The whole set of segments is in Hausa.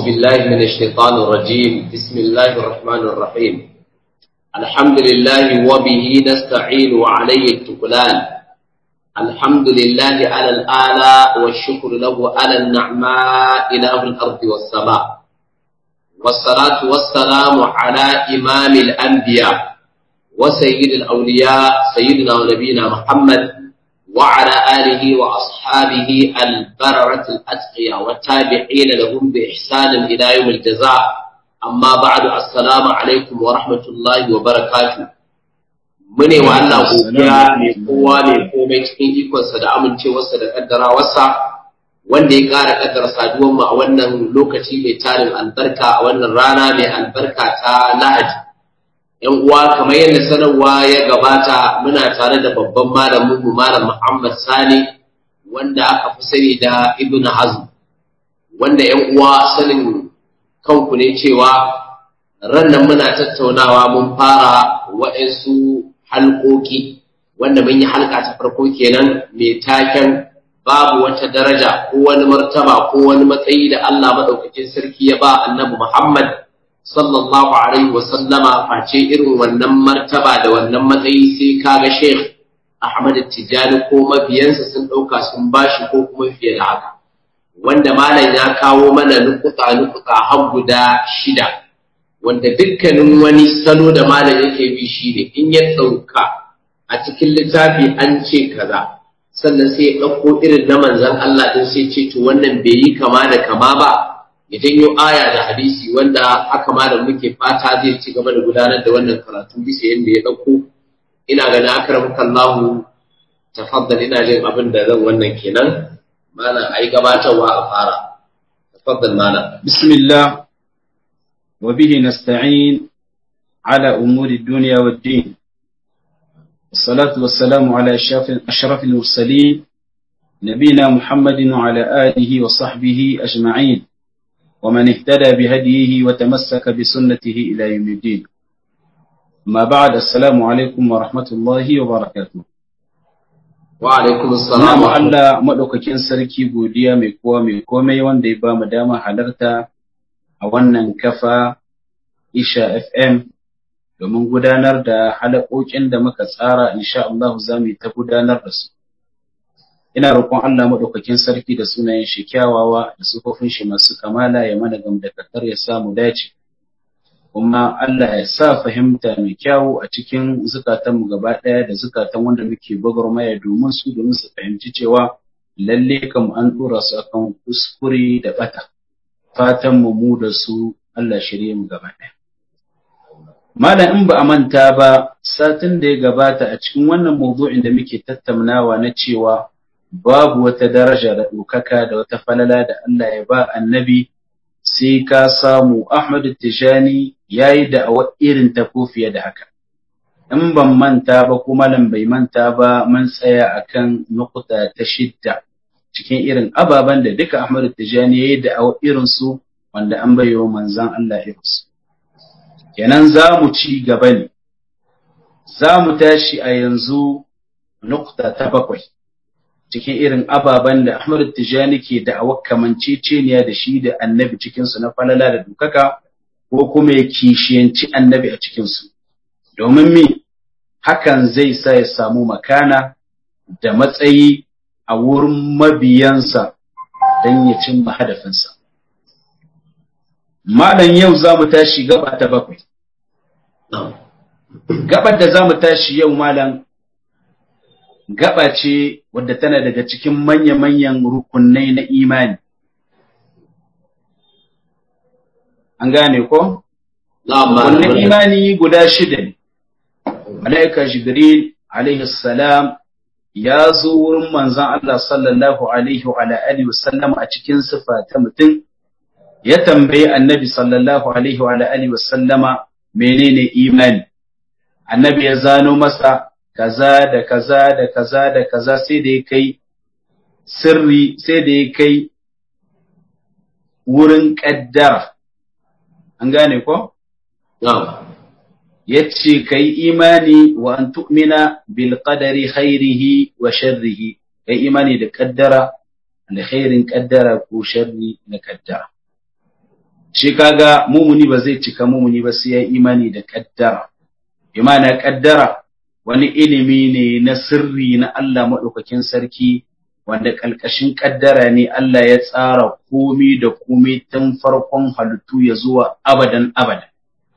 بالله من الشيطان الرجيم بسم الله الرحمن الرحيم الحمد لله وبه نستعين وعليه التكلان الحمد لله على الآلاء والشكر له على النعماء إله الأرض والسماء والصلاة والسلام على إمام الأنبياء وسيد الأولياء سيدنا ونبينا محمد وعلى آله وأصحابه البررة الأتقياء والتابعين لهم بإحسان إلى يوم الجزاء أما بعد السلام عليكم ورحمة الله وبركاته mune wa Allah godiya mai kowa mai komai cikin ikonsa da amincewarsa da kaddarawarsa wanda ya ƙara kaddara saduwar mu a wannan lokaci mai tarin albarka a wannan rana mai albarka ta Lahadi ‘yan uwa kamar yadda sanarwa ya gabata muna tare da babban malamin mu malam Muhammad Sani wanda aka fi sani da Ibn Hazm wanda ‘yan uwa sanin kanku ne cewa rannan muna tattaunawa mun fara waɗansu halƙoƙi wanda mun yi halka ta farko kenan mai taken babu wata daraja ko wani martaba ko wani matsayi da Allah maɗaukakin sarki ya ba annabi Muhammad sallallahu alaihi wasallama face irin wannan martaba da wannan matsayi sai kaga Sheikh Ahmad Tijani ko mabiyansa sun ɗauka sun bashi ko kuma fiye da haka wanda malam ya kawo mana nukuta nukuta har guda shida wanda dukkanin wani salo da malam yake bi shi ne in ya ɗauka a cikin littafi an ce kaza sannan sai ya ɗauko irin na manzan Allah ɗin sai ce to wannan bai yi kama da kama ba ya janyo aya da hadisi wanda haka ma da muke fata zai ci gaba da gudanar da wannan karatu bisa yadda ya ɗauko ina ganin akram kallahu tafaddal ina jin abin da zan wannan kenan malam ai gabatarwa a fara tafaddal malam bismillah wa bihi nasta'in ala umuri dunya wad din الصلاة والسلام على أشرف المرسلين نبينا محمد وعلى آله وصحبه أجمعين ومن اهتدى بهديه وتمسك بسنته إلى يوم الدين ما بعد السلام عليكم ورحمة الله وبركاته وعليكم السلام Allah maɗaukakin sarki godiya mai kowa mai komai wanda ya ba mu dama halarta a wannan kafa Isha FM domin gudanar da halakokin da muka tsara insha Allah za mu yi ta gudanar da su. ina roƙon Allah maɗaukakin sarki da sunayen shi kyawawa da sufofin shi masu kamala ya mana gamdakatar ya samu dace kuma Allah ya sa fahimta mai kyawu a cikin zukatanmu gaba ɗaya da zukatan wanda muke gwagwarmaya domin su domin su fahimci cewa lalle kam an ɗora su akan kuskure da ɓata fatan mu mu da su Allah shirye mu gaba ɗaya Malam in ba a manta ba satin da ya gabata a cikin wannan mawdu'in da muke tattaunawa na cewa babu wata daraja da ɗaukaka da wata falala da Allah ya ba annabi sai ka samu Ahmad Tijani ya yi da'awa irin ta ko fiye da haka. In ban manta ba ko malam bai manta ba mun tsaya akan nukuta ta shidda cikin irin ababen da duka Ahmad Tijani ya yi da'awa irin su wanda an bayo manzan Allah irinsu. Kenan za mu ci gaba ne, za mu tashi a yanzu nukuta ta bakwai. cikin irin ababen da Ahmad Tijani ke da kamanceceniya da shi da annabi cikinsu na falala da dukaka ko kuma ya kishiyanci annabi a cikinsu. Domin mi hakan zai sa ya samu makana da matsayi a wurin mabiyansa don ya cimma hadafinsa. Malam yau za mu tashi gaba ta bakwai. Gabar da za mu tashi yau malam gaba ce wadda tana daga cikin manya-manyan rukunai na imani. An gane ko? Wannan imani guda shida ne. Mala'ika Jibril alaihi salam ya zo wurin manzan Allah sallallahu alaihi wa alihi wasallam a cikin sifa ta mutum ya tambayi annabi sallallahu alaihi wa alihi wasallama menene imani. Annabi ya zano masa kaza da kaza da kaza da kaza sai da ya kai sirri sai da ya kai wurin ƙaddara an gane ko? ya ce ka yi imani wa an tu'mina bil qadari khairihi wa sharrihi ka yi imani da ƙaddara da khairin ƙaddara ko sharri na ƙaddara shi kaga mumuni ba zai cika mumuni ba sai ya imani da kaddara imana kaddara wani ilimi ne na sirri na Allah maɗaukakin sarki wanda ƙalƙashin kaddara ne Allah ya tsara komi da komi tun farkon halittu ya zuwa abadan abada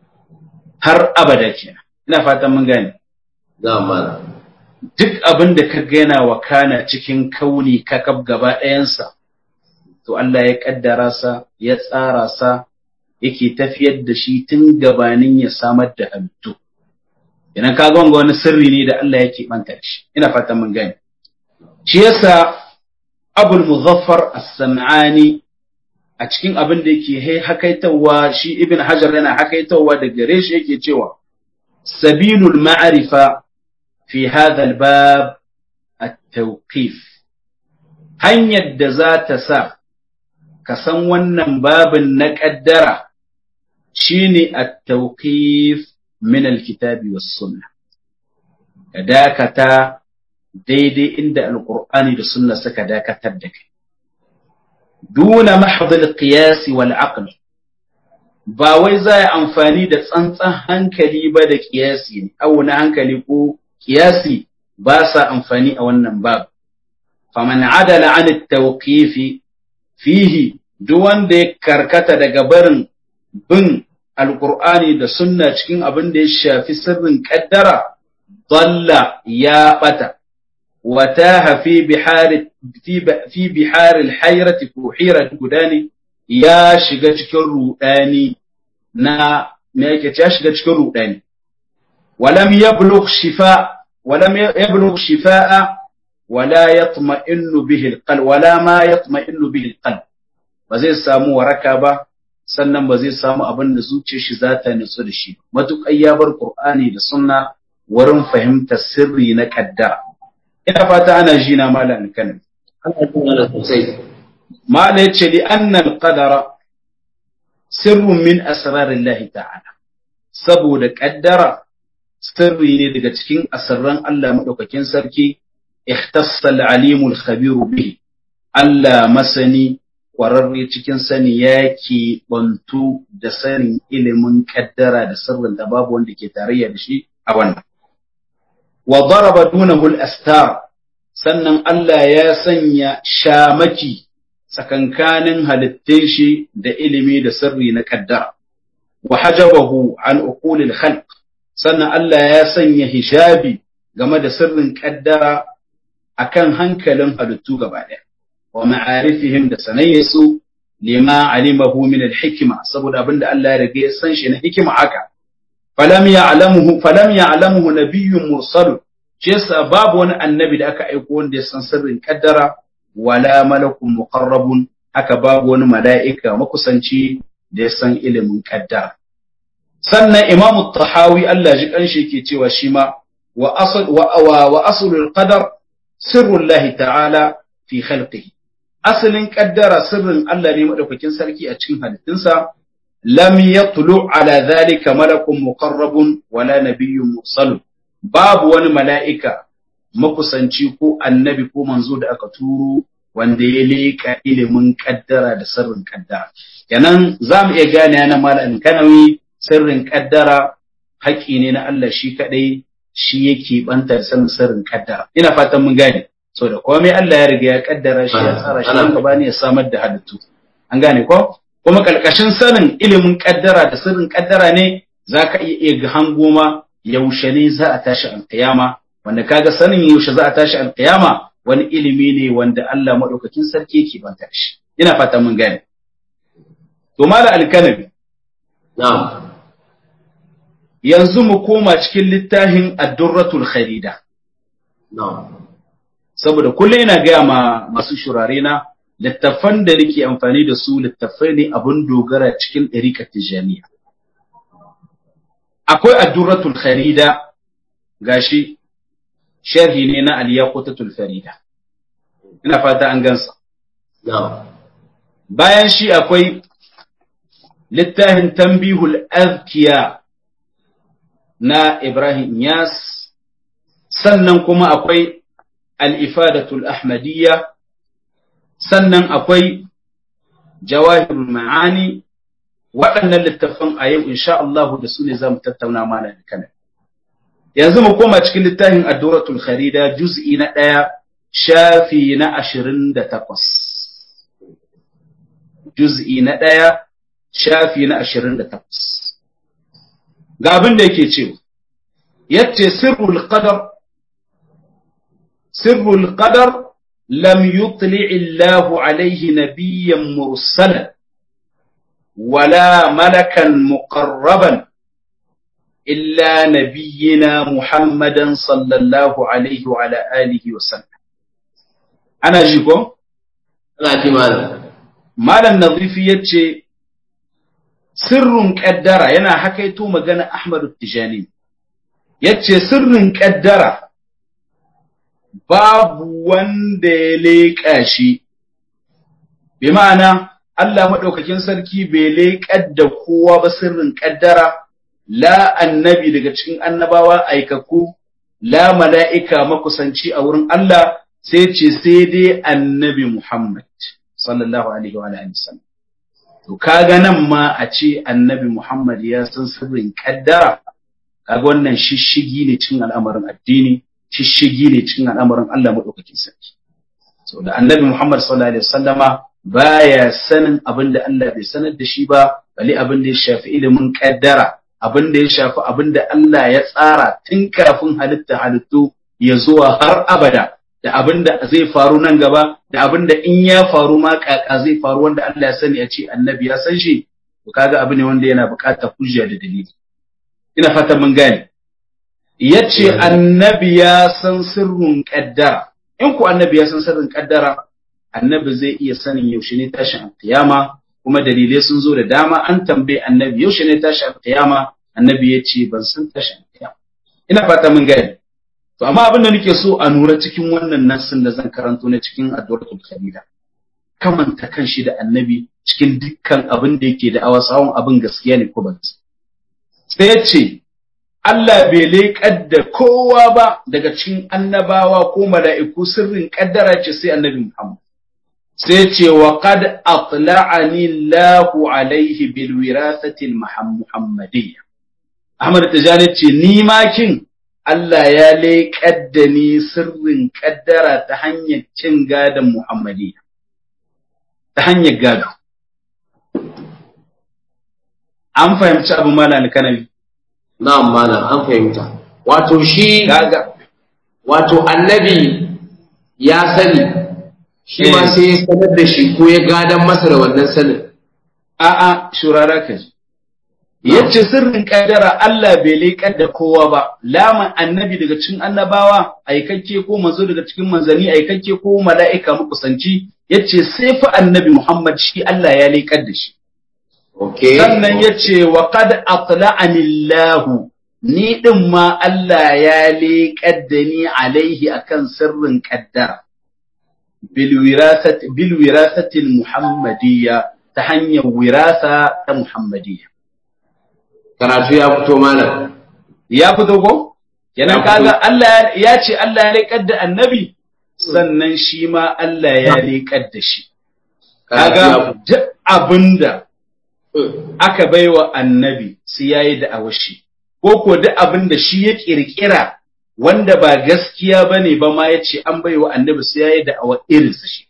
har abada kenan ina fatan mun gane Na'am. duk abin da ka gana wa kana cikin kauni kakab gaba ɗayansa to Allah ya kaddara sa ya tsara sa yake tafiyar da shi tun gabanin ya samar da halittu idan ka ga wani sirri ne da Allah yake banta shi ina fatan mun gane shi yasa Abul Muzaffar As-Sam'ani a cikin abin da yake hakaitawa shi Ibn Hajar yana hakaitawa da gare shi yake cewa sabilul ma'rifa fi hadha al-bab at-tawqif hanyar da za ta sa ka san wannan babin na ƙaddara shine at-tawqif min al-kitabi was-sunnah ka dakata daidai inda alqur'ani da sunna suka dakatar da kai duna mahdh al-qiyas wal-aql ba wai za yi amfani da tsantsan hankali ba da kiyasi ne auna hankali ko kiyasi ba sa amfani a wannan babu faman adala an at-tawqif fihi duk wanda ya karkata daga barin bin alkur'ani da sunna cikin abin da ya shafi sirrin kaddara dalla ya bata wataha fi bihari fi bihari alhayrati ko hirat gudani ya shiga cikin rudani na me yake ya shiga cikin rudani walam yablugh shifa walam yablugh shifaa wala yatma'innu bihi alqalb wala ma yatma'innu bihi alqalb ba zai samu waraka ba sannan ba zai samu abin da zuciyar shi za ta nutsu da shi matuƙar ya bar Qur'ani da sunna wurin fahimtar sirri na kaddara ina fata ana ji na malam kanin mala yace li anna al-qadara sirrun min asrarillahi ta'ala saboda kaddara sirri ne daga cikin asirran Allah madaukakin sarki ikhtassa al-alimul khabiru bihi Allah masani ƙwararre cikin sani ya ke bantu da sanin ilimin kaddara da sirrin da babu wanda ke tarayya da shi a wannan. Wa daraba dunahu al-astar sannan Allah ya sanya shamaki tsakankanin halittun shi da ilimi da sirri na kaddara. Wa hajabahu an uqulil khalq sannan Allah ya sanya hijabi game da sirrin kaddara akan hankalin halittu gaba ɗaya. wa ma'arifihim da sanayyasu lima alimahu min al-hikma saboda abinda Allah ya rage ya san shi na hikima haka falam ya'lamuhu falam ya'lamuhu nabiyyun mursal shi yasa babu wani annabi da aka aiko wanda ya san sirrin kaddara wala malakun muqarrabun haka babu wani mala'ika makusanci da ya san ilimin kaddara sannan imam tahawi Allah ji kanshi yake cewa shi ma wa asl wa wa aslul qadar sirrullahi ta'ala fi khalqihi asalin kaddara sirrin Allah ne madaukakin sarki a cikin halittunsa lam yatlu ala zalika malakun muqarrabun wala nabiyyun mursalun babu wani mala'ika makusanci ko annabi ko manzo da aka turo wanda ya leƙa ilimin kaddara da sirrin kaddara kenan za mu iya gane yana malamin kanawi sirrin kaddara haƙƙi ne na Allah shi kaɗai shi yake banta da sanin sirrin kaddara ina fatan mun gane so da komai Allah ya riga ya kaddara shi ya tsara shi don bani ya samar da halittu an gane ko kuma kalkashin sanin ilimin kaddara da sirrin kaddara ne zaka iya iya ga hango ma yaushe ne za a tashi alkiyama wanda kaga sanin yaushe za a tashi alkiyama wani ilimi ne wanda Allah madaukakin sarki yake banta shi ina fata mun gane to mala alkanabi na'am yanzu mu koma cikin littafin ad-durratul kharida na'am saboda kullum ina gaya ma masu shurare na littattafan da nake amfani da su littattafai ne abun dogara cikin ɗarikar tijaniya akwai addurratul kharida gashi sharhi ne na aliyaqutatul farida ina fata an gansa na'am bayan shi akwai littafin tambihul azkiya na Ibrahim Yas sannan kuma akwai الإفادة الأحمدية سنن أقوي جواهر المعاني waɗannan littafan a yau insha Allah da su ne za mu tattauna mana da kana yanzu mu koma cikin littafin Ad-Duratul Kharida juz'i na ɗaya shafi na ashirin da takwas juz'i na ɗaya shafi na ashirin da takwas ga abin da yake cewa yace sirrul qadar sirrul qadar lam yutli Allahu alaihi nabiyyan mursalan ولا ملكا مقربا إلا نبينا محمدا صلى الله عليه وعلى آله وسلم أنا جيكو Ana ji malam. Malam Nazifi ya ce, Sirrin ƙaddara yana hakaito magana Ahmadu Tijani, ya ce sirrin ƙaddara babu wanda ya leƙa shi, bi ma'ana Allah maɗaukakin sarki bai leƙar da kowa ba sirrin ƙaddara, la annabi daga cikin annabawa aikaku, la mala'ika makusanci a wurin Allah sai ce sai dai annabi Muhammad, sallallahu Alaihi wa sallam. To, kaga nan ma a ce annabi Muhammad ya san sirrin ƙaddara, kaga wannan shishigi ne cikin al'amarin addini, shishigi ne cikin al'amarin Allah maɗaukakin sarki. So, da annabi Muhammad sallallahu Alaihi wasallama baya sanin abin da Allah bai sanar da shi ba bali abin da ya shafi ilimin kaddara abin da ya shafi abin da Allah ya tsara tun kafin halitta halittu ya zuwa har abada da abin da zai faru nan gaba da abin da in ya faru ma kaka zai faru wanda Allah ya sani a ce annabi ya san shi to kaga abu ne wanda yana buƙatar hujja da dalili ina fata mun gane yace annabi ya san sirrin kaddara in ku annabi ya san sirrin kaddara annabi zai iya sanin yaushe ne tashin alkiyama kuma dalilai sun zo da dama an tambaye annabi yaushe ne tashin alkiyama annabi ya ce ban san tashin alkiyama ina fata mun gane to amma abin da nake so a nura cikin wannan nassin da zan karanto na cikin addu'atul khalida kamanta kan shi da annabi cikin dukkan abin da yake da awasawun abin gaskiya ne ko ba sai ya ce Allah bai leƙar da kowa ba daga cikin annabawa ko mala'iku sirrin ƙaddara ce sai annabi Muhammad sai ce wa qad atla'ani Allahu alaihi bil wirasati al muhammadiyya Ahmad Tijani ce ni ma kin Allah ya leƙar da ni sirrin kaddara ta hanyar cin gadon Muhammadiyya ta hanyar gado an fahimci abu malal kanabi Na'am malam an fahimta. Wato shi kaga wato annabi ya sani shi ma Eh. sai ya sanar da shi ko ya gadan masa da wannan sanin. a'a shurara ka ji yace sirrin kaddara Allah bai leƙar da kowa ba laman annabi daga cikin annabawa aikakke ko manzo daga cikin manzani aikakke ko mala'ika makusanci yace sai fa annabi Muhammad shi Allah ya leƙar da shi Okay. sannan yace wa qad atla'ani Allah ni din ma Allah ya leƙar da ni alaihi akan sirrin kaddara bil wirasati bil wirasati al muhammadiyya ta hanyar wirasa ta muhammadiyya Karatu ya fito malam. ya fito ko kenan Ya fito. kaga Allah ya ce Allah ya leƙar da annabi sannan shi ma Allah ya leƙar da shi Karatu ya kaga fito. duk abinda Mm. aka baiwa annabi sai yayi da awashi ko ko duk abinda shi ya kirkira wanda ba gaskiya bane ba ma yace an baiwa annabi sai yayi da awa irinsa shi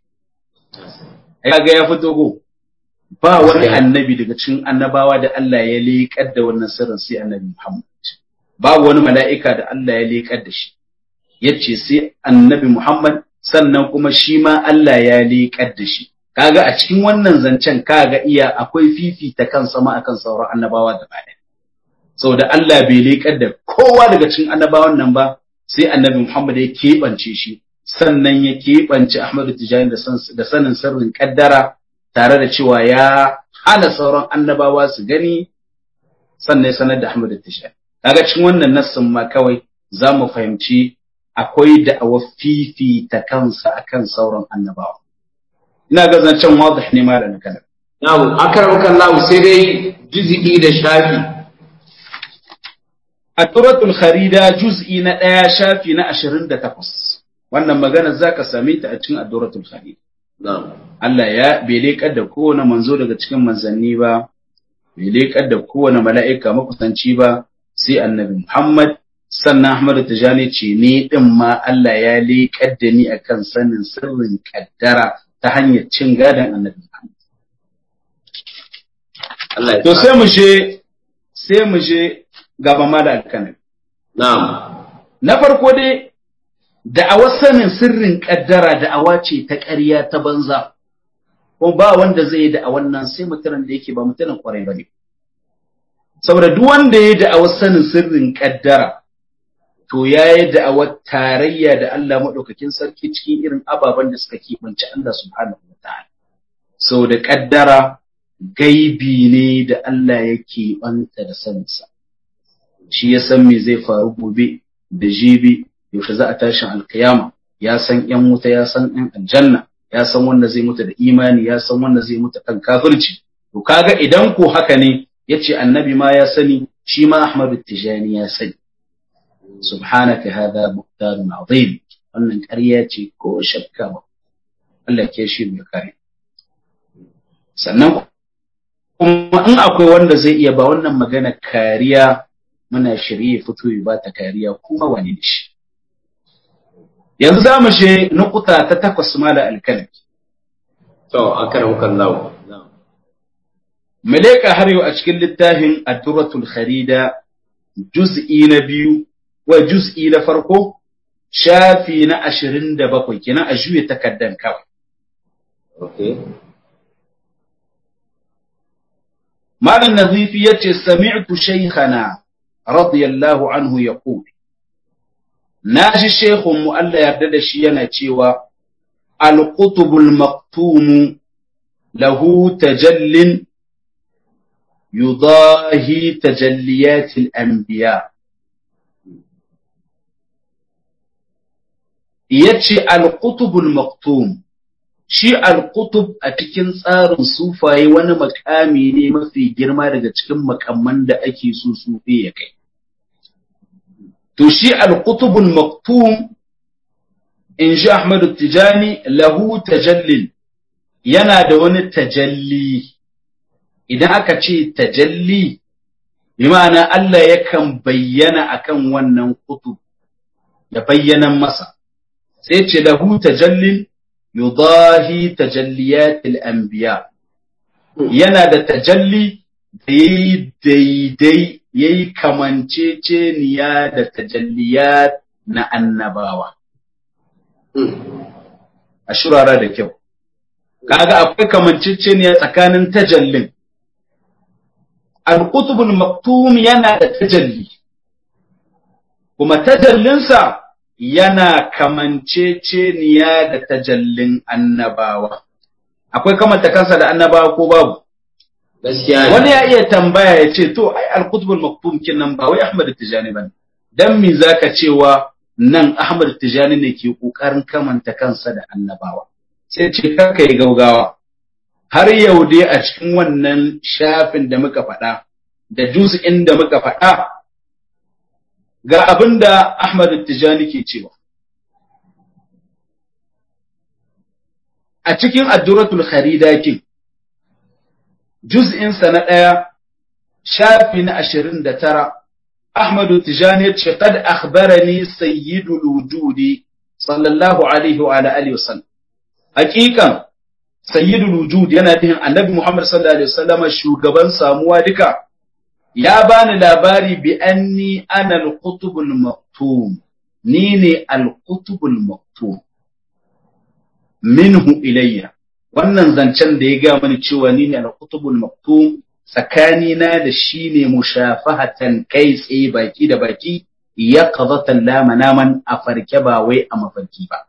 kaga ya fito ko ba wani Gaskiya. annabi daga cikin annabawa da Allah ya leƙar da wannan sirrin sai annabi Muhammad babu wani mala'ika da Allah ya leƙar da shi yace sai annabi Muhammad sannan kuma shi ma Allah ya leƙar da shi kaga a cikin wannan zancen kaga iya akwai fifita kan sama akan sauran annabawa da baya saboda Allah bai leƙar da kowa daga cikin annabawan nan ba sai annabi Muhammad ya keɓance shi sannan ya keɓance Ahmadu Tijani da san- da sanin sirrin kaddara tare da cewa ya hana sauran annabawa su gani sannan ya sanar da Ahmadu Tijani kaga cikin wannan nassin ma kawai za mu fahimci akwai da'awar fifita kansa akan sauran annabawa ina ga zancen wadih ne malamin kana Na'am, akaramka Allah sai dai juz'i da shafi. At-Turatul Kharida juz'i na ɗaya shafi na 28 wannan magana zaka same ta a cikin At-Turatul Kharida Na'am. Allah ya bai leƙar da kowane manzo daga cikin manzanni ba bai leƙar da kowane mala'ika makusanci ba sai annabi Muhammad sannan Ahmad Tijani ce ni din ma Allah ya leƙar da ni akan sanin sirrin kaddara ta hanyar cin gadon annabi Muhammad Allah ya to sa- sai mu je sai mu je gaba ma da alkanin na'am na farko dai da'awar sanin sirrin kaddara da'awa ce ta ƙarya ta banza ko ba wanda zai yi da'awar nan sai mutumin da yake ba mutumin kwarai ba ne saboda duk wanda ya yi da'awar sanin sirrin kaddara to ya yi da'awar tarayya da Allah maɗaukakin sarki cikin irin ababen da suka keɓance Allah subhanahu wa ta'ala sau da kaddara gaibi ne da Allah yake banta da saninsa shi ya san me zai faru gobe da jibi yaushe za a tashin alkiyama ya san yan wuta ya san yan aljanna ya san wanda zai mutu da imani ya san wanda zai mutu kan kafirci to kaga idan ko haka ne yace annabi ma ya sani shi ma ahmadu tijani ya sani subhanaka hadha buhtanun azim wannan ƙarya ce ko shakka ba Allah ke shi mu kare sannan kuma in akwai wanda zai iya ba wannan magana kariya muna shirye fito ya ba ta kariya kuma wani da shi yanzu za mu je nukuta ta takwas mala alkalami to akaramuka Allah na'am mu leƙa har yau a cikin littafin addurratul kharida juz'i na biyu wa juz'i na farko shafi na ashirin da bakwai kenan a juya takaddan kawai okay malam nazifi yace sami'tu shaykhana radiyallahu anhu yaqul naji shaykhun mu Allah yarda da shi yana cewa al-qutubul maktum lahu tajallin yudahi tajalliyatil anbiya yace al-qutubul maktum shi al-qutub a cikin tsarin sufaye wani makami ne mafi girma daga cikin makamman da ake so sufi ya kai to shi al-qutubul maktum in ji Ahmadu Tijani lahu tajallin yana da wani tajalli idan aka ce tajalli bi ma'ana Allah yakan bayyana akan wannan kutub ya bayyana masa sai ce lahu tajallin yudahi tajalliyatil anbiya yana da tajalli da yayi daidai yayi kamanceceniya da tajalliyat na annabawa a shurara da kyau kaga akwai kamanceceniya tsakanin tajallin al-qutbul maktum yana da tajalli kuma tajallinsa yana kamanceceniya da tajallin annabawa akwai kamanta kansa da annabawa ko babu gaskiya ne wani ya iya tambaya ya ce to ai al-qutbul maktum kinnan ba wai Ahmad Tijani bane dan me zaka cewa nan Ahmad Tijani ne ke kokarin kamanta kansa da annabawa sai ce kaka yi gaugawa har yau dai a cikin wannan shafin da muka faɗa da juz'in da muka faɗa ga abin da Ahmad Tijani ke cewa a cikin adduratul kharidakin juz'insa na ɗaya shafi na ashirin da tara Ahmadu Tijani ya ce qad akhbarani sayyidul wujudi sallallahu alaihi wa ala alihi wasallam hakikan sayyidul wujud yana nufin annabi Muhammad sallallahu alaihi wasallam shugaban samuwa duka ya bani labari bi anni ana al-qutubul maktum ni ne al-qutubul maktum minhu ilayya wannan zancen da ya ga mani cewa ni ne al-qutubul maktum tsakanina da shi ne mushafahatan kai tsaye baki da baki ya qadatan la manaman a farke ba wai a mafarki ba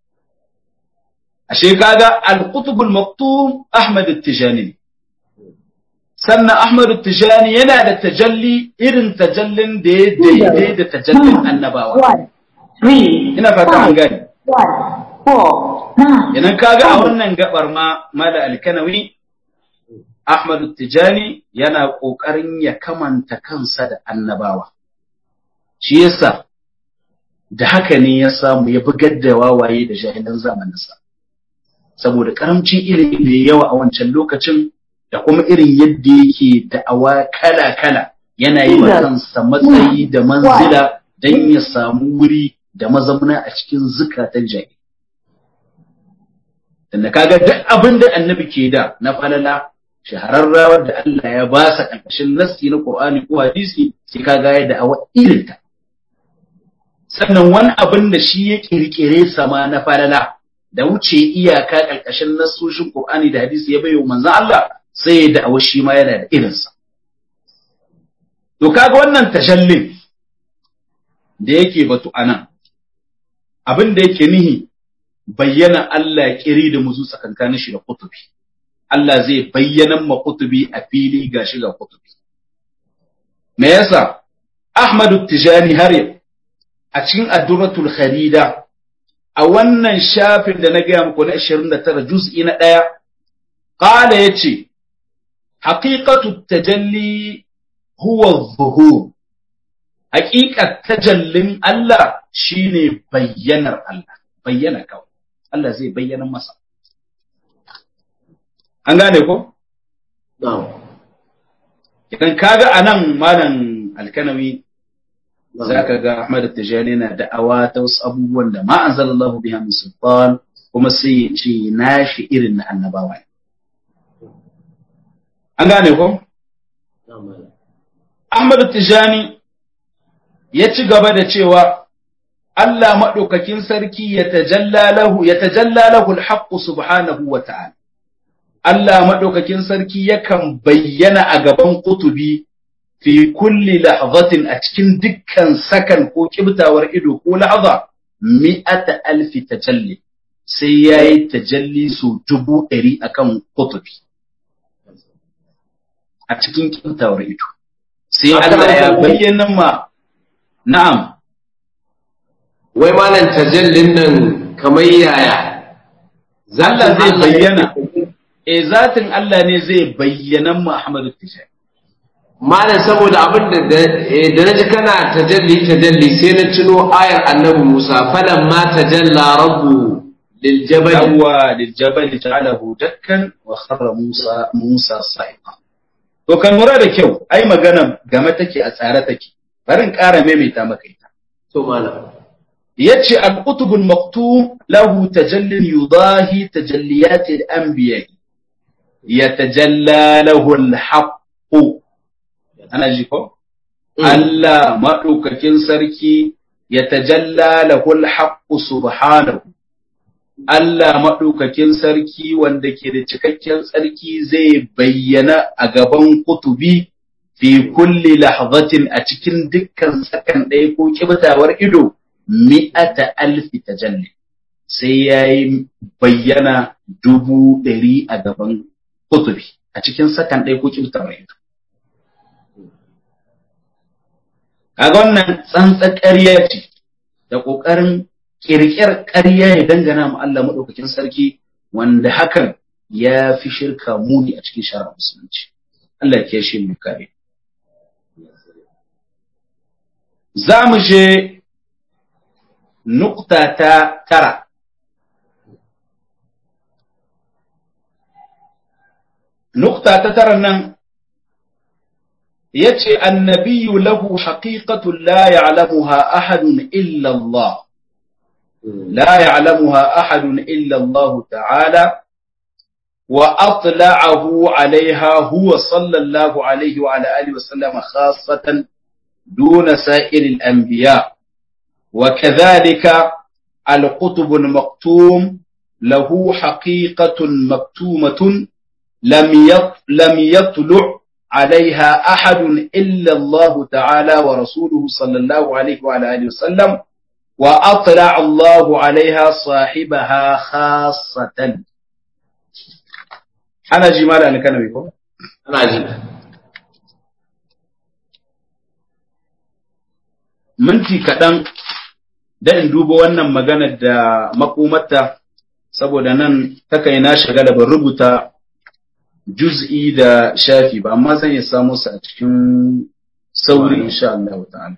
ashe kaga al-qutubul maktum Ahmad at-Tijani sannan Ahmad at-Tijani yana da tajalli irin tajallin da ya daidai da tajallin annabawa One, three, ina fata an five, gane one, four, nine. Idan kaga a wannan gabar ma Mala Alkanawi Ahmad Tijani yana ƙoƙarin ya kamanta kansa da annabawa. Shi yasa da haka ne ya samu ya bugar da wawaye da jahilan zamaninsa. Saboda karamcin ilimi da yawa a wancan lokacin da kuma irin yadda yake da'awa kala-kala yana yi wa kansa matsayi da manzila don ya samu wuri da mazauna a cikin zukatan jahil tunda kaga duk abin da annabi ke da na falala shahararrawar da Allah ya ba sa ƙarƙashin nassi na Qur'ani ko hadisi sai kaga ya da'awa irin ta sannan wani abin da shi ya kirkire sama na falala da wuce iyaka ƙarƙashin nassoshin Qur'ani da hadisi ya bayyana manzon Allah sai ya da'awa shi ma yana da irinsa to kaga wannan tashallin da yake batu anan abin da yake nihi bayyana Allah kiri da muzu tsakankanin shi da kutubi Allah zai bayyana ma kutubi a fili ga shi ga kutubi me yasa Ahmadu Tijani har a cikin Addurratul Kharida a wannan shafin da na gaya muku na 29 juz'i na ɗaya qala yace haqiqatu tajalli huwa zuhur haƙiƙar tajallin Allah shine bayyanar Allah bayyana kawai Allah zai bayyana masa an gane ko idan kaga anan malam alkanawi zaka ga Ahmad Tijani na da'awa ta wasu abubuwan da ma anzalallahu biha min sultan kuma sai ya ce nashi irin na annabawa an gane ko Ahmad Tijani ya ci gaba da cewa Allah maɗaukakin sarki ya tajalla lahu ya tajalla lahu al subhanahu wa ta'ala Allah maɗaukakin sarki yakan bayyana a gaban kutubi fi kulli lahzatin a cikin dukkan sakan ko kibtawar ido ko lahza mi'ata alfi tajalli sai yayi tajalli su dubu ɗari akan kutubi a cikin kibtawar ido sai Allah ya bayyana ma na'am wai malam tajallin nan kamar yaya Allah zai bayyana eh zatin Allah ne zai bayyana Muhammadu Tijani malam saboda abin da da naji kana tajalli tajalli sai na tuno ayar annabi Musa falan ma tajalla rabbu lil jabal yawwa lil jabal ja'alahu dakkan wa kharra Musa Musa sa'iqa to kan lura da kyau ai magana game take a tsare take bari in ƙara maimaita maka ita to malam yace al-qutubul maktum lahu tajallin yudahi tajalliyat al-anbiya yatajalla lahu al-haqq ana ji ko Allah madaukakin sarki yatajalla lahu al-haqq subhanahu Allah madaukakin sarki wanda ke da cikakken tsarki zai bayyana a gaban kutubi fi kulli lahzatin a cikin dukkan sakan ɗaya ko kibtawar ido mi'ata alfi tajalli sai ya yi bayyana dubu ɗari a gaban kutubi a cikin sakan ɗaya ko kibtawar ido kaga wannan tsantsar ƙarya ce da ƙoƙarin ƙirƙir ƙarya ya dangana mu Allah maɗaukakin sarki wanda hakan ya fi shirka muni a cikin shari'ar musulunci Allah ya shi mu kare za mu je nukta ta tara nukta ta tara nan ya ce annabiyu lahu haƙiƙatun la ya'lamuha ahadun illa Allah la ya'lamuha ahadun illa Allah ta'ala wa atla'ahu alaiha huwa sallallahu alaihi wa ala alihi wa sallama khassatan دون سائر الأنبياء وكذلك القطب المكتوم له حقيقة مكتومة لم لم يطلع عليها أحد إلا الله تعالى ورسوله صلى الله عليه وعلى آله وسلم وأطلع الله عليها صاحبها خاصة أنا جمال أنا كان بيكم ana ji minti kaɗan da in duba wannan maganar da makomarta saboda nan takai na shagala ban rubuta juz'i da shafi ba amma zan iya samu su a cikin sauri insha Allah ta'ala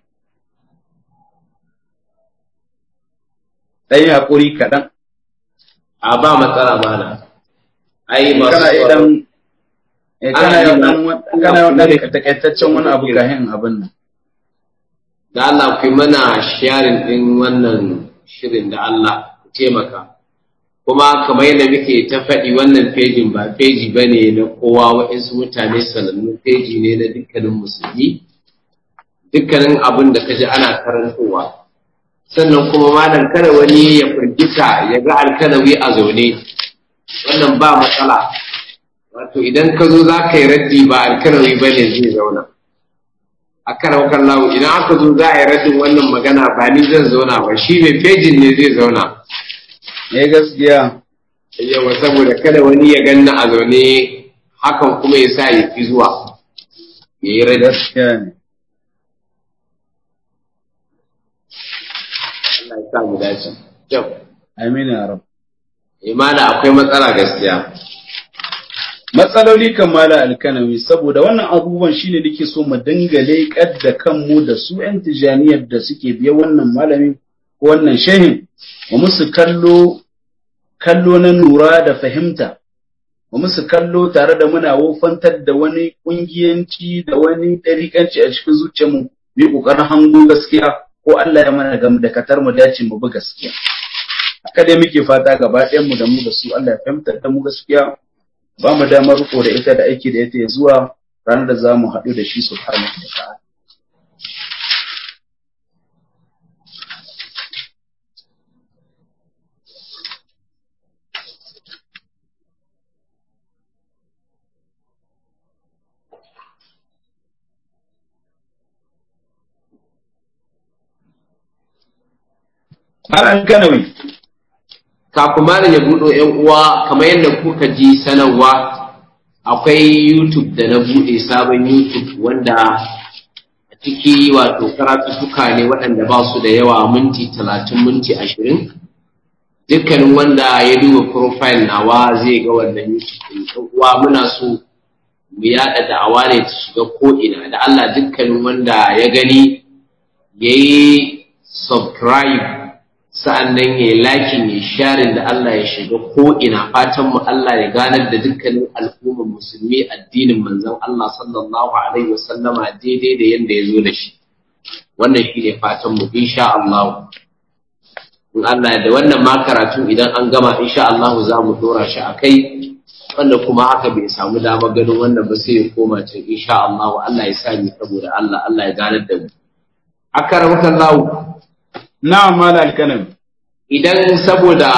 ɗan haƙuri kaɗan a ba matsala mana ai masu kana idan Eh, kana yau dan wa- kana yau dan takaitaccen wani abu kahin abin nan. da Allah ku yi mana sharing din wannan shirin da Allah ku taimaka kuma kamar yadda muke ta faɗi wannan fejin ba feji ba ne na kowa waɗansu mutane sanannu feji ne na dukkanin musulmi dukkanin abin da ka ji ana karantowa sannan kuma malam kada wani ya firgita ya ga alkalawi a zaune wannan ba matsala wato idan ka zo za ka yi raddi ba alkalawi ba ne zai zauna a karaukan lawo idan aka zo za a yi raddin wannan magana ba ni zan zauna ba shi mai fejin ne zai zauna Eh gaskiya. yawa saboda kada wani ya ganna a zaune hakan kuma ya sa ya fi zuwa ya yi raddi Gaskiya ne. Allah ya sa mu dace yau Amin ya rab. imana akwai matsala gaskiya matsaloli kan mala alkanawi saboda wannan abubuwan shine nake so mu dinga leƙar da kanmu da su 'yan tijaniyar da suke biya wannan malamin ko wannan shehin wa musu kallo kallo na nura da fahimta wa musu kallo tare da muna wofantar da wani kungiyanci da wani ɗariƙanci a cikin zuciyarmu mu yi ƙoƙarin hango gaskiya ko Allah ya mana gam da katar mu dace mu bi gaskiya haka dai muke fata gaba ɗayan mu da mu da su Allah ya fahimtar da mu gaskiya ba mu damar riko da ita da aiki da ita ya zuwa ranar da za mu haɗu da shi subhanahu wa ta'ala. Malam Kanawi, kafin malam ya buɗo ‘yan uwa kamar yadda kuka ji sanarwa akwai YouTube da na buɗe sabon YouTube wanda a ciki wato karatuttuka ne waɗanda ba su da yawa minti talatin minti ashirin dukkanin wanda ya duba profile nawa zai ga wannan YouTube ɗin ‘yan uwa muna so mu yaɗa da'awa ne ta shiga ko'ina da Allah dukkanin wanda ya gani ya yi subscribe sa'an nan ya yi lakin ya sharin da Allah ya shiga ko'ina fatan mu Allah ya ganar da dukkanin al'ummar musulmi addinin manzon Allah sallallahu Alaihi wasallama daidai da yadda ya zo da shi. Wannan shi ne fatan mu, insha Allah. In Allah da wannan ma karatu idan an gama insha Allah za mu dora shi a kai, wanda kuma haka bai samu damar ganin wannan ba sai ya koma can insha Allah Allah ya sa ni saboda Allah Allah ya ganar da mu. Akaramkan lawo. na'am Malam Alkanawi. idan saboda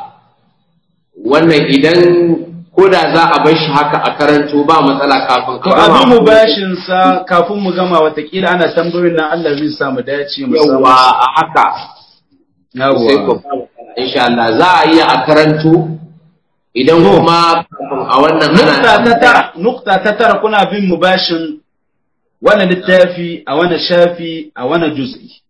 wannan idan ko da za a bar shi haka a karanto ba matsala kafin To abin mu bashin sa kafin mu gama watakila ana tambayoyin nan Allah zai sa mu dace mu samu. yawa a haka sai ko Yawwa. ba matsala insha Allah za a iya a karanto idan kuma kafin a wannan ana Nukta ta tambaya. tara, nukta ta tara kuna bin mu bashin wani littafi a wani shafi a wani juz'i.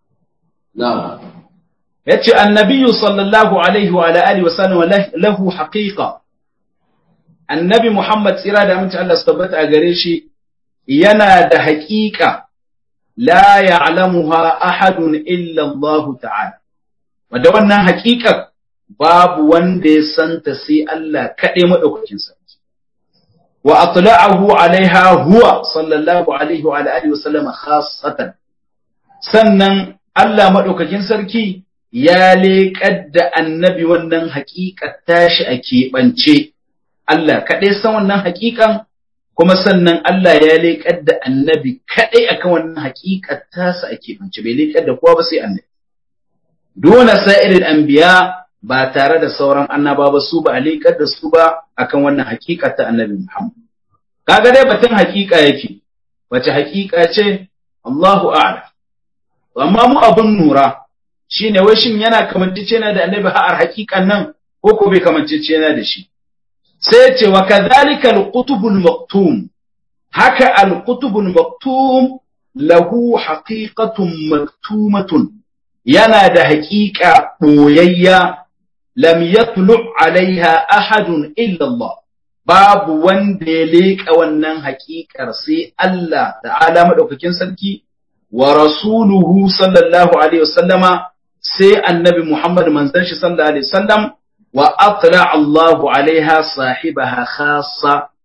na'am yace annabiyu sallallahu alaihi wa ala alihi wa sallam lahu haqiqa annabi muhammad tsira da aminci Allah su tabbata a gare shi yana da haqiqa la ya'lamuha ahadun illa Allah ta'ala wanda wannan haqiqa babu wanda ya santa sai Allah kaɗai madaukakin sarki wa atla'ahu alaiha huwa sallallahu alaihi wa ala alihi wa sallam khassatan sannan Allah madaukakin sarki ya leƙar da annabi wannan haƙiƙar tashi a keɓance, Allah kaɗai san wannan haƙiƙan, kuma sannan Allah ya leƙar da annabi kaɗai akan wannan haƙiƙar tasa a keɓance, bai leƙar da kowa ba sai annabi. Dona sa'irin anbiya ba tare da sauran annaba ba su ba a leƙar da su ba akan wannan haƙiƙar ta annabi Muhammad. Kaga dai batun haƙiƙa yake, wace haƙiƙa ce Allahu a'lam. Amma mu abun nura, shine wai shin yana kamancecena da annabi har hakikan nan ko ko bai kamancecena da shi sai ce wa kadhalika al-qutubul maktum haka al-qutubul maktum lahu haqiqatun maktumatun yana da haƙiƙa boyayya lam yatlu alaiha ahadun illa Allah babu wanda ya leƙa wannan haƙiƙar sai Allah ta'ala madaukakin sarki wa rasuluhu sallallahu alaihi wasallama sai annabi Muhammad manzon shi sallallahu alaihi wasallam wa atla Allahu alaiha sahibaha khassa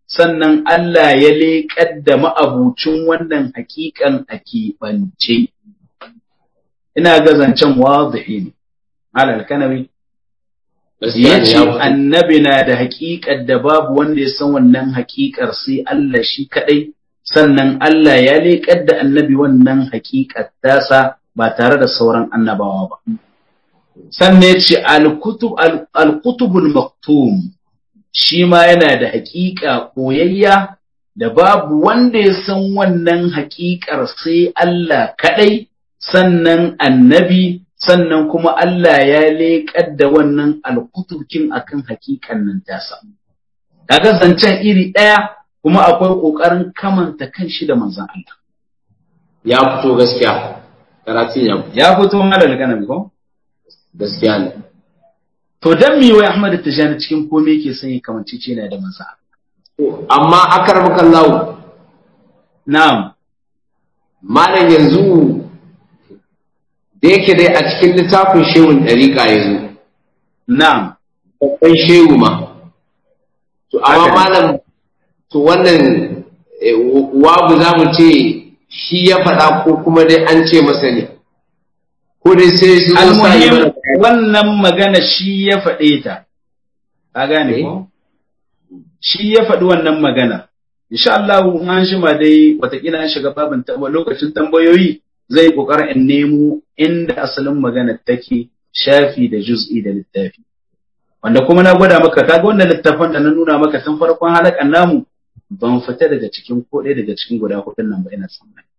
sannan Allah ya leƙar da ma'abucin wannan haƙiƙan a keɓance. Ina ga zancen wadihi ne, alal kanawi. Ya ce annabi na da haƙiƙar da babu wanda ya san wannan haƙiƙar sai Allah shi kaɗai, sannan Allah ya leƙar da annabi wannan haƙiƙar tasa ba tare da sauran annabawa ba. Sannan ya ce al-kutubul maktum shi ma yana da haƙiƙa koyayya da babu wanda ya san wannan haƙiƙar sai Allah kaɗai, sannan annabi, sannan kuma Allah ya leƙar da wannan alkutubkin akan haƙiƙan nan tasa. Kaga zancen iri ɗaya kuma akwai ƙoƙarin kamanta kan shi da manzan Allah. Ya fito gaskiya, karatun ya fito. Ya fito ma da ganin ko? Gaskiya ne. To dan me wai Ahmad Tijani cikin komai yake son ya kamance ce yana da mansa. Amma akar makallahu. Na'am. Malam yanzu da yake dai a cikin littafin shehun ɗariƙa yanzu. Na'am. Babban shehu ma. To amma malam to wannan wabu za mu ce shi ya faɗa ko kuma dai an ce masa ne. Ko dai sai su zo sa yi mana wannan magana shi ya faɗe ta, ka gane ko? Shi ya faɗi wannan magana. Insha Allah an shima dai watakila an shiga babin lokacin tambayoyi zai ƙoƙarin in nemo inda asalin magana take shafi da juz'i da littafi. Wanda kuma na gwada maka kaga wannan littafin da na nuna maka tun farkon halakan namu ban fita daga cikin ko ɗaya daga cikin guda hudun nan ba ina tsammani.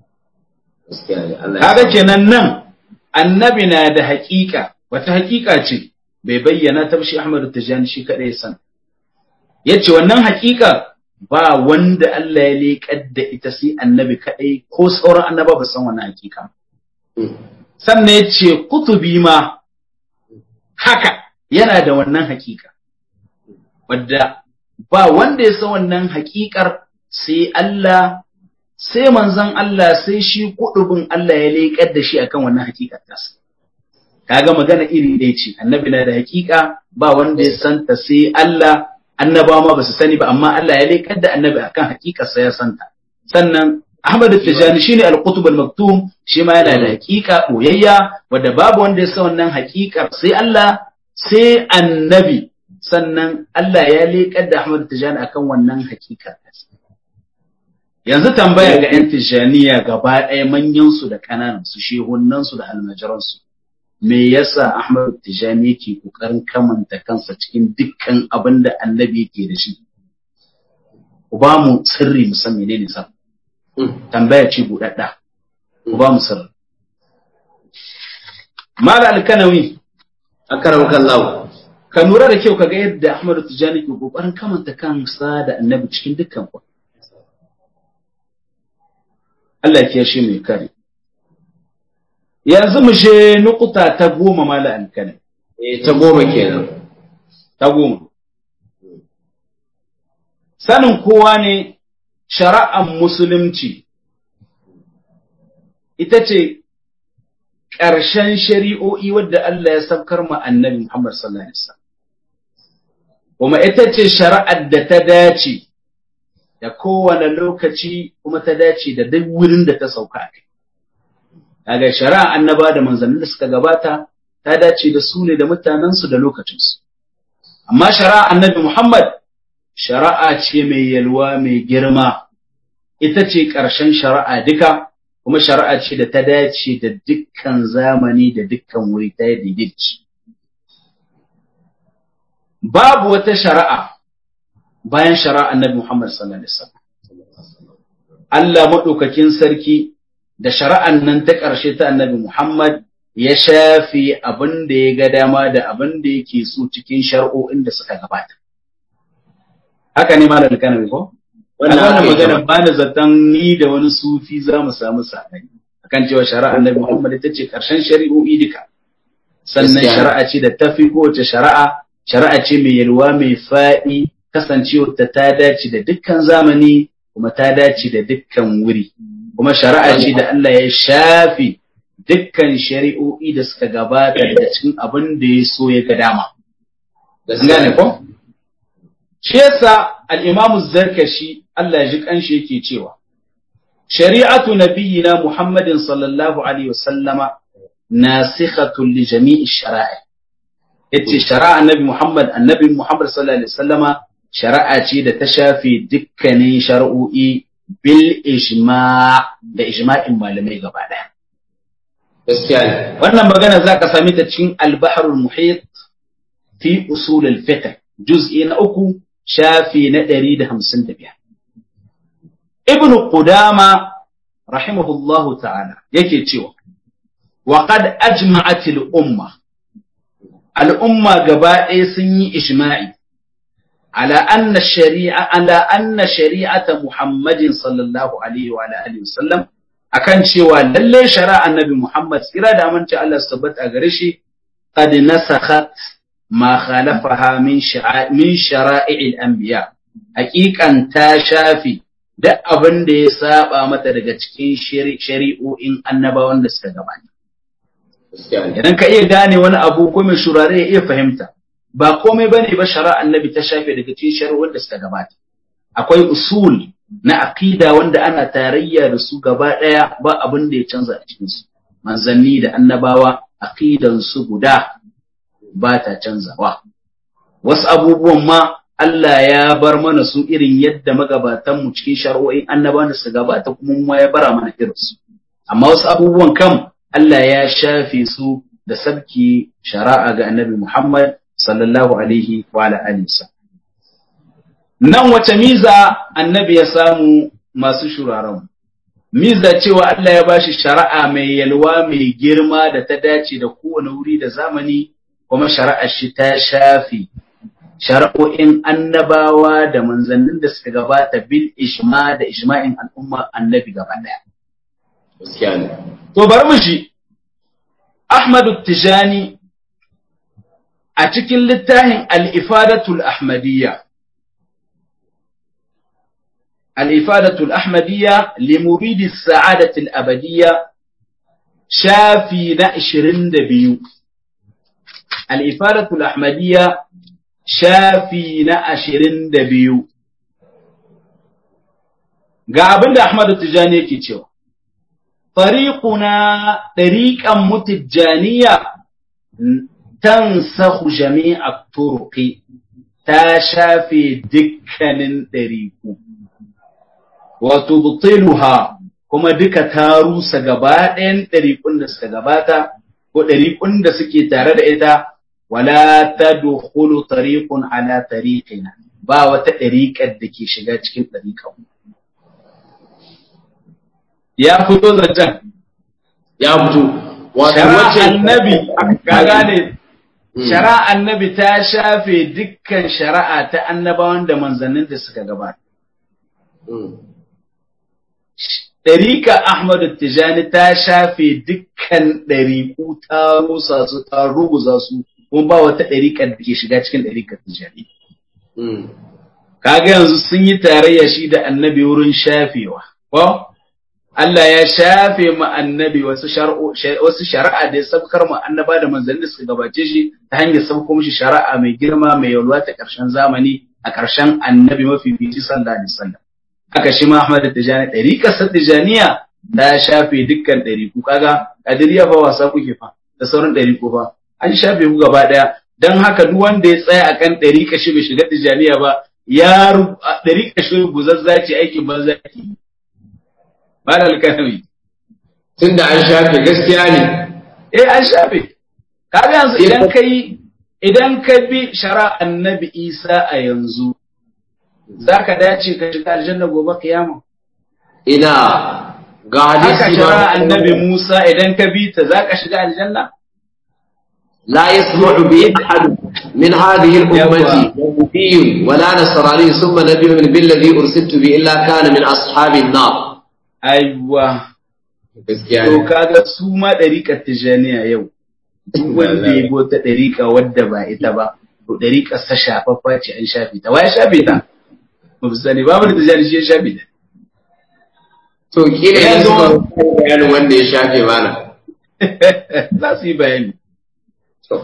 Kaga kenan nan annabi na da haƙiƙa wata haƙiƙa ce bai bayyana ta shi Ahmad Tijani shi kaɗai san yace wannan haƙiƙa ba wanda Allah ya leƙar da ita sai annabi kaɗai ko sauran annaba ba san wannan haƙiƙa sannan yace kutubi ma haka yana da wannan haƙiƙa wadda ba wanda ya san wannan haƙiƙar sai Allah sai manzon Allah sai shi kudubin Allah ya leƙar da shi akan wannan hakikar tasa kaga magana iri ɗaya ce annabi na da hakika ba wanda ya santa sai Allah annabawa ma basu sani ba amma Allah ya leƙar da annabi akan hakikar sa ya santa sannan Ahmad Tijani shine al-Qutb al-Maktum shi ma yana da hakika boyayya wanda babu wanda ya san wannan hakikar sai Allah sai annabi sannan Allah ya leƙar da Ahmad Tijani akan wannan hakikar yanzu tambaya ga 'yan tijjaniya gaba ɗaya manyansu da ƙananansu shehunansu da almajiransu me yasa Ahmad Tijjani yake ƙoƙarin kamanta kansa cikin dukkan abin da annabi yake da shi ku ba mu sirri mu san menene sa tambaya ce buɗaɗɗa ku ba mu sirri Mala Alkanawi akaram kallahu ka lura da kyau kaga yadda Ahmad Tijjani ke ƙoƙarin kamanta kansa da annabi cikin dukkan ku Allah ya shi mai kare. Yanzu mu je nukuta ta goma mala alkane. Eh ta goma kenan. Ta goma. Sanin kowa ne shari'ar musulunci ita ce ƙarshen shari'o'i wadda Allah ya saukar ma annabi Muhammad sallallahu Alaihi wasallam. Kuma ita ce shari'ar da ta dace da kowane lokaci kuma ta dace da duk wurin da ta sauka a kai. Daga shari'a annaba da manzannin da suka gabata ta dace da su ne da mutanensu da lokacinsu. Amma shari'a annabi Muhammad shari'a ce mai yalwa mai girma, ita ce ƙarshen shari'a duka, kuma shari'a ce da ta dace da dukkan zamani da dukkan wuri ta yi daidaici. Babu wata shari'a bayan shari'a annabi Muhammad sallallahu alaihi wasallam Allah madaukakin sarki da shari'an nan ta ƙarshe ta annabi Muhammad ya shafi abin da ya ga dama da abin da yake so cikin shar'o'in da suka gabata haka ne malam kanawi ko wannan magana ba da zaton ni da wani sufi za mu samu saɓani akan cewa shari'a annabi Muhammad ita ce ƙarshen shari'o'i duka sannan shari'a ce da tafi kowace shari'a shari'a ce mai yalwa mai faɗi kasancewar ta ta dace da dukkan zamani kuma ta dace da dukkan wuri kuma shari'a ce da Allah ya shafi dukkan shari'o'i da suka gabata daga cikin abin da ya so ya ga dama. Gane ko? Shi yasa al-Imam zarkashi Allah ya ji kanshi yake cewa shari'atu nabiyyina Muhammadin sallallahu alaihi wasallama nasikhatun li jami'i shara'i yace shari'a annabi Muhammad annabi Muhammad sallallahu alaihi wasallama shari'a ce da ta shafe dukkanin shari'o'i bil ijma' da ijma'in malamai gaba daya gaskiya ne wannan magana zaka sami ta cikin al-bahr al-muhit fi usul al-fiqh juz'i na uku shafi na 155 ibn qudama rahimahullahu ta'ala yake cewa wa qad ajma'at al-umma al-umma gaba ɗaya sun yi ijma'i ala anna shari'a ala anna shari'ata muhammadin sallallahu alaihi wa alihi wasallam akan cewa lalle shari'a annabi muhammad tsira da aminci Allah su tabbata gare shi qad nasakhat ma khalafaha min sha'a min shara'il anbiya haqiqan ta shafi duk abin da ya saba mata daga cikin shari'o'in annabawan da suka gabata gaskiya ne idan ka iya gane wani abu ko mai shurare ya iya fahimta ba komai bane ba shari'a annabi ta shafe daga cikin shari'o'in da suka gabata akwai usul na aqida wanda ana tarayya da su gaba daya ba abin da ya canza a cikin su manzanni da annabawa aqidan su guda ba ta canzawa wasu abubuwan ma Allah ya bar mana su irin yadda magabatan mu cikin shari'o'in annabawan da suka gabata kuma mu ma ya bara mana irin su amma wasu abubuwan kam Allah ya shafe su da sabki shari'a ga annabi Muhammad sallallahu alaihi wa ala alihi wasallam. nan wace miza annabi ya samu masu shuraren miza cewa Allah ya bashi shari'a mai yalwa mai girma da ta dace da kowane wuri da zamani kuma shari'ar shi ta shafi shari'o'in annabawa da manzannin da suka gabata bil ijma da ijma'in al'umma annabi gaba daya gaskiya ne To bari mu shi, Ahmadu Tijani a cikin littafin Al'ifadatul Ahmadiyya. Al'ifadatul Ahmadiyya limuridi sa'adatul abadiyya shafi na ashirin da biyu. Al'ifadatul Ahmadiyya shafi na ashirin da biyu. Ga abin da Ahmadu Tijani yake cewa. طريقنا طريقا متجانية تنسخ جميع الطرق تشافي دكن طريق وتبطلها kuma duka ta rusa gaba ɗayan ɗariƙun da suka gabata ko ɗariƙun da suke tare da ita wala ta dukhulu tariqun ala tariqina ba wata ɗariƙar da ke shiga cikin ɗariƙan ya fito zancen ya fito wato shara wacce annabi ka gane shara annabi ta shafe dukkan shari'a ta annabawan da manzannin da suka gabata Mm. ɗarika Ahmadu Tijani ta shafe dukkan ɗariƙu ta rusa su ta ruguza su kuma ba wata ɗariƙar da ke shiga cikin ɗariƙar Tijani Mm. kaga yanzu sun yi tarayya shi da annabi wurin shafewa ko Allah ya shafe ma annabi wasu shar'o wasu shari'a da ya sabkar ma annaba da manzanni da suka gabace shi ta hanyar sabko mishi shari'a mai girma mai yalwa ta ƙarshen zamani a ƙarshen annabi mafi fici sallallahu alaihi wasallam haka shi ma Ahmad Tijani ɗariƙar sa Tijaniya ta shafe dukkan ɗariƙu kaga kadiriya fa wasa kuke fa da sauran ɗariƙu fa an shafe ku gaba ɗaya dan haka duk wanda ya tsaya akan ɗariƙa shi bai shiga Tijaniya ba ya ru- a ɗariƙa shi guzazza ce aikin banza ke yi. Malal Kanawi. tunda an shafe gaskiya ne Eh an shafe. Kaga yanzu idan ka yi idan ka bi shara annabi Isa a yanzu za ka dace ka shiga aljanna gobe kiyama. ina ga Haka hadisi shara ma annabi Musa idan ka bi ta za ka shiga aljanna. لا يسمع به أحد من هذه الأمة يهودي ولا نصراني ثم نبي من بالذي أرسلت به إلا كان من أصحاب النار Aiwa. gaskiya To ne kaga su ma ɗariƙar Tijjaniya yau. Duk wanda ya bi wata ɗariƙa wadda ba ita ba, to ɗariƙar sa shafaffa ce an shafe ta. Wa ya shafe ta? Ba su sani babu da Tijjani shi ya shafe ta. to kila Ya yanzu zo- ba bayanin wanda ya shafe mana Za su yi bayani. to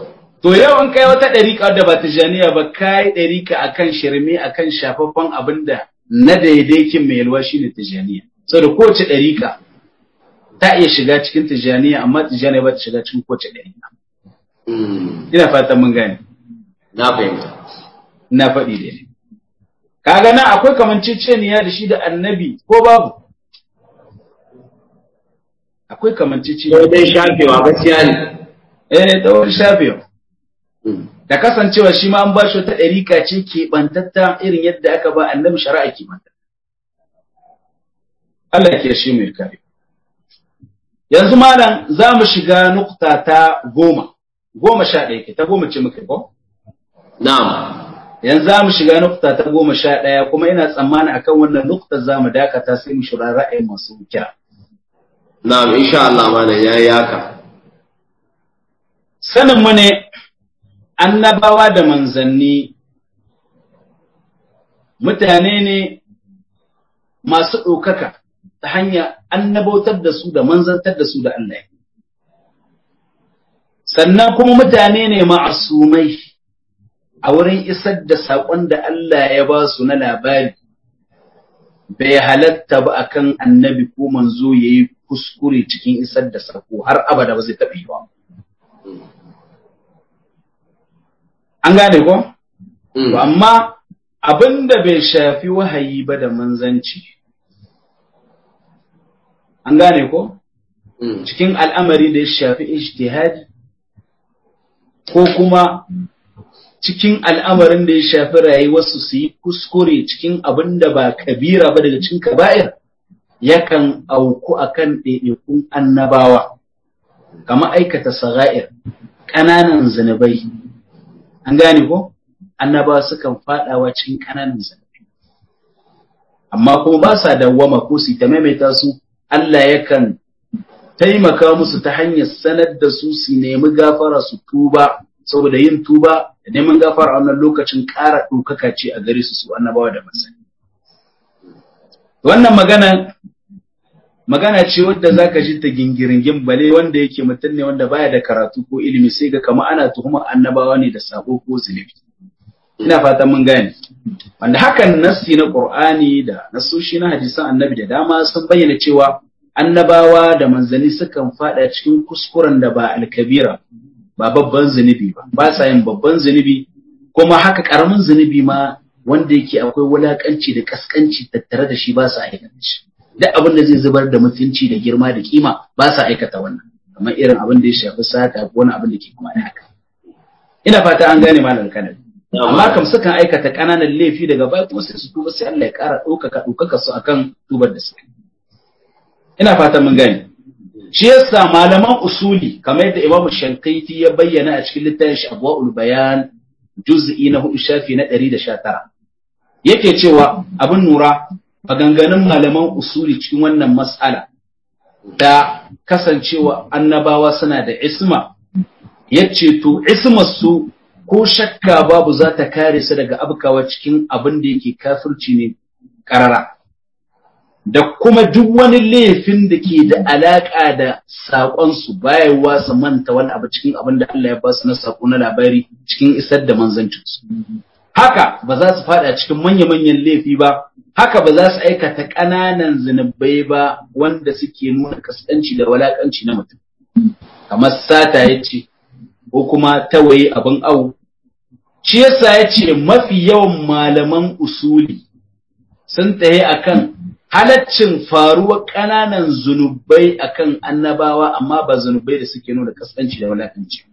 to yau in kai wata ɗariƙa wadda ba tijaniya ba kai ɗariƙa akan shirme akan shafaffen abin da na daidaikin mai yalwa shine tijaniya saboda kowace ɗariƙa ta iya shiga cikin tijaniya amma tijaniya ba ta shiga cikin kowace ɗariƙa ina fatan mun gane na fahimta na faɗi da kaga nan akwai kamanceceniya da shi da annabi ko babu akwai kamanceceniya sai dai shafewa gaskiya ne eh da wani shafewa da kasancewa shi ma an ba shi wata ɗarika ce keɓantatta irin yadda aka ba annabi shari'a keɓantatta Allah ya kiyaye shi mai kare yanzu malam za mu shiga nukta ta goma goma sha ɗaya ke ta goma ce muka ko na'am yanzu za mu shiga nukta ta goma sha ɗaya kuma ina tsammani akan wannan nukta za mu dakata sai mu shura ra'ayin masu kira na'am insha Allah malam yayi haka sanin mu ne annabawa da manzanni mutane ne masu ɗaukaka ta hanya annabautar da su da manzantar da su da Allah sannan kuma mutane ne ma'asumai a wurin isar da saƙon da Allah ya ba su na labari bai halatta ba akan annabi ko manzo ya yi kuskure cikin isar da saƙo har abada ba zai taɓa yi ba. An gane ko? To amma abin da bai shafi wahayi ba da manzanci. An gane ko? Cikin al'amari da ya shafi ijtihadi ko kuma cikin al'amarin da ya shafi rayuwarsu su yi kuskure cikin abin da ba kabira ba daga cikin kaba'ir yakan auku akan ɗaiɗaikun annabawa kama aikata saga'ir ƙananan zunubai an gane ko annabawa sukan faɗawa cikin ƙananan zunubai amma kuma ba sa dawwama ko su ta maimaita su Allah yakan taimaka musu ta hanyar sanar da su su nemi gafara su tuba saboda yin tuba da neman gafara a wannan lokacin ƙara ɗaukaka ce a gare su su annabawa da masani. Wannan magana magana ce wadda za ka ji ta gingiringin bale wanda yake mutum ne wanda baya da karatu ko ilimi sai ga kama ana tuhuma annabawa ne da sabo ko zunubi. Ina fatan mun gane. Wanda hakan nassi na Qur'ani da nasoshi na hadisan annabi da dama sun bayyana cewa annabawa da manzanni sukan fada cikin kuskuren da ba alkabira ba babban zunubi ba ba sa yin babban zunubi kuma haka karamin zunubi ma wanda yake akwai wulakanci da kaskanci tattare da shi ba sa aikata shi duk abin da zai zubar da mutunci da girma da kima ba sa aikata wannan kamar irin abin da ya shafi sata ko wani abin da ke kuma da haka ina fata an gane malam kanar amma kam sukan aikata kananan laifi daga baya kuma sai su tuba sai Allah ya kara ɗaukaka ɗaukaka su akan tubar da suka ina fata mun gane shi yasa malaman usuli kamar yadda Imam Shankaiti ya bayyana a cikin littafin shi Abwaul Bayan juz'i na hudu shafi na 119 yake cewa abin nura maganganun malaman usuli cikin wannan mas'ala da kasancewa annabawa suna da isma yace to ismar su ko shakka babu za ta kare su daga abkawa cikin abin da yake kafirci ne karara da kuma duk wani laifin da ke da alaƙa da saƙonsu bayarwa su manta wani abu cikin abin da Allah ya ba su na saƙo na labari cikin isar da manzancinsu. Haka ba za su faɗa cikin manya-manyan laifi ba, haka ba za su aikata ƙananan zunubai ba wanda suke nuna kaskanci da walaƙanci na mutum. Kamar sata ya ce, ko kuma tawaye abin awu. Shi yasa ya ce mafi yawan malaman usuli sun taye akan halaccin faruwar ƙananan zunubai akan annabawa amma ba zunubai da suke nuna kaskanci da walakanci.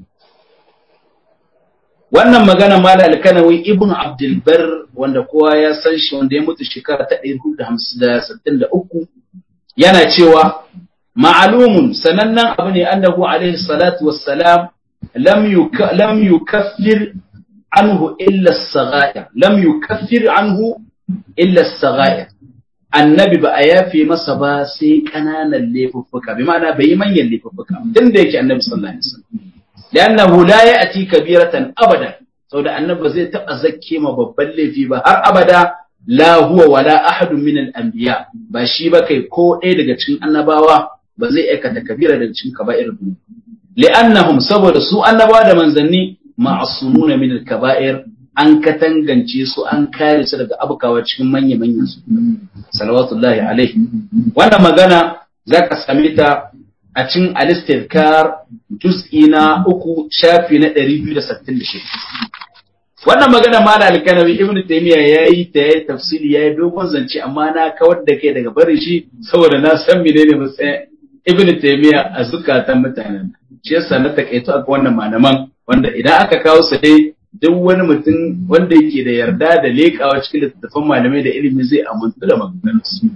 Wannan magana mala alkanawi ibn Abdulbar wanda kowa ya san shi wanda ya mutu shekara ta 463 yana cewa ma'alumun sanannen abu ne annahu alaihi salatu wassalam lam yukaffir anhu illa as-saghair lam yukaffir anhu illa as-saghair annabi ba a yafe masa ba sai ƙananan laifuffuka bi ma'ana bai yi manyan laifuffuka tun da yake annabi sallallahu alaihi wasallam li'annahu la ya'ti kabiratan abadan saboda annabi zai taba zakke ma babban laifi ba har abada la huwa wala ahadun min al-anbiya ba shi ba kai ko ɗaya daga cikin annabawa ba zai aikata kabira daga cikin kaba'ir li'annahum saboda su annabawa da manzanni ma'asumuna min al-kaba'ir an katangance su an kare su daga abukawa cikin manya-manyan su salawatullahi alaihi wannan magana zaka same ta a cikin al-istidkar juz'i na uku shafi na 266 wannan magana ma da alkanawi ibnu taymiya yayi ta yayi tafsiri yayi dogon zance amma na kawar da kai daga barin shi saboda na san menene matsayin ibnu taymiya a zukatan mutanen shi yasa na takaito a wannan malaman wanda idan aka kawo su dai duk wani mutum wanda yake da yarda da lekawa cikin littattafan malamai da ilimi zai amintu da maganganunsu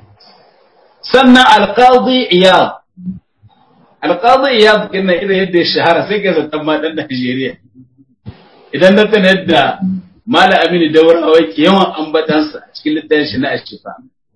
sannan alqadi iyad alqadi iyad kinna idan yadda ya shahara sai ka zata ma dan Najeriya idan na tana yadda Malam Aminu Daurawa ke yawan ambatansa a cikin littafin shi na Ashifa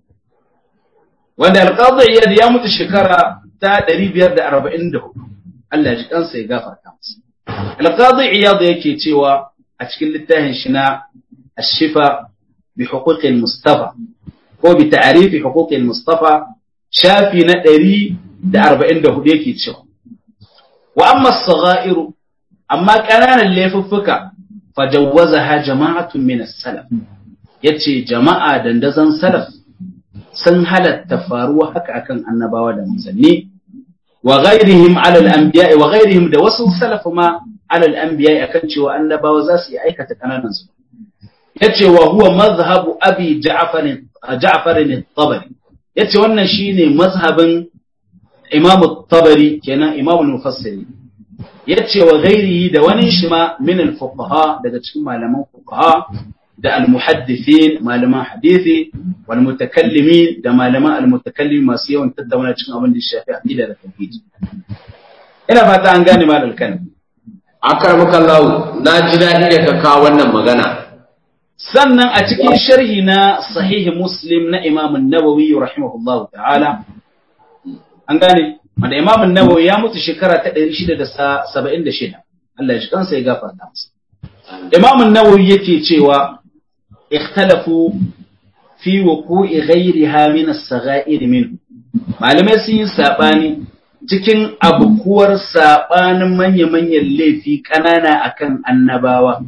wanda alqadi iyad ya mutu shekara ta 544 Allah ji kansa ya gafarta masa alqadi iyad yake cewa a cikin littafin shi na Ashifa bi huquqil Mustafa ko bi ta'rifi huquqil Mustafa shafi na ɗari da arba'in da hudu yake cewa. Wa amma sagha'iru amma ƙananan laifuffuka fajawwaza ha jama'atun min salaf yace jama'a dandazon salaf sun halatta faruwa haka akan annabawa da manzanni wa ghairihim ala al-anbiya wa ghairihim da wasu salaf ma ala al-anbiya akan cewa annabawa za su yi aikata kananan su yace wa huwa mazhabu abi ja'far ja'far at-tabari yace wannan shine mazhabin Imam tabari kenan Imam al-Mufassiri yace wa ghairihi da wani shi ma min al-fuqaha daga cikin malaman fuqaha da al-muhaddithin malaman hadisi wal mutakallimin da malaman al-mutakallim masu yawan tattauna cikin abin da shafi aqida da tauhid ina fata an gane malal kan akarmakallahu na ji daɗi da ka kawo wannan magana sannan a cikin sharhi na sahihi muslim na imam nawawi rahimahullahu ta'ala an gane wanda imam nawawi ya mutu shekara ta 676 Allah ya shi kansa ya gafarta masa imam nawawi yake cewa ikhtalafu fi wuqu'i ghayriha min as-sagha'ir minhu malamai sun yi sabani cikin abukuwar sabanin manya-manyan laifi kanana akan annabawa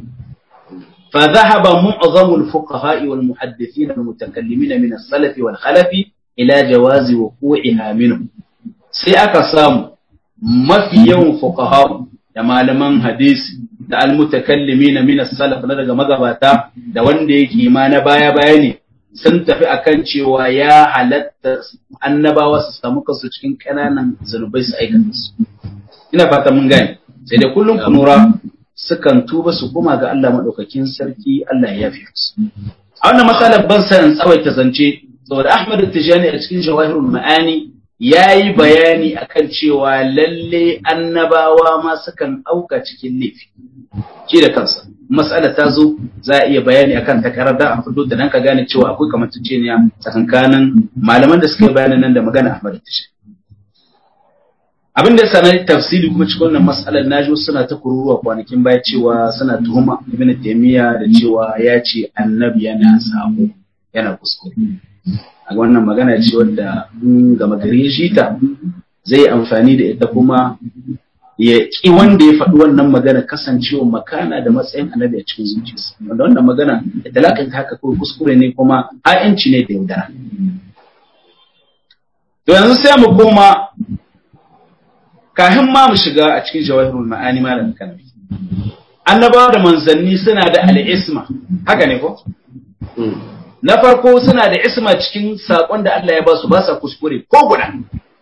فذهب معظم الفقهاء والمحدثين المتكلمين من السلف والخلف إلى جواز وقوعها منهم sai aka samu mafi yawan fuqaha da malaman hadisi da almutakallimi na min salaf na daga magabata da wanda yake ma na baya baya ne sun tafi akan cewa ya halatta annabawa su samu kansu cikin kananan zanubai su aikata su ina fata mun gane sai da kullum kunura sukan tuba su koma ga Allah maɗaukakin sarki Allah ya yafe su. A wannan matsalar ban san tsawaita zance, saboda Ahmad Tijani a cikin Jawahirul Ma'ani ya yi bayani akan cewa lalle annabawa ma sukan auka cikin laifi. Shi da kansa, matsala ta zo za a iya bayani akan takarar da a fito da nan ka gane cewa akwai kamanceceniya tsakankanin malaman da suka yi bayanin nan da magana Ahmad Tijani. abin da sanar tafsiri kuma cikin wannan mas'alar naji suna ta kururuwa kwanakin baya cewa suna tuhuma ibn taymiya da cewa ya ce annabi yana sabo yana kuskure a wannan magana ce wadda in gama gari shi ta zai amfani da ita kuma ya ki wanda ya faɗi wannan magana kasancewa makana da matsayin annabi a cikin zuciyarsa wanda wannan magana da talakan haka kawai kuskure ne kuma a'yanci ne da yaudara to yanzu sai mu koma kafin ma mu shiga a cikin jawahirul ma'ani malam kalmi annabawa da manzanni suna da al'isma haka ne ko na farko suna da isma cikin sakon da Allah ya ba su ba sa kuskure ko guda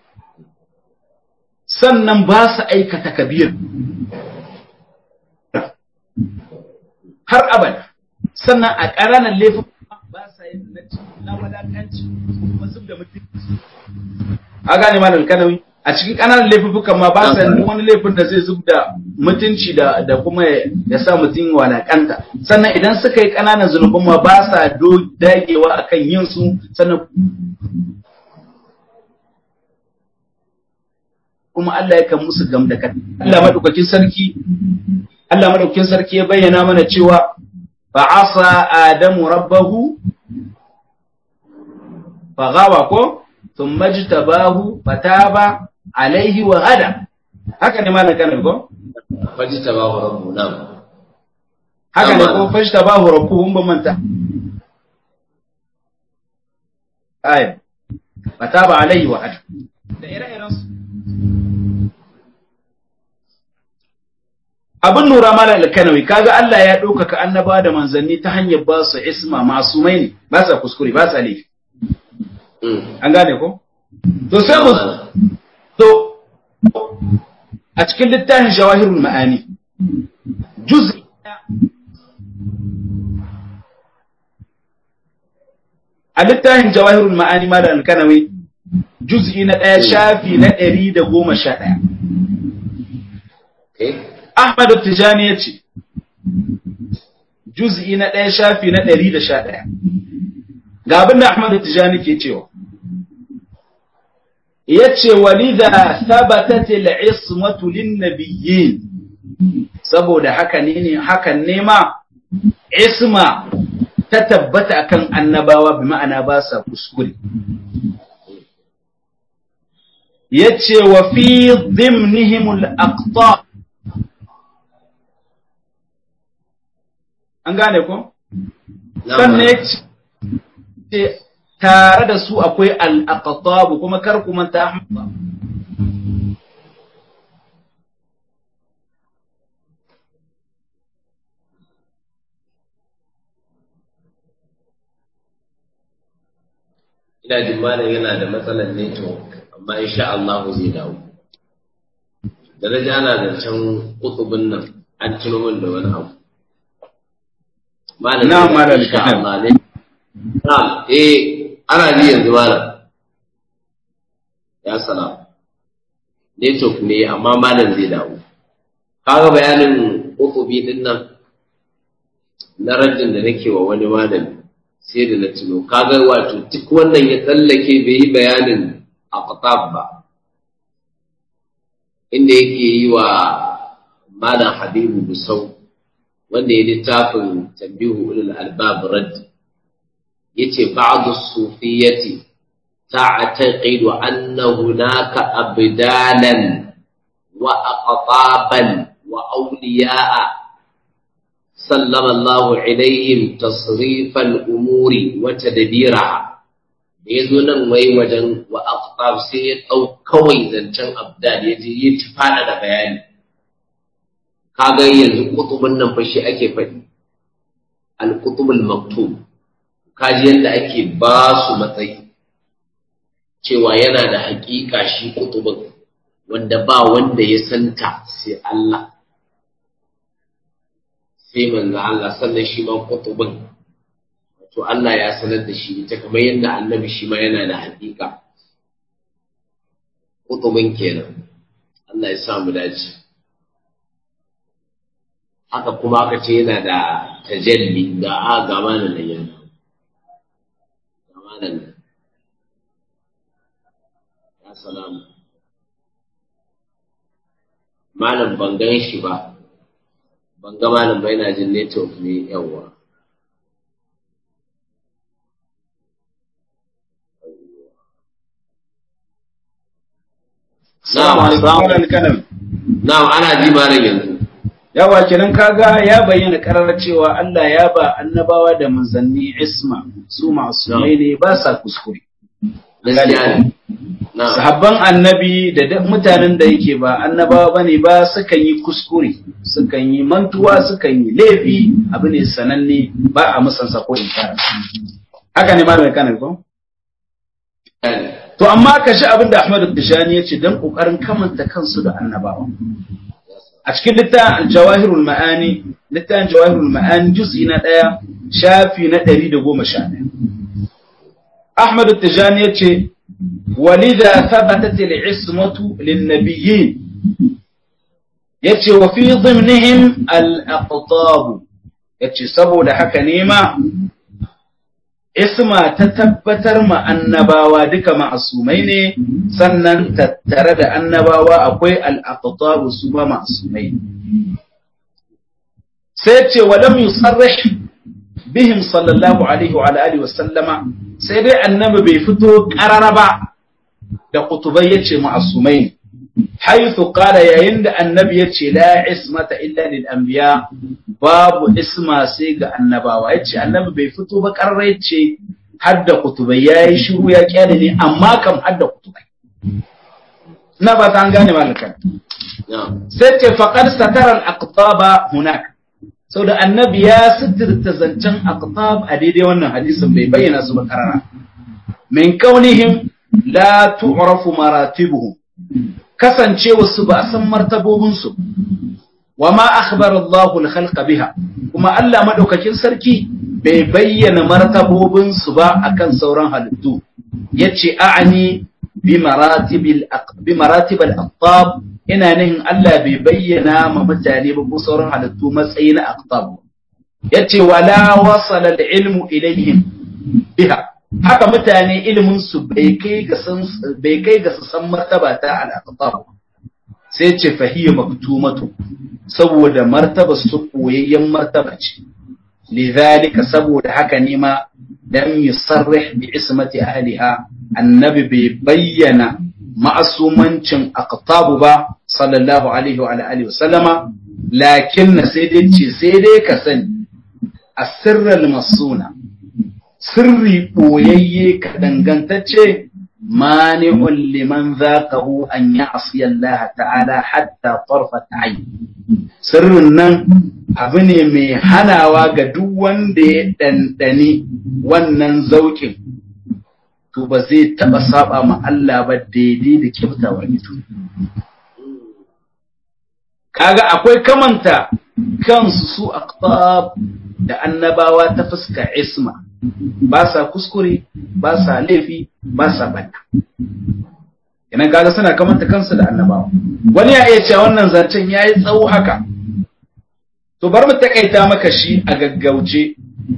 sannan ba su aikata kabir har abada sannan a ƙananan laifin ba sa yin na wadatanci kuma zub da mutum a gane malam kalmi a cikin ƙananan laifukan ma ba sa wani laifin da zai zub da mutunci da da kuma ya sa mutum walakanta sannan idan suka yi ƙananan zunuban ma ba sa dagewa akan yin su sannan kuma Allah ya kan musu gam da kan Allah madaukakin sarki Allah madaukakin sarki ya bayyana mana cewa fa asa adamu rabbahu fa gawa ko ثم اجتباه فتاب alaihi wa hada haka ne malam kanar ko faji ta ba rabbu nan haka ne Na'am, ko malam. fashta ba rabbuhum ba manta aya fataba alaihi wa hada da ire-iren su abin lura mala alkanawi kaga Allah ya ɗaukaka annaba da manzanni ta hanyar ba su isma masumai ne ba sa kuskure ba sa laifi Mm. an gane ko to sai mu to a cikin littafin jawahirul ma'ani juz'i a littafin jawahirul ma'ani ma da alkanawi juz'i na ɗaya shafi na ɗari da goma sha ɗaya Okay. Ahmadu Tijani ya ce, Juz'i na ɗaya shafi na ɗari da sha ɗaya. Ga abin da Ahmadu Tijani ke cewa, ya ce, Walida sabatatil ismatu lin nabiyyin saboda haka ne ne hakan ne ma isma ta tabbata akan annabawa bi ma'ana ba sa kuskure. Ya ce wa fi dhimnihimul aqta an gane ko? Na'am, sannan malam. ya ce tare da su akwai al'aqatabu kuma kar ku manta Ahmad. ina jin malam yana da matsalar network amma insha Allah zai dawo da na ji ana zancen kutubin nan an tuno min da wani abu malam Na, zai dawo, malam, insha kaɗan. Allah ne na'am eh ana ji yanzu malam ya salam network ne amma malam zai dawo kaga bayanin kutubi din nan na rajin da nake wa wani malami sai da na tuno kaga wato duk wannan ya tsallake bai yi bayanin aqtab ba inda yake yi wa malam habibu busau wanda ya littafin tambihu ulul albab radd yace ba'du sufiyati ta'taqidu anna hunaka abdalan wa aqtaban wa awliya'a سلم الله إليهم تصريف الأمور وتدبيرها da ya zo nan wai wajen wa aqtab sai ya ɗau kawai zancen abdal ya je ya ci fada da bayani kaga yanzu kutubun nan fa shi ake faɗi al kutubul maktub kaji yadda ake ba su matsayi cewa yana da haƙiƙa shi kutubun wanda ba wanda ya santa sai Allah sai manzo Allah sannan shi ma kutubin to Allah ya sanar da shi ita kamar yadda annabi shi ma yana da haƙiƙa kutubin kenan Allah ya sa mu dace haka kuma aka ce yana da tajalli ga a ga manan nan yana ga manan nan ya salamu malam ban gan shi ba ban ga malam ba yana jin network ne yawa Assalamu alaikum malam alkanawi. Na'am ana ji malam yanzu. Yawa kenan kaga ya bayyana karar cewa Allah ya ba annabawa da manzanni isma su masumai ne ba sa kuskure. Gaskiya ne. Na'am. Sahabban annabi da duk mutanen da yake ba annabawa bane ba sukan yi kuskure, sukan yi mantuwa, sukan yi laifi, abu ne sananne ba a musansa ko inkara. Haka ne malam kanar ko? To amma ka shi abin da Ahmadu Tijani ya ce don ƙoƙarin kamanta kansu da annabawa. A cikin littafin Jawahirul Ma'ani, littafin Jawahirul Ma'ani juz'i na ɗaya, shafi na ɗari da goma sha ɗaya. Ahmadu Tijani ya ce, Walida thabatat al-ismatu lin-nabiyyin yace wa fi dhimnihim al-aqtab yace saboda haka ne ma isma ta tabbatar ma annabawa duka ma'asumai ne sannan tattare da annabawa akwai al'aqtabu su ba ma'asumai sai ce wa lam yusarrih bihim sallallahu alaihi wa alihi wa sallama sai dai annabi bai fito karara ba da kutubai yace ma'asumai haythu qala yayin da annabi yace la ismata illa lil anbiya babu isma sai ga annabawa yace annabi bai fito ba karra yace hadda kutubai yayi shiru ya kyale ne amma kam hadda kutubai na ba ta an gane malakan sai ce faqad satara al aqtaba hunak sau da annabi ya sitirta zancen aqtab a daidai wannan hadisin bai bayyana su ba karara min kaunihim la tu'rafu maratibuhum kasancewa su ba a san martabobin su wa ma akhbara Allahu al-khalqa biha kuma Allah madaukakin sarki bai bayyana martabobin su ba akan sauran halittu yace a'ani bi maratibil bi maratibil aqtab ina nihin Allah bai bayyana ma mutane ba ko sauran halittu matsayi na aqtab yace wala wasala al-ilmu ilayhim biha haka mutane ilimin su bai kai ga san bai kai ga su san martaba ta al-aqtab sai ce fahiya maktumatu saboda martaba su koyayyen martaba ce lidhalika saboda haka ne ma lam yusarrih bi ismati ahliha annabi bai bayyana ma'asumancin aqtabu ba sallallahu alaihi wa alihi wa sallama lakin sai dai ce sai dai ka sani asirral masuna sirri boyayye ka dangantacce mani'un liman zaqahu an ya'si Allah ta'ala hatta tarfat ayn sirrin nan abu ne mai hanawa ga duk wanda ya dandani wannan zaukin to ba zai taɓa saba ma Allah ba daidai da kyautawar ido. Kaga akwai kamanta kansu su aqtab da annabawa ta fuska isma ba sa kuskure ba sa laifi ba sa banda. Idan kaga suna kamanta kansu da annabawa. Wani ya iya cewa wannan zancen ya yi tsawo haka. To bar mu takaita maka shi a gaggauce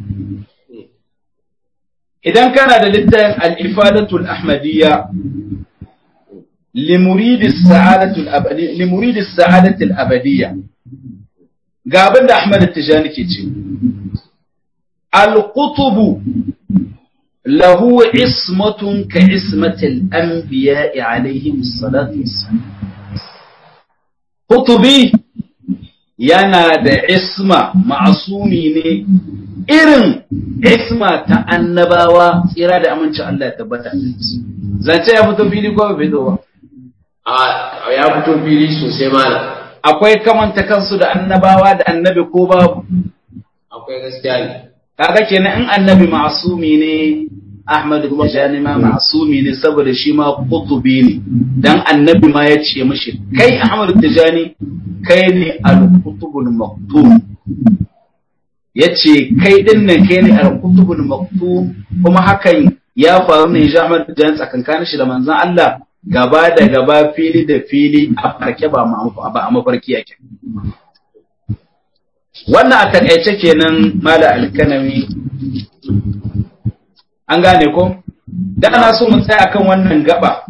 idan kana da littafin al-ifadatul ahmadiyya limuridi sa'adatul abadi limuridi sa'adatul abadiyya ga abin da Ahmad Tijani ke ce al-qutub lahu ismatun ka ismatil anbiya'i alaihim salatu wassalam qutubi yana da isma ma'asumi ne irin isma ta annabawa tsira da amincin Allah ya tabbata zance ya fito fili ko bai fito ba a ya fito fili sosai malam akwai kamanta kansu da annabawa da annabi ko babu akwai gaskiya ne kaga kenan in annabi ma'asumi ne Ahmad Tijani ma ma'asumi ne saboda shi ma kutubi ne dan annabi ma ya ce mishi kai Ahmad Tijani kai ne al-kutubul maktum yace kai din nan kai ne al-kutubul maktum kuma hakan ya faru ne ya Ahmad Tijani tsakankanin shi da manzon Allah gaba da gaba fili da fili a farke ba ba a mafarki yake wannan a takaice kenan mala alkanami an gane ko da ana so mu tsaya kan wannan gaba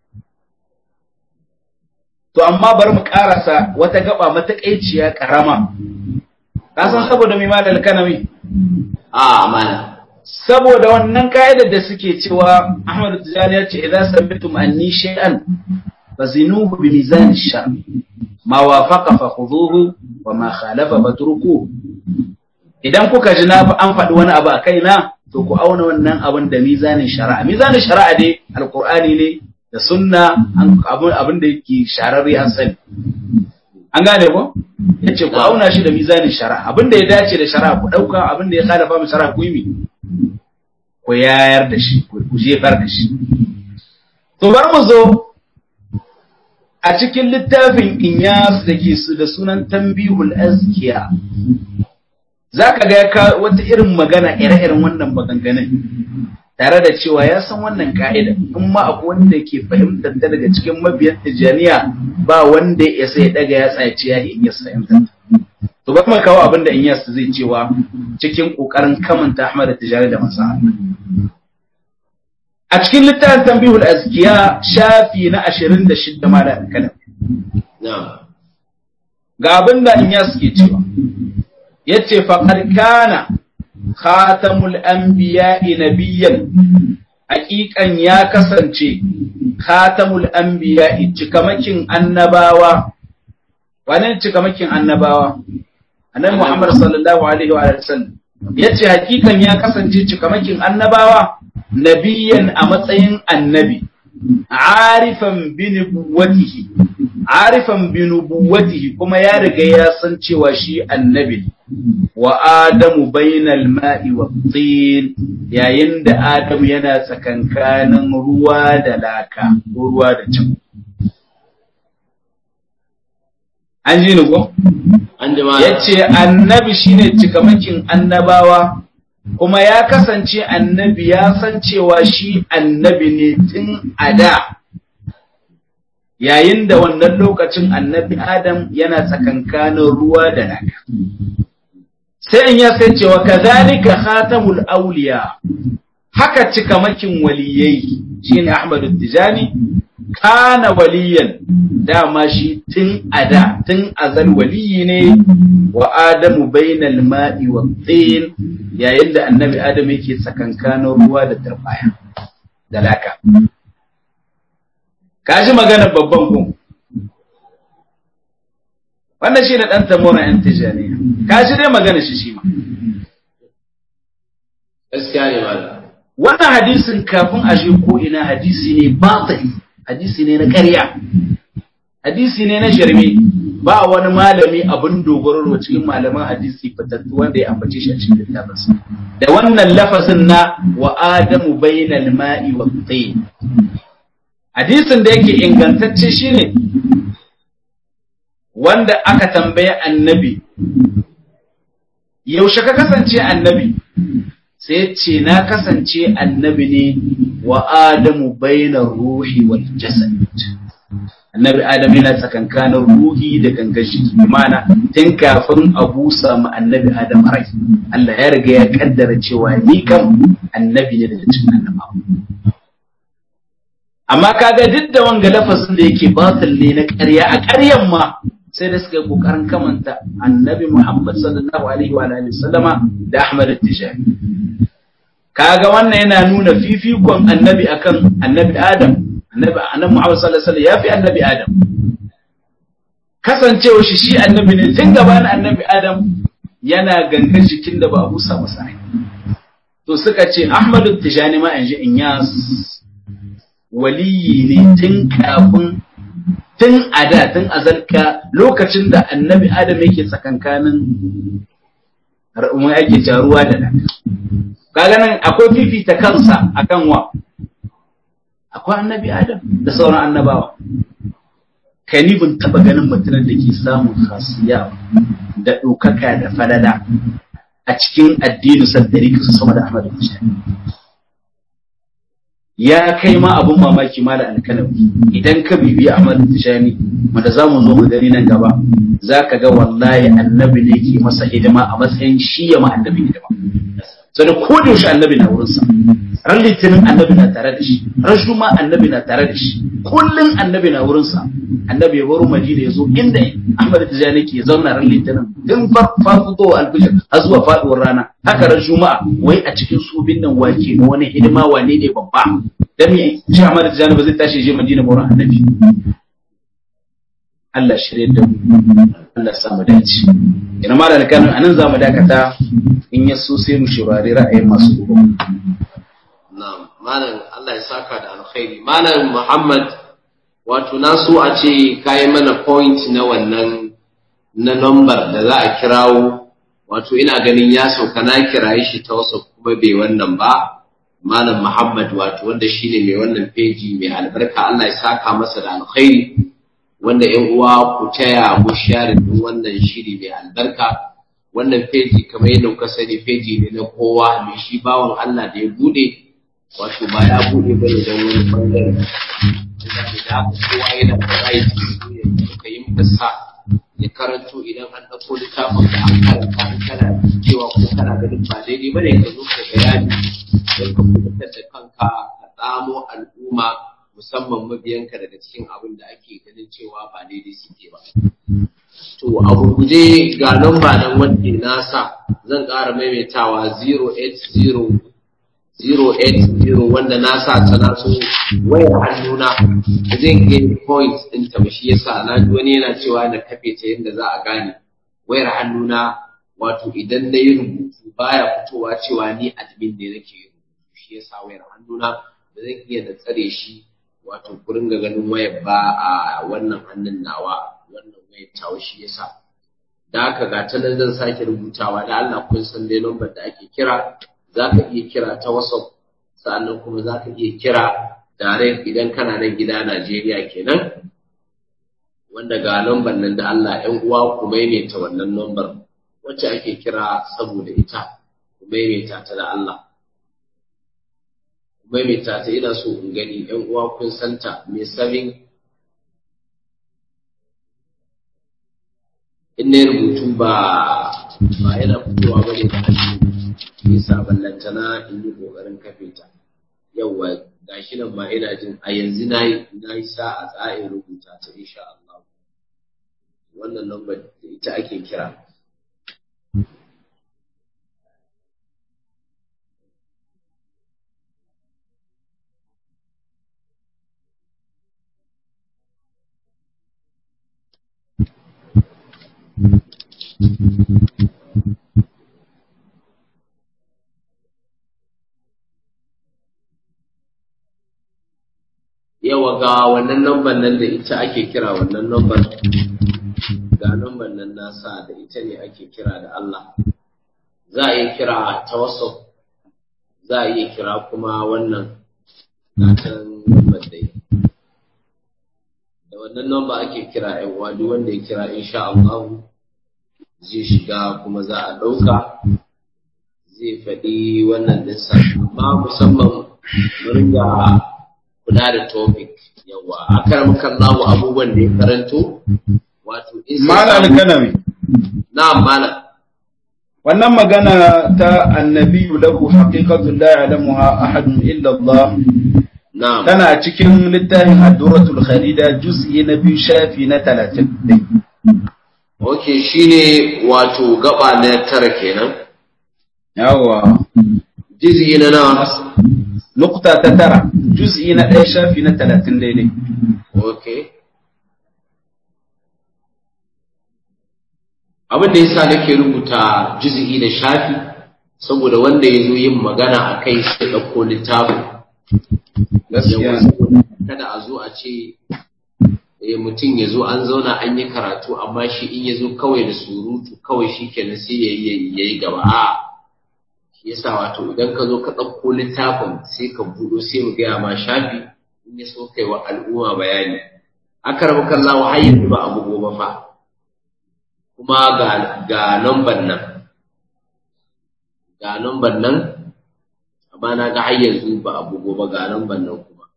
to amma bari mu karasa wata gaba matakaiciya karama ka san saboda mai mala alkanami a amana saboda wannan ka'idar da suke cewa Ahmad Tijani ya ce idan sabbitum anni shay'an fazinuhu bi mizan shar ma wafaqa fa khudhuhu wa ma khalafa fatruku idan kuka ji na an faɗi wani abu a kaina to ku auna wannan abin da mizanin shari'a mizanin shari'a dai alqur'ani ne da sunna abin abin da yake shararre an sani an gane ko yace ku auna shi da mizanin shari'a abin da ya dace da shari'a ku dauka abin da ya khalafa mu shari'a ku yi mi ku yayar da shi ku jefar da shi to bar mu zo a cikin littafin inyas da ke su da sunan tambihul azkiya za ka ga wata irin magana ire-iren wannan maganganun tare da cewa ya san wannan ka'ida in ma akwai wanda ke fahimtar ta daga cikin mabiyan tijjaniya ba wanda ya sai daga ya tsaci ya inyas fahimtar to ba kuma kawo abin da inyas zai cewa cikin kokarin kamanta ahmad tijjani da masa a cikin littafin tambihul azkiya shafi na ashirin da shidda ma da kalam ga abin da inyas ke cewa yace faqad kana khatamul anbiya'i nabiyyan haƙiƙan ya kasance khatamul anbiya cikamakin annabawa wane cikamakin annabawa annabi Muhammad sallallahu alaihi wa sallam yace haƙiƙan ya kasance cikamakin annabawa nabiyan a matsayin annabi arifan bi nubuwatihi arifan bi nubuwatihi kuma ya riga ya san cewa shi annabi wa adamu bainal ma'i wa tin yayin da adamu yana tsakankanin ruwa da laka ko ruwa da can an ji ni ko an ji ma yace annabi shine cikamakin annabawa kuma ya kasance annabi ya san cewa shi annabi ne tun a da yayin da wannan lokacin annabi adam yana tsakankanin ruwa da naka sai in ya san cewa kazalika khatamul awliya haka cikamakin waliyai shine ahmadu tijani kana waliyan dama shi tun a da tun azal waliyi ne wa adamu bainal ma'i wa tin yayin da annabi adam yake tsakankanin ruwa da turbaya da laka kaji magana babban kun wannan shi ne ɗan tamora yan tijaniya kaji dai magana shi shi ma gaskiya ne malam wannan hadisin kafin a shi ko ina hadisi ne batili hadisi ne na ƙarya hadisi ne na shirme ba wani malami abin dogaro cikin malaman hadisi fitattu wanda ya ambace shi a cikin littafinsa da wannan lafazin na wa adamu bainal ma'i wa tayyib hadisin da yake ingantacce shine wanda aka tambaye annabi yaushe ka kasance annabi sai ce na kasance annabi ne wa adamu bainar ruhi wal jasad annabi adam yana tsakankanin ruhi da gangan jiki mana tun kafin a busa mu annabi adam rai Allah ya riga ya kaddara cewa ni kam annabi ne daga cikin annabawa amma kaga duk da wanga lafazin da yake batil ne na ƙarya a ƙaryan ma sai da suka yi ƙoƙarin kamanta annabi Muhammad sallallahu alaihi wa alihi sallama da Ahmad Tijani kaga wannan yana nuna fifikon annabi akan annabi Adam annabi annabi Muhammad sallallahu alaihi wasallam yafi annabi Adam kasancewa shi shi annabi ne tun gabanin annabi Adam yana gangan jikin da ba a busa masa rai to suka ce Ahmad Tijani ma yanzu in yas waliyi ne tun kafin tun a da tun azalka lokacin da annabi adam yake tsakankanin mun ake jaruwa da naka kaga nan akwai fifita kansa akan wa akwai annabi adam da sauran annabawa kai ni ban taba ganin mutumin da ke samun khasiya da ɗaukaka da falala a cikin addinin saddari su sama da Ahmadu Tijani ya kai ma abun mamaki ma da alkanawi idan ka bibi Ahmad Tijani wanda za mu zo mu gani nan gaba za ka ga wallahi annabi ne ke masa hidima a matsayin shi ya ma annabi hidima sai ko da yaushe annabi na wurinsa ran litinin annabi na tare da shi ran juma annabi na tare da shi kullun annabi na wurinsa annabi ya baro madina ya zo inda Ahmad Tijani ke zauna ran litinin din farfafuto alfijir har zuwa faduwar rana haka ran juma'a wai a cikin su bin nan wake na wani hidima wane ne babba dan me shi Ahmad Tijani ba zai tashi je Madina ba wurin annabi Allah shirye da mu Allah sa mu dace ina ma da alƙalin anan za mu dakata in ya so sai mu shirari ra'ayin masu gobe Na'am, malam Allah ya saka da alkhairi. Malam Muhammad wato na so a ce kayi mana point na wannan na number da za a kirawo wato ina ganin ya sauka na kiraye shi ta wasu kuma bai wannan ba Malam Muhammad wato wanda shine mai wannan peji mai albarka Allah ya saka masa da alkhairi wanda ƴan uwa ku taya mu share din wannan shiri mai albarka wannan peji kamar yadda kuka sani peji ne na kowa mai shi bawan Allah da ya bude wato ba ya buɗe ba ne don wani ɓangare da haka kowa yana da right ya ka yi maka sa ya karanto idan an ɗauko littafin da an karanta an kana cewa ko kana ganin ba daidai ba ne ka zo ka bayani don ka kubutar da kanka ka tsamo al'umma musamman mabiyanka daga cikin abin da ake ganin cewa ba daidai suke ba. To a gurguje ga lamba nan wanda na sa zan ƙara maimaitawa 080 080 wanda na sa ta na so wayar hannuna da zai gain point din ta ba shi yasa na ji wani yana cewa na kafe ta yadda za a gane wayar hannuna wato idan na yi rubutu baya fitowa cewa ni admin ne nake yi rubutu shi yasa wayar hannuna ba zan iya da tsare shi wato gurin ga ganin wayar ba a wannan hannun nawa wannan wayar tawa shi yasa da haka ga ta nan zan sake rubutawa da Allah kun san dai lambar da ake kira za ka iya kira ta WhatsApp sannan kuma za ka iya kira direct idan kana nan gida Najeriya kenan wanda ga lambar nan da Allah ‘yan uwa ku maimaita wannan lambar wacce ake kira saboda ita ku maimaita ta da Allah ku maimaita ta ina so in gani ‘yan uwa kun santa mai sabin in na rubutu ba ba yana fitowa ba ne da hannu nisa ballantana in yi ƙoƙarin kafe ta yauwa gashi nan ma ina jin a yanzu na yi na yi sa a tsarin rubuta ta insha Allah wannan lambar da ita ake kira yawa ga wannan lambar nan da ita ake kira wannan lambar ga lambar nan nasa da ita ne ake kira da Allah za a iya kira ta WhatsApp za a iya kira kuma wannan gatan lambar dai da wannan lambar ake kira ƴan uwa duk wanda ya kira insha Allah zai shiga kuma za a ɗauka zai faɗi wannan ɗinsa amma musamman mu ringa kula da topic yawa a karamakan namu abubuwan da ya karanto wato Malam Alkanami. na'am malam Wannan magana ta annabi lahu haqiqatun la ya'lamuha ahadun illa Allah na'am tana cikin littafin Ad-Durratul Kharida juz'i na biyu shafi na 30. okay shine wato gaba na tara kenan Yawa. jizgi na nawa Nukta ta tara, juz'i na ɗaya shafi na 30 daidai. okay abin da yasa nake rubuta juz'i da shafi saboda wanda ya zo yin magana a kai sai ɗauko littafin Gaskiya. Yawa, saboda kada a zo a ce eh, mutum ya zo an zauna an yi karatu amma shi in ya zo kawai da surutu kawai shi kenan sai ya yi ya yi gaba a shi yasa wato idan ka zo ka ɗauko littafin sai ka buɗo sai mu gaya ma shafi in ya so kai wa al'umma bayani aka rabu kallawa har yanzu ba abu gobe fa kuma ga ga lambar nan ga lambar nan amma na ga har yanzu ba abu gobe ga lambar nan kuma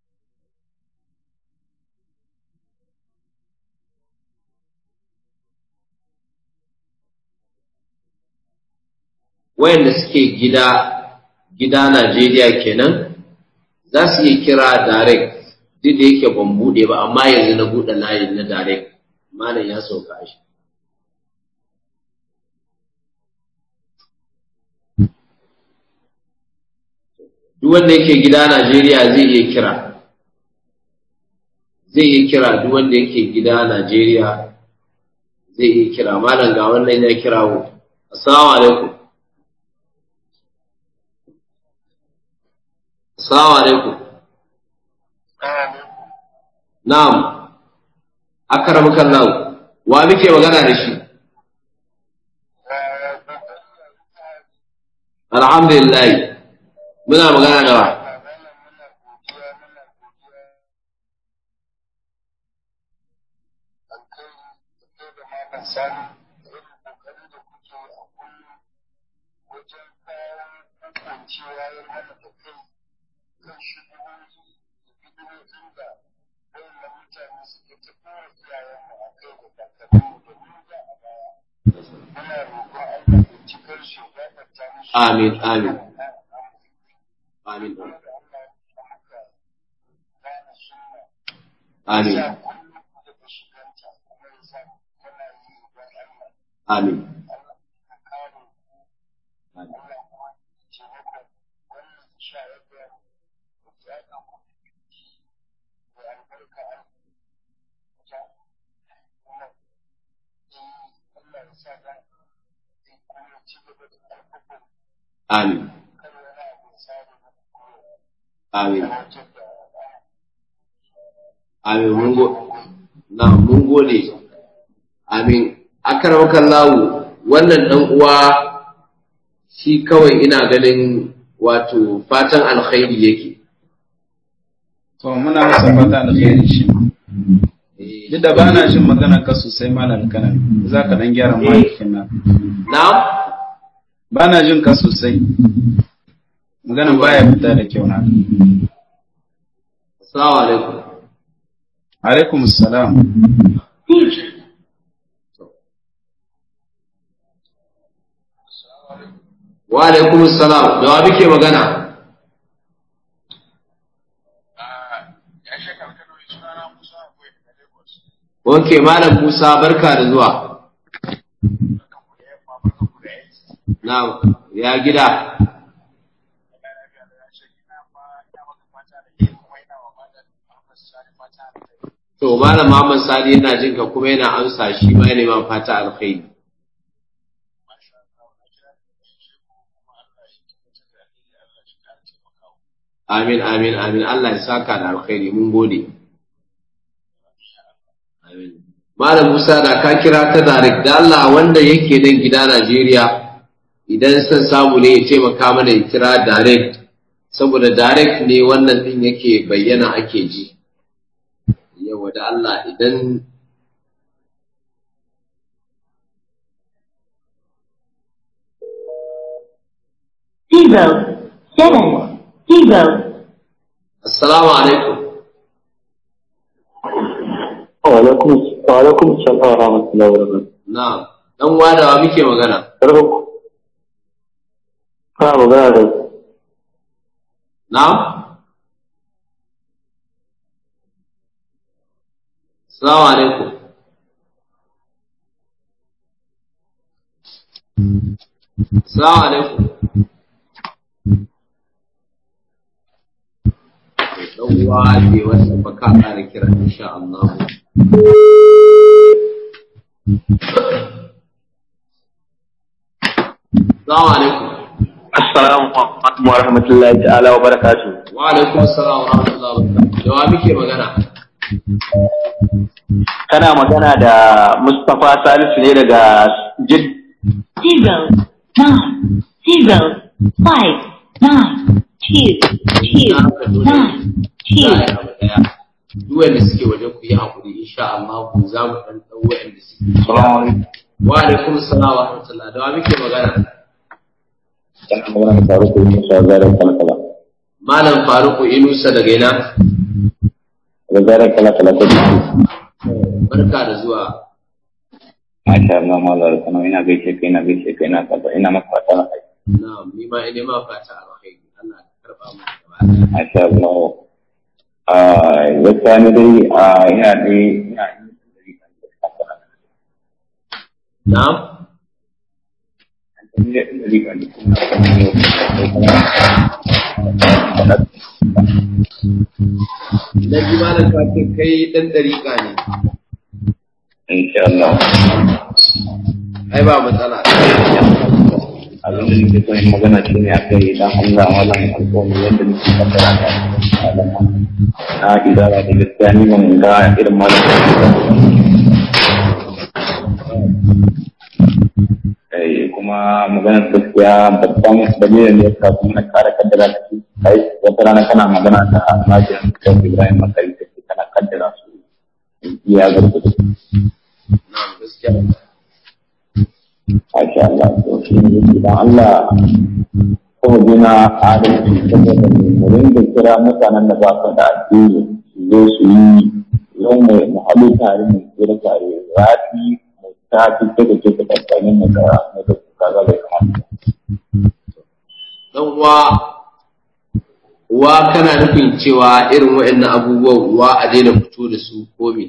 wayanda suke gida gida Najeriya kenan za su iya kira direct duk da yake ban bude ba amma yanzu na bude layin na direct malam ya sauka shi duk wanda yake gida Najeriya zai iya kira zai iya kira duk wanda yake gida Najeriya zai iya kira malam ga wannan ya kirawo assalamu alaikum assalamu alaikum na'am akaramuka Allah wa muke magana da shi alhamdulillah muna magana da wa amin amin amin amin amin Amin. Amin. Amin mun go na mun gode. Amin. Akarwakan lawu wannan dan uwa shi kawai ina ganin wato fatan alkhairi yake. To muna masa fata alkhairi shi. Duk da ba na jin magana ka sosai malam kanan za ka dan gyara mahaifin nan. Na'am? Ba na jin ka sosai. Maganan baya fita da kyau na. Assalamu alaikum. Alaikum salam. Wa alaikum salam. Da wa muke magana? Ok, Malam Musa barka da zuwa. Na ya gida. To, Malam Muhammad Sani yana jin ka kuma yana amsa shi ma yana neman fata alkhairi. Amin, amin, amin. Allah ya saka da alkhairi mun gode. Amin. Malam Musa da ka kira ta direct da Allah wanda yake nan gida Najeriya idan son samu ne ya taimaka mana ya kira direct saboda direct ne wannan din yake bayyana ake ji. Yawa da Allah idan zero, seven, zero, Assalamu alaikum. Wa'alaikum wa'alaikum salam wa rahmatullahi wa barakatuh. Na'am. Dan wadawa muke magana. Karfin ku. Kana magana da Na'am. Assalamu alaikum. Assalamu alaikum. Dan uwa ke wasa baka ƙara kira insha Allah. Assalamu alaikum. Assalamu alaikum wa rahmatullahi ta'ala wa barakatuh. Wa alaikum assalam wa rahmatullahi wa barakatuh. Da wa muke magana? Kana magana da Mustapha Salisu ne daga Jid zero, nine, zero, five, nine, two, two, nine, two. Za a yi abu ɗaya. Duk wanda suke waje ku yi haƙuri insha Allah ku za mu ɗan ɗau waɗanda suke. Assalamu alaikum. Wa alaikum assalam wa rahmatullahi. Da wa muke magana? Kana magana da Faruku Musa Zarar Kalakala. Malam Faruku Inusa daga ina? Daga Zarar Kalakala ta Jid. Barka da zuwa. Masha Allah malar kana ina gaishe ka ina gaishe ka ina kaza ina maka fata na kai. Na'am, ni ma ina ma fata alkhairi. Allah ya karba mu gaba ɗaya. Masha Allah. Ah, gaskiya ni dai ah ina dai ina Na'am. Na ji malam ka ce kai ɗan ɗariƙa ne. Insha Allah. Ai ba matsala. abin da nake son yin magana shi ne aka yi dan Allah malam alƙawari yadda nake kaddara da alama na idara da gaskiya ni ban ga irin malam eh kuma maganar gaskiya babban dalilin da ya sa kuma na kare kaddara da shi kai wata rana kana magana da almajin da Ibrahim Makari da kana kaddara su iya garkudu Na'am, gaskiya. Masha Allah, to shi ne idan Allah kuma gina adalci saboda mu rinda kira mutanen da ba su da addini su zo su yi yau mu mu haɗu tare mu kira tare rafi mu ta fi ta da ke ta tsakanin mu da mu da kaza da kamata. Dan uwa uwa kana nufin cewa irin waɗannan abubuwan uwa a daina fito da su ko me?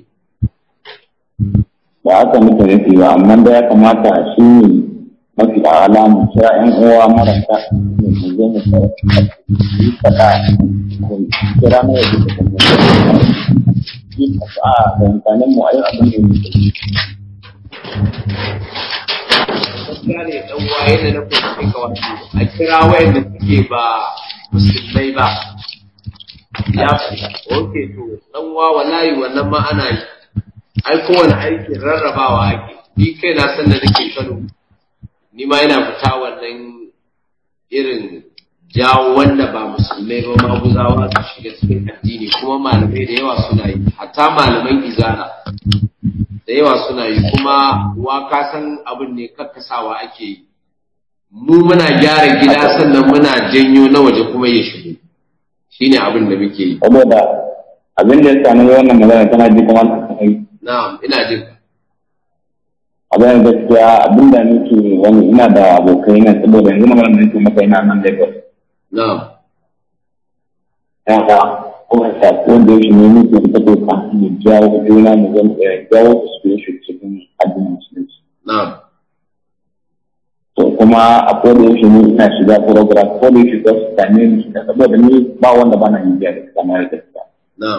Ba haka muke nufi ba amma da ya kamata shi ne mafi ala mu kira ƴan uwa marasa mu mu zo mu yi faɗa mu kira na yadda ta kuma yi a da amfanin mu a yi abin da ya gane dan waye da na fahimci ka wato a kira wayanda suke ba musulmai ba ya oke to dan wa wallahi wannan ma ana yi ai kowane aikin rarrabawa ake ni kai na san da nake Kano ni ma yana fita wannan irin jawo wanda ba musulmai ba maguzawa su shiga cikin addini kuma malamai da yawa suna yi hatta malaman izana da yawa suna yi kuma wa ka san abin ne kakkasawa ake yi mu muna gyara gida sannan muna janyo na waje kuma ya shigo shine abin da muke yi saboda abin da ya sami wannan magana tana ji kuma ta kai na'am ina jin ka abin da gaskiya abin da nake wani ina da abokai na saboda yanzu magana da nake maka ina nan Lagos na'am ya ga kuma ta wanda yake ne muke da take kan mu jawo juna mu zan jawo su su shi cikin addinin musulunci na'am to kuma a koda yaushe ni ina shiga program ko da yake za su same ni shiga saboda ni ba wanda bana yin biya da kamar gaskiya na'am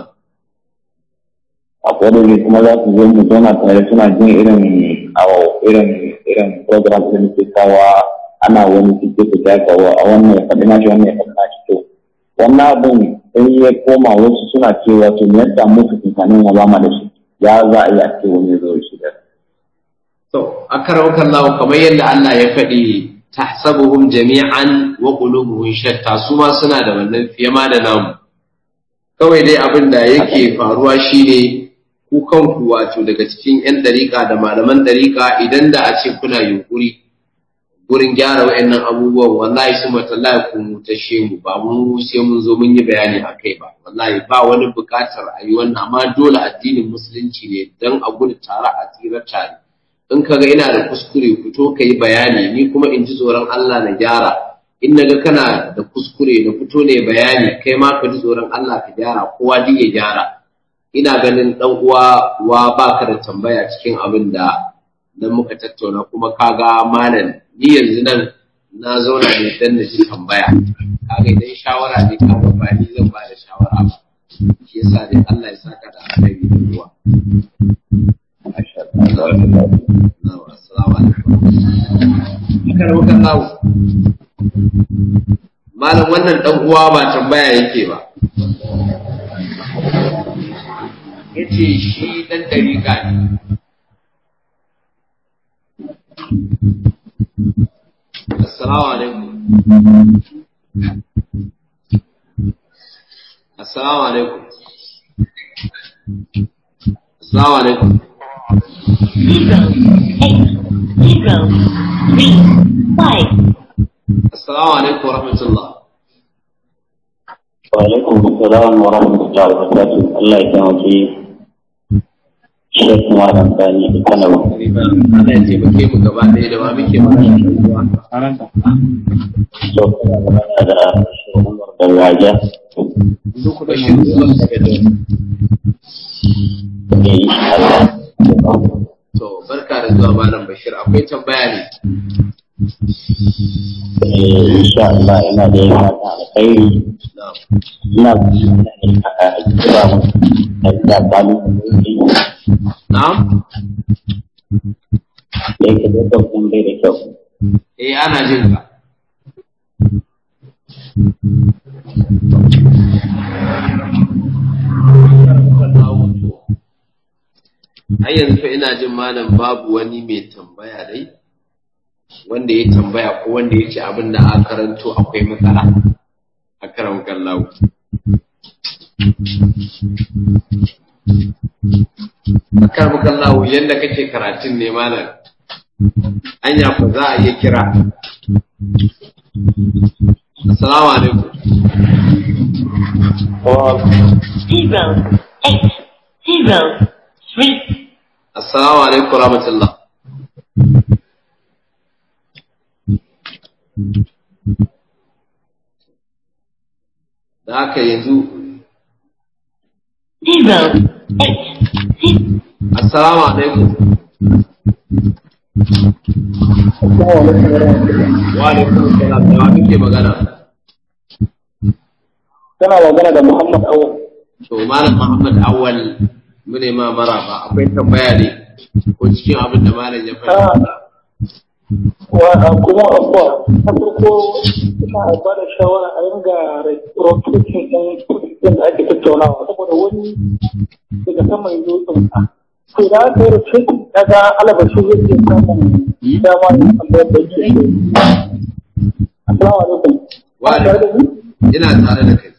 a koda yaushe kuma za su zo mu zauna tare suna jin irin awo irin irin program da muke kawa ana wani cike ku ta kawo a wannan ya faɗi na shi wannan ya faɗi na shi to wannan abin in ya koma wasu suna cewa to me yasa muka tunanin ya ba ma da shi ya za a yi a ce wani ya zo shi da To, akaraukan lawo kamar yadda Allah ya faɗi tahsabuhum jami'an wa qulubuhum shatta su ma suna da wannan fiye ma da namu. Kawai dai abin da yake faruwa shine ku kanku wato daga cikin 'yan ɗariƙa da malaman ɗariƙa idan da a ce kuna yunƙuri gurin gyara wa'annan abubuwan wallahi su matallahi ku mutashe mu ba mu sai mun zo mun yi bayani a kai ba wallahi ba wani buƙatar a yi wannan amma dole addinin musulunci ne don a gudu tare a tsira tare. in ka ga ina da kuskure fito ka yi bayani ni kuma in ji tsoron Allah na gyara in na ga kana da kuskure na fito ne bayani kai ma ka ji tsoron Allah ka gyara kowa duk ya gyara ina ganin dan uwa wa baka da tambaya cikin abin da dan muka tattauna kuma kaga malam ni yanzu nan na zauna ne dan na ji tambaya kaga idan shawara ne kaga ba ni zan ba da shawara ba shi yasa dai Allah ya saka da alheri da ruwa Malam wannan ɗan uwa ba tambaya yake ba. Yace shi ɗan ɗariƙa ne. Assalamu alaikum. Assalamu alaikum. Assalamu alaikum. zero eight zero three five Assalamu alaikum wa rahmatullah. wa alaikum assalam wa rahmatullahi wa barakatuh Allah ya taimake Sheikh Malam Sani da Kano Allah ya taimake mu gaba ɗaya da ma muke magana da uwa. so kuma magana da Sheikh Umar da Waja Bashir Umar daga Daura. da insha Allah To, barka da zuwa Malam Bashir, akwai tambaya ne. eh insha Allah ina da yin fata alkhairi Na'am. ina da a kira mu da kalu Na'am? da yake da dokun bai da kyau Eh, ana jin ka. Har yanzu fa ina jin malam babu wani mai tambaya dai, wanda ya tambaya ko wanda ya ce abin da aka karanto akwai matsala a karan kallawo. A karan kallawo yadda kake karatun ne malam, anya ku za a iya kira. Assalamu alaikum. zero eight zero three Assalamu alaikum rahmatullah. Da haka yanzu, zero eight zero Assalamu alaikum. Wa alaikum salam da wa muke magana. Kana magana da Muhammad Awal. To Malam Muhammad Awal mune ma maraba akwai tambaya ne ko cikin abin da malam ya faɗa. wa kuma abuwa na farko ina ba da shawara a ringa rotation ɗin kudin da ake tattaunawa saboda wani daga sama ya zo tsunta to da aka yi rotation daga alabashi zai iya samun dama ya tambayar da ke Assalamu alaikum. Wa Tare da ni? ina tare da kai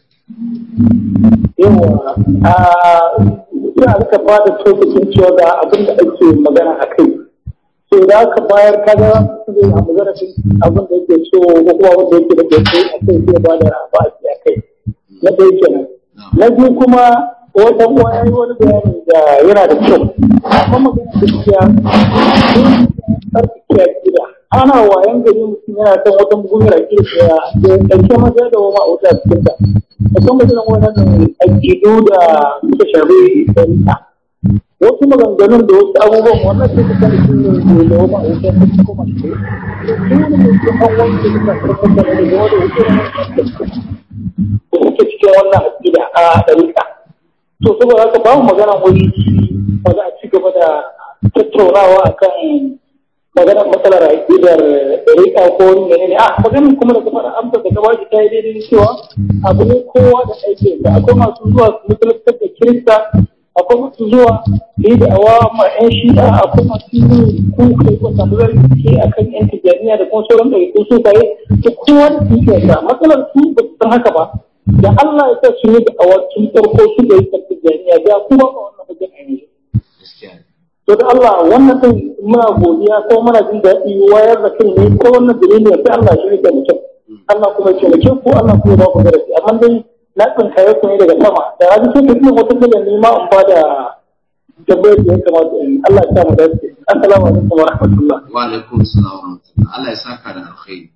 yawa a ina rika ba da tokacin cewa ga abin da ake magana a kai so da aka bayar kaga zai samu zarafin abin da yake so ko kuma abin da yake da ke a kai zai ba da ba a kai na ɗaya kenan na biyu kuma wata uwa ya yi wani bayani da yana da kyau amma magana gaskiya tsarkake gida ana wayan gari mutum yana kan wata mugunyar akida ya ɗauke maza da wama a wuta cikin ta musamman irin wannan aƙidu da suka shafi ɗarika wasu maganganun da wasu abubuwan wannan sai suka da sun yi da wama a wuta cikin kuma shi dole ne su an wanke suka karfar da daga wani wuce da suke cikin wannan aƙida a ɗarika to saboda haka ba mu magana wani ba za a ci gaba da tattaunawa akan maganar matsalar aƙidar rika ko wani menene a maganar kuma da kuma amsa da gaba ta yi daidai cewa abu ne kowa da aikin da akwai masu zuwa su musulunta da kirista akwai masu zuwa su yi da awa ma yan shi'a akwai masu yi kuka ko samu zarfi a kan yan tijjaniya da kuma sauran ɗari ko sufaye da kowa da su yi matsalar su ba su san haka ba da Allah ya sa su yi da awa tun farko su da yi kan tijjaniya da kuma ba wannan hujjar a yanzu gaskiya ne to da Allah wannan din muna godiya ko muna jin daɗi wayar da kai ne ko wannan dalili sai Allah shi ne da mutum Allah kuma ya taimake ku Allah kuma ya ba ku darasi amma dai na tsinkaye ku ne daga sama da hadi sai kuma wata daga nema in ba da tambayar da ya kamata in yi. Allah ya sa mu dace assalamu alaikum wa rahmatullah wa alaikum salam wa rahmatullah Allah ya saka da alkhairi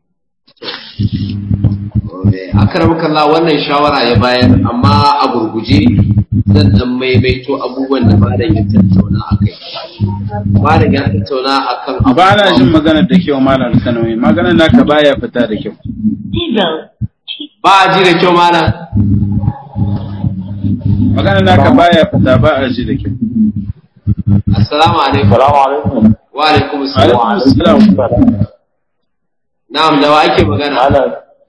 akramaka Allah wannan shawara ya bayar amma a gurguje zan dan maimaito abubuwan da malam ya tattauna akai malam ya tattauna akan ba na jin maganar da kyau malam kanawi maganar naka baya fita da kyau zero, ba a ji da kyau malam maganar naka baya fita ba a ji da kyau assalamu alaikum Salamu alaikum. wa alaikum assalam alaikum assalam na'am da wa ake magana Malam.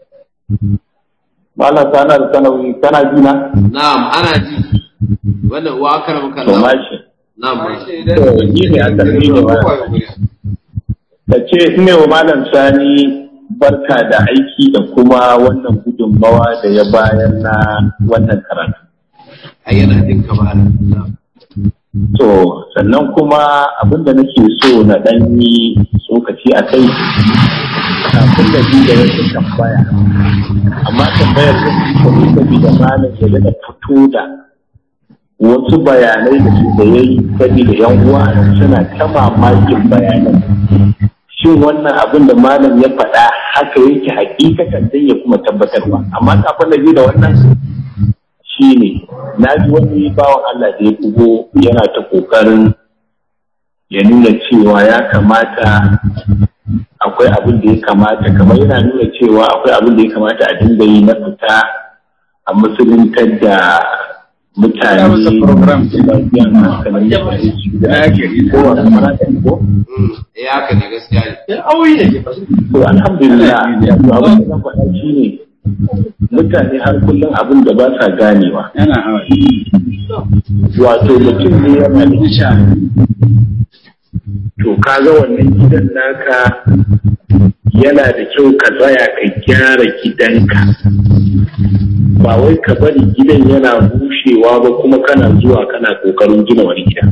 Malam sana da sanawi kana ji na? na'am ana ji wannan wa akramaka To Allah mashi. na'am To ni ne aka ni ne malam. Da ce ina wa malam sani barka da aiki da kuma wannan gudunmawa da ya bayar na wannan karatu. ayyana din kamar na'am To sannan kuma abinda nake so na ɗan yi tsokaci a kai kafin da bi da wasu tambaya. Amma tambayar da su ne saboda malam ya daga fito da wasu bayanai da su da ya yi saboda yan uwa suna ta mamakin bayanan. Shin wannan abin da malam ya faɗa haka yake hakikatan dan ya kuma tabbatarwa. Amma kafin da bi da wannan shi ne na ji wani bawan Allah da ya bugo yana ta ƙoƙarin ya nuna cewa ya kamata akwai abin da ya kamata kamar yana nuna cewa akwai abin da ya kamata a dinga yi na fita a musuluntar da mutane Ya masa program. da biyan hankalin mutane su da Ya ke yi. ko wani marata ko Mm, eh haka ne gaskiya ne to alhamdulillah yanzu abin da zan faɗa shi ne mutane har kullum abin da ba sa ganewa yana hawa wato mutum ne yana da insha to kaga wannan gidan naka yana da kyau ka tsaya ka gyara gidanka ba wai ka bari gidan yana bushewa ba kuma kana zuwa kana kokarin gina wani gida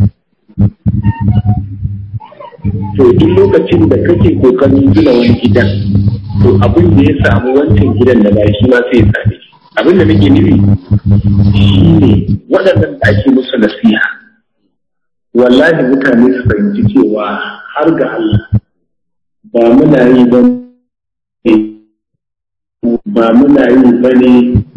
to duk lokacin da kake kokarin gina wani gidan to abin da ya samu wancan gidan da ba shi ma sai ya same shi abin da nake nufi shine waɗannan da ake musu nasiha wallahi mutane su fahimci cewa har ga Allah ba muna yi ba ne ba muna yi ba ne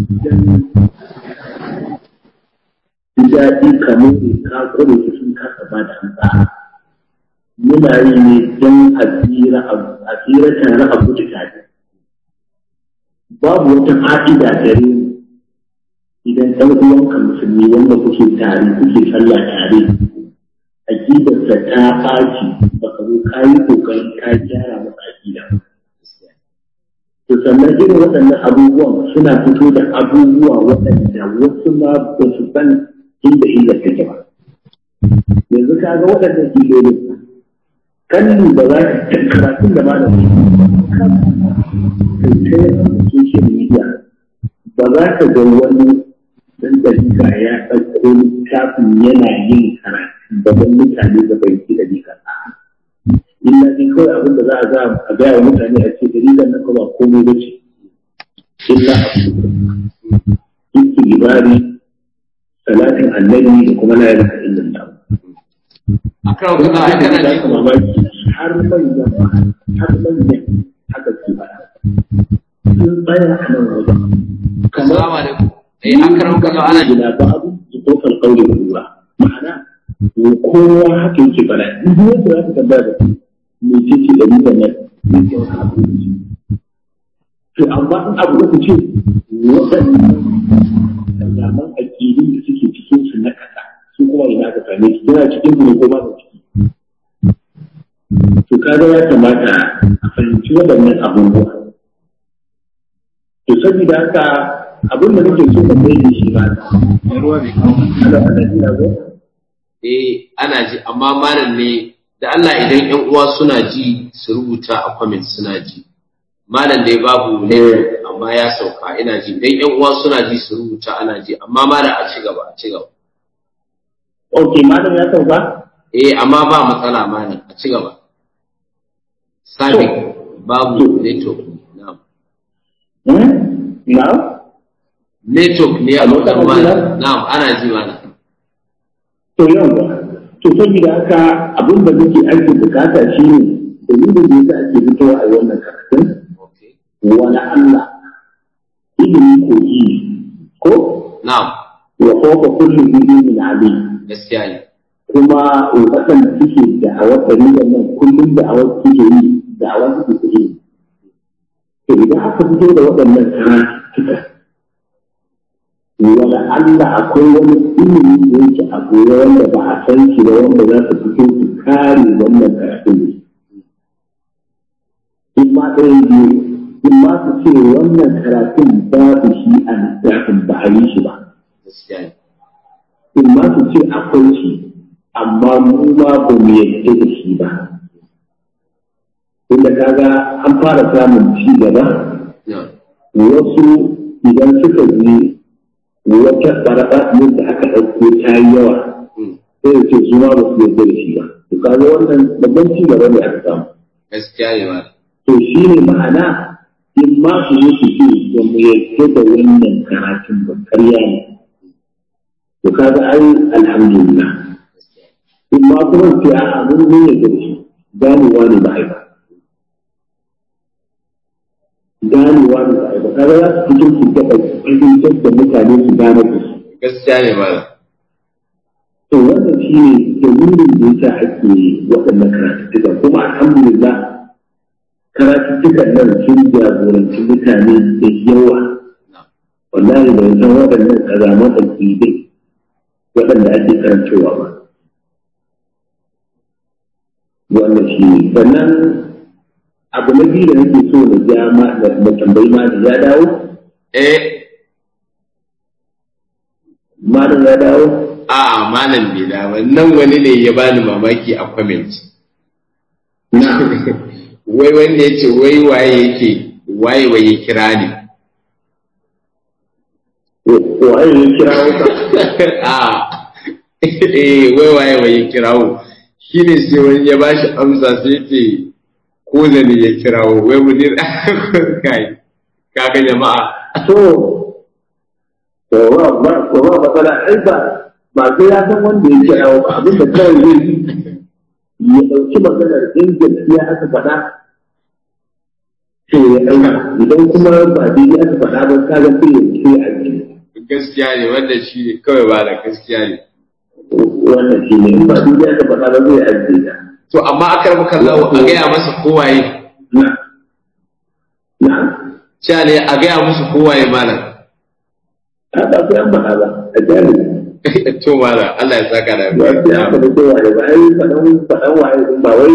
ji daɗi kamar ne ka kure su sun kasa ba da hansa muna yi ne don asira asira tare a gudu tare babu wata fa'ida gare mu idan ɗan uwanka musulmi wanda kuke tare kuke sallah tare aƙidarsa ta ɓaci ba ka zo ka yi kokarin ka gyara masa aƙida to sannan irin waɗannan abubuwan suna fito da abubuwa waɗanda wasu ma ba su san inda inda take ba yanzu ka ga waɗannan ilolin kalli ba za ka karatun da ma da social media ba za ka ga wani dan dalika ya ɗauko littafin yana yin karatu da ban mutane da bai ki dalika illa dai kawai abin da za a ga a gaya wa mutane a ce dalilan nan ba komai ba ce illa a ibari salatin annabi da kuma la ilaha illallah akan kana ai kana ji da mamaki har manyan har manyan haka su fara sun tsaya a nan wajen assalamu alaikum eh akram kana ana ji ila ba'du zuqufal qawli bil lugha ma'ana kowa haka yake fara duk wanda za ka tambaya da me ce ce da nuna nan me ce wani abu da ce to amma in abu da ce waɗannan zaman aƙidun da suke cikin su na kasa su kuma ina ka same su yana cikin su ne ko ba su ciki to kaga ya kamata a fahimci waɗannan abubuwa to saboda haka abin da nake so ka mai da shi ba ruwa bai kawo ana ana jira ko eh ana ji amma malam ne da Allah idan ƴan uwa suna ji su rubuta a comment suna ji malam dai babu ne amma ya sauka ina ji idan ƴan uwa suna ji su rubuta ana ji amma malam a ci gaba a ci gaba ok malam ya sauka eh amma ba matsala malam a ci gaba sabi babu network na'am hmm na network ne a Hello, wajen kana malam jina? na'am ana ji malam to yawa to saboda haka abin da muke ake bukata shine dalilin da yasa ake fitowa a wannan karatun okay wani Allah ilimi kogi ne ko na'am wa fawqa kulli ilmin alim gaskiya ne kuma waɗanda suke da'awar ɗariƙar nan kullum da'awar suke yi da'awar suke suke yi. To idan aka fito da waɗannan karatuka, wala Allah akwai wani ilimi da yake a goye wanda ba a san shi ba wanda za su fito su kare wannan karatun ne. In ma ɗaya biyu, in ma su ce wannan karatun babu shi a littafin ba a yi shi ba. gaskiya ne in ma su ce akwai shi amma mu ma ba mu yadda da shi ba inda kaga an fara samun ci gaba na'am wasu idan suka ji wata ɓaraɓa da aka ɗauko ta yi yawa Mm. sai da ce su ma ba su yadda da shi ba to kaga wannan babban ci gaba ne aka samu gaskiya ne malam to shi ne ma'ana in ma su zo su ce ba mu yadda da wannan karatun ba karya ne to kaga ai alhamdulillah in ma kuma ce a abin mun yadda da shi ganewa ne ba ai ba ganewa ne ba ai ba kaga za su fito su taɓa fahimtar da mutane su gane da su gaskiya ne malam to wannan shi ne dalilin da yasa ake waɗannan karatuttuka kuma alhamdulillah karatuttukan nan sun jagoranci mutane da yawa wallahi ban san waɗannan ƙazaman aƙidai waɗanda ake karantowa ba wannan shi ne sannan abu na biyu da nake so na ja ma da na tambayi ma da ya dawo eh malam ya dawo a malam bai da ba nan wani ne ya bani mamaki a comment na wai wanda ya ce wai waye yake waye waye kira ni waye ya kira wata a eh wai waye waye kirawo shine sai wani ya bashi amsa sai ce ko zane ya kirawo wai munir kai kaga jama'a to to ba ba to ba matsala ai ba ba sai ya san wanda ya kira ba abin da kawai zai yi ya ɗauki maganar in gaskiya aka faɗa to ya ɗauka idan kuma ba daidai aka faɗa ba ka ga sai ya sai a yi gaskiya ne wanda shi ne kawai ba da gaskiya ne wannan shi ne in ba daidai aka faɗa ba zai ajiye ta to amma akar maka lawo a gaya masa kowaye na na cewa ne a gaya musu kowaye malam a ba sai an faɗa ba a jami'a to malam Allah ya saka da ba sai an faɗa kowa ne ba ai faɗan faɗan waye din ba wai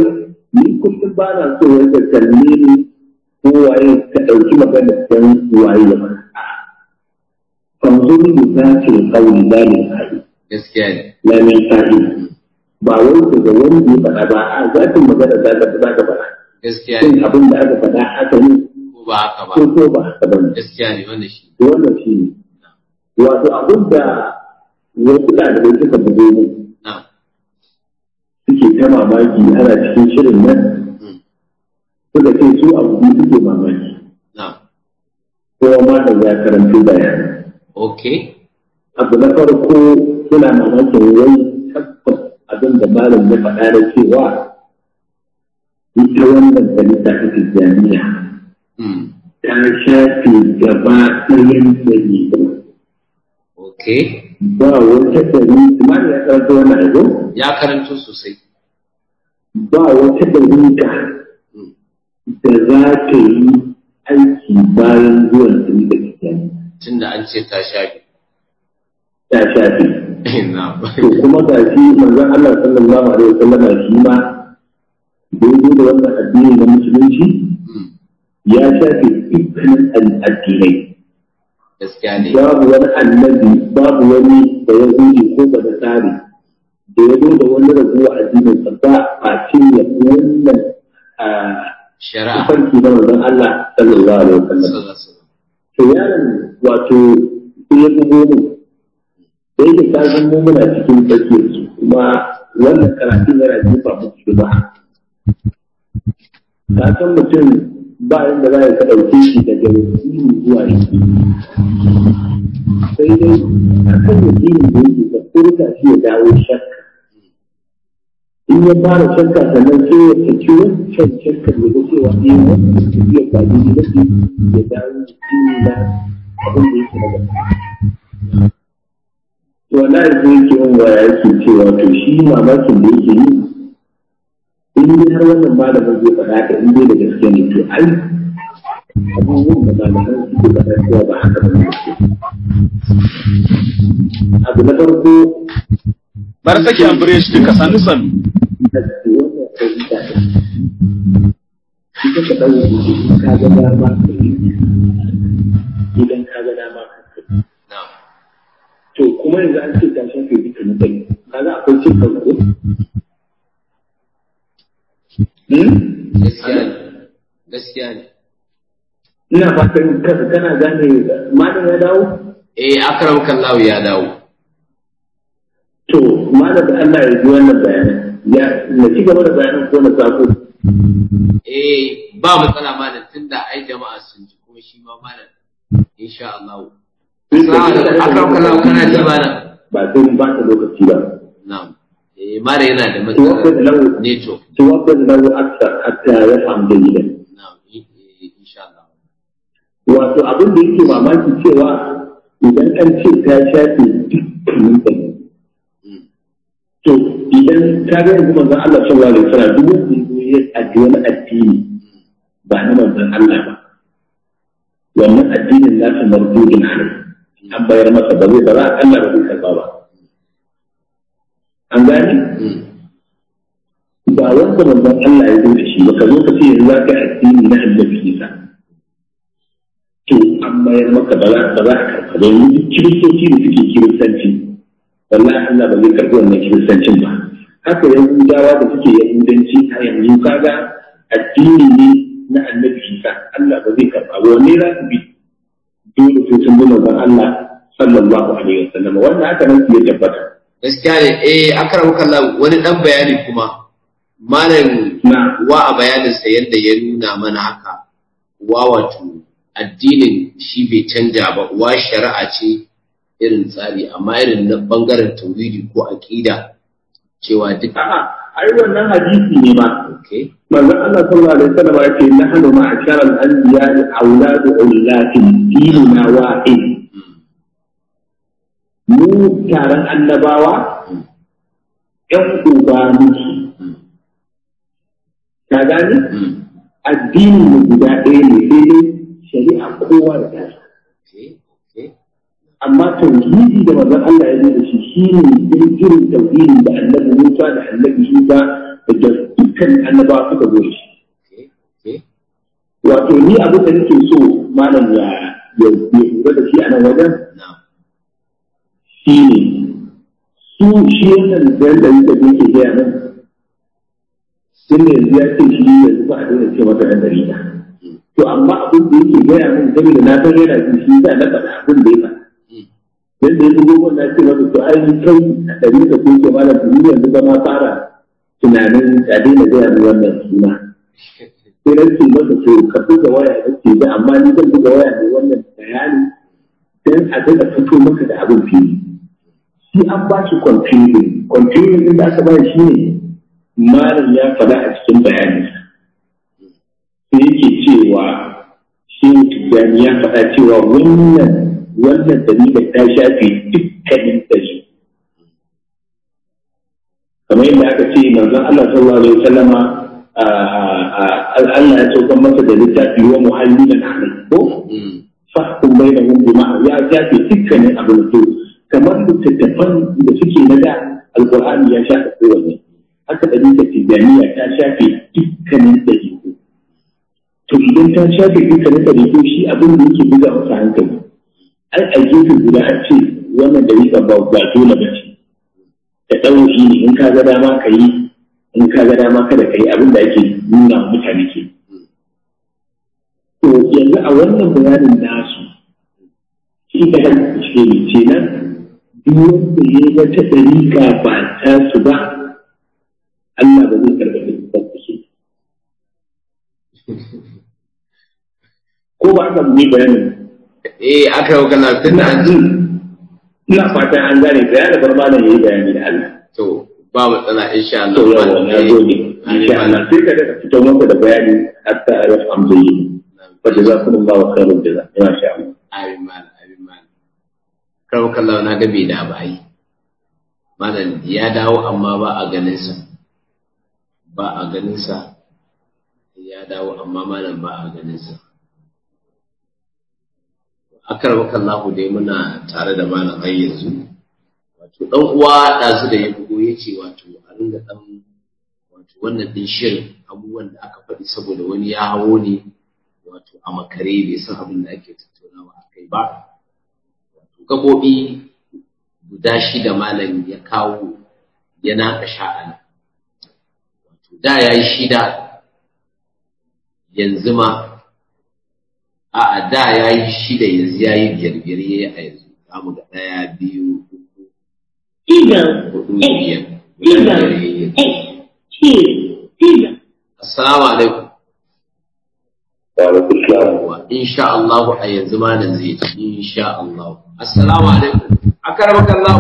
ni kullum ba na so wanda kalle ni ko waye ka ɗauki magana dan waye ya mana fanzuri da za ta yi kauli lalin hari gaskiya ne lalin hari ba wai daga wanda ya faɗa ba a zafin magana za ta za ta faɗa gaskiya shin ne abin da aka faɗa haka ne ko ba haka ba ko ko ba haka ba ne gaskiya ne wannan shi to wannan shi ne wato abin da wasu ɗalibai suka bugo mu na suke ta mamaki ana cikin shirin nan mm, suka ce su abu biyu suke mamaki na kowa ma da ya karanci bayani okay abu na farko suna mamakin wani tabbas abin da malam ya faɗa da cewa ita wannan dalita ta tijjaniya mm, ta shafe gaba ɗayan dalilin okay ba wata dalilin malam ya karanta wannan abu ya karanto sosai ba wata dalilin Mm, da za ta yi aiki bayan zuwan dalilin tijjaniya tunda an ce ta shafi ta shafe na to kuma ga shi manzon Allah sallallahu alaihi wasallam shi ma daidai da wannan addini na musulunci mm, ya shafe dukkanin addinai gaskiya ne babu wani annabi babu wani da ya zuci ko ba da tsari da ya zo da wani raguwa addinin sa ba a ce ya fi wannan shari'a farki na manzon Allah sallallahu alaihi wasallam sallallahu alaihi wasallam. to yaron wato sai ya bugo mu da yake ka san mu muna cikin tsakiyar su kuma wannan karatun yana jefa mu cikin ba ka san mutum ba inda za ka ɗauke shi daga yakini zuwa yakini sai dai a kan yakini da yake ka furta shi ya dawo shakka in ya fara shakka sannan sai ya saki wancan shakkar ya ga cewa ne wannan tafiyar ba daidai ba ce ya dawo yakini na abin da yake na gaba to wallahi sai yake yin waya yake cewa to shi mamakin da yake yi in dai har wannan malamin zai faɗa ka in dai da gaske ne to ai abubuwan da malaman suke faɗa cewa ba haka ba ne abu na farko bar sake an bure shi duka sannu sannu da ke wannan ɗabi'a ɗin ita ka ɗau in ka ga dama ka yi idan ka ga dama ka yi na to kuma yanzu an ce ta shafe duka mutane kaga akwai cin kanko gaskiya ne gaskiya ne ina fatan ka- kana gane malam ya dawo eh akram kallahu ya dawo to malam da Allah ya ji wannan bayanan ya na ci gaba da bayanan ko na sako eh ba matsala malam tunda ai jama'a sun ji kuma shi ma malam insha Allah Assalamu alaikum akram kallahu kana ji malam ba sai mun ba ta lokaci ba na'am eh malam yana da توقف matsala له network توقف له اكثر حتى يفهم جيدا na'am eh, eh, insha Allah wato abin da yake mamaki cewa idan an ce ta shafe dukkanin mutane Mm, to idan ka ga yanzu manzon Allah sallallahu alaihi wasallam duk wanda ya zo ya addi wani addini ba na manzon Allah ba wannan addinin nasa mardudin alai an bayar masa ba zai ba za a Allah ba zai karba ba an gane mm, ba wanda manzon Allah ya zo da shi ba ka zo ka ce yanzu za ka yi addini na annabi Isa to an bayar maka ba za ba za ka karɓa ba yanzu duk kiristoci da suke kiristanci wallahi Allah ba zai karɓi wannan kiristancin ba haka yahudawa da suke yahudanci a yanzu kaga addini ne na annabi Isa Allah ba zai karɓa ba wanne za su bi dole sai sun bi manzon Allah sallallahu alaihi wasallam wannan haka nan su ya tabbata gaskiya ne eh akram kallahu wani dan bayani kuma malam na wa a bayaninsa yadda ya nuna mana haka wa wato addinin shi bai canja ba wa shari'a ce irin tsari amma irin na bangaren tauhidi ko aqida cewa duk a'a ai wannan hadisi ne ma okay manzon Allah sallallahu alaihi wasallam ya ce nahnu ma'ashara al-anbiya auladu ullatin dinuna wahid mu taron annabawa ƴan uba muke ka gane mm, addini mu guda ɗaya ne sai dai shari'a kowa da tashi okay okay amma tauhidi da manzon Allah ya zo da shi shine irin tauhidi da annabi Musa da annabi Isa da duk dukkan annabawa suka zo da shi Okay. Okay. wato ni abin da nake so malam ya ya ya lura da shi a nan wajen Na'am. shi ne su shi wannan da da yake da yake gaya nan sun ne yanzu ya ce shi yanzu ba a daina ce masa ɗan dariƙa to amma abin da yake gaya min saboda na san yana jin shi sa na faɗa abin da ya faɗa Mm. yadda ya bugo na ce masa to ai kai a ɗari da ko ke malam tuni yanzu ba ma fara tunanin a daina gaya min wannan suna sai na ce masa to ka buga waya da ke da amma ni zan buga waya ne wannan bayani dan a daga fito maka da abin fili shi an ba shi confusing confusing din da aka ba shi ne malam ya faɗa a cikin bayani sai yake cewa shi tijjani ya faɗa cewa wannan wannan dalilin ta shafe dukkanin dalilin kamar yadda aka ce manzon Allah sallallahu alaihi wasallama Allah ya saukar masa da littafi wa muhallilan alai ko Mm. fahkum bainahum bima ya shafe dukkanin abin to kamar littattafan da suke na da alqur'ani ya shafe kowanne haka dalilin tijaniya ta shafe dukkanin dalilu to idan ta shafe dukkanin dalilu shi abin da yake buga masa hankali ai a gefe guda a ce wannan dalilin ba ba dole ba ce da ɗauki ne in ka ga dama ka yi in ka ga dama kada ka yi abin da ake nuna wa mutane ke to yanzu a wannan bayanin nasu shi ka da ce ne ce nan duk wanda ya yi wata ɗariƙa ba ta su ba Allah ba zai karɓi da su ko ba aka yi bayanin Eh, aka yi kana tun da an ji. ina fatan an gane bayanin bar malam ya yi bayani da Allah To, ba matsala insha Allah. to yawa na gode insha Allah sai ka daga fito maka da bayani hatta ya amsa yi fa jazakumullahu khairan jaza ina sha Allah Amin malam, amin malam. Karɓar kallawa na gabe da bayi. Malam ya dawo amma ba a ganinsa. Ba a ganinsa. Ya dawo amma malam ba a ganinsa. Akar kallahu dai muna tare da malam har yanzu. Wato ɗan uwa ɗazu da ya bugo ya ce wato a ringa ɗan wato wannan ɗin shirin abubuwan da aka faɗi saboda wani ya hawo ne wato a makare bai san abin da ake tattaunawa a kai ba. Wato gaɓoɓi guda shida malam ya kawo ya naƙa sha'ana. Wato da ya yi shida yanzu ma a'a da ya yi shida yanzu ya yi biyar biyar ya yi a yanzu. Za mu ga ɗaya biyu uku zero, hudu eight, biyar. guda zero, biyar ya yi yanzu. eight, two, zero. Assalamu alaikum. wa alaikum salam Yawwa, insha Allah a yanzu malam zai ci insha Allah. Assalamu alaikum. Akaramaka Allah.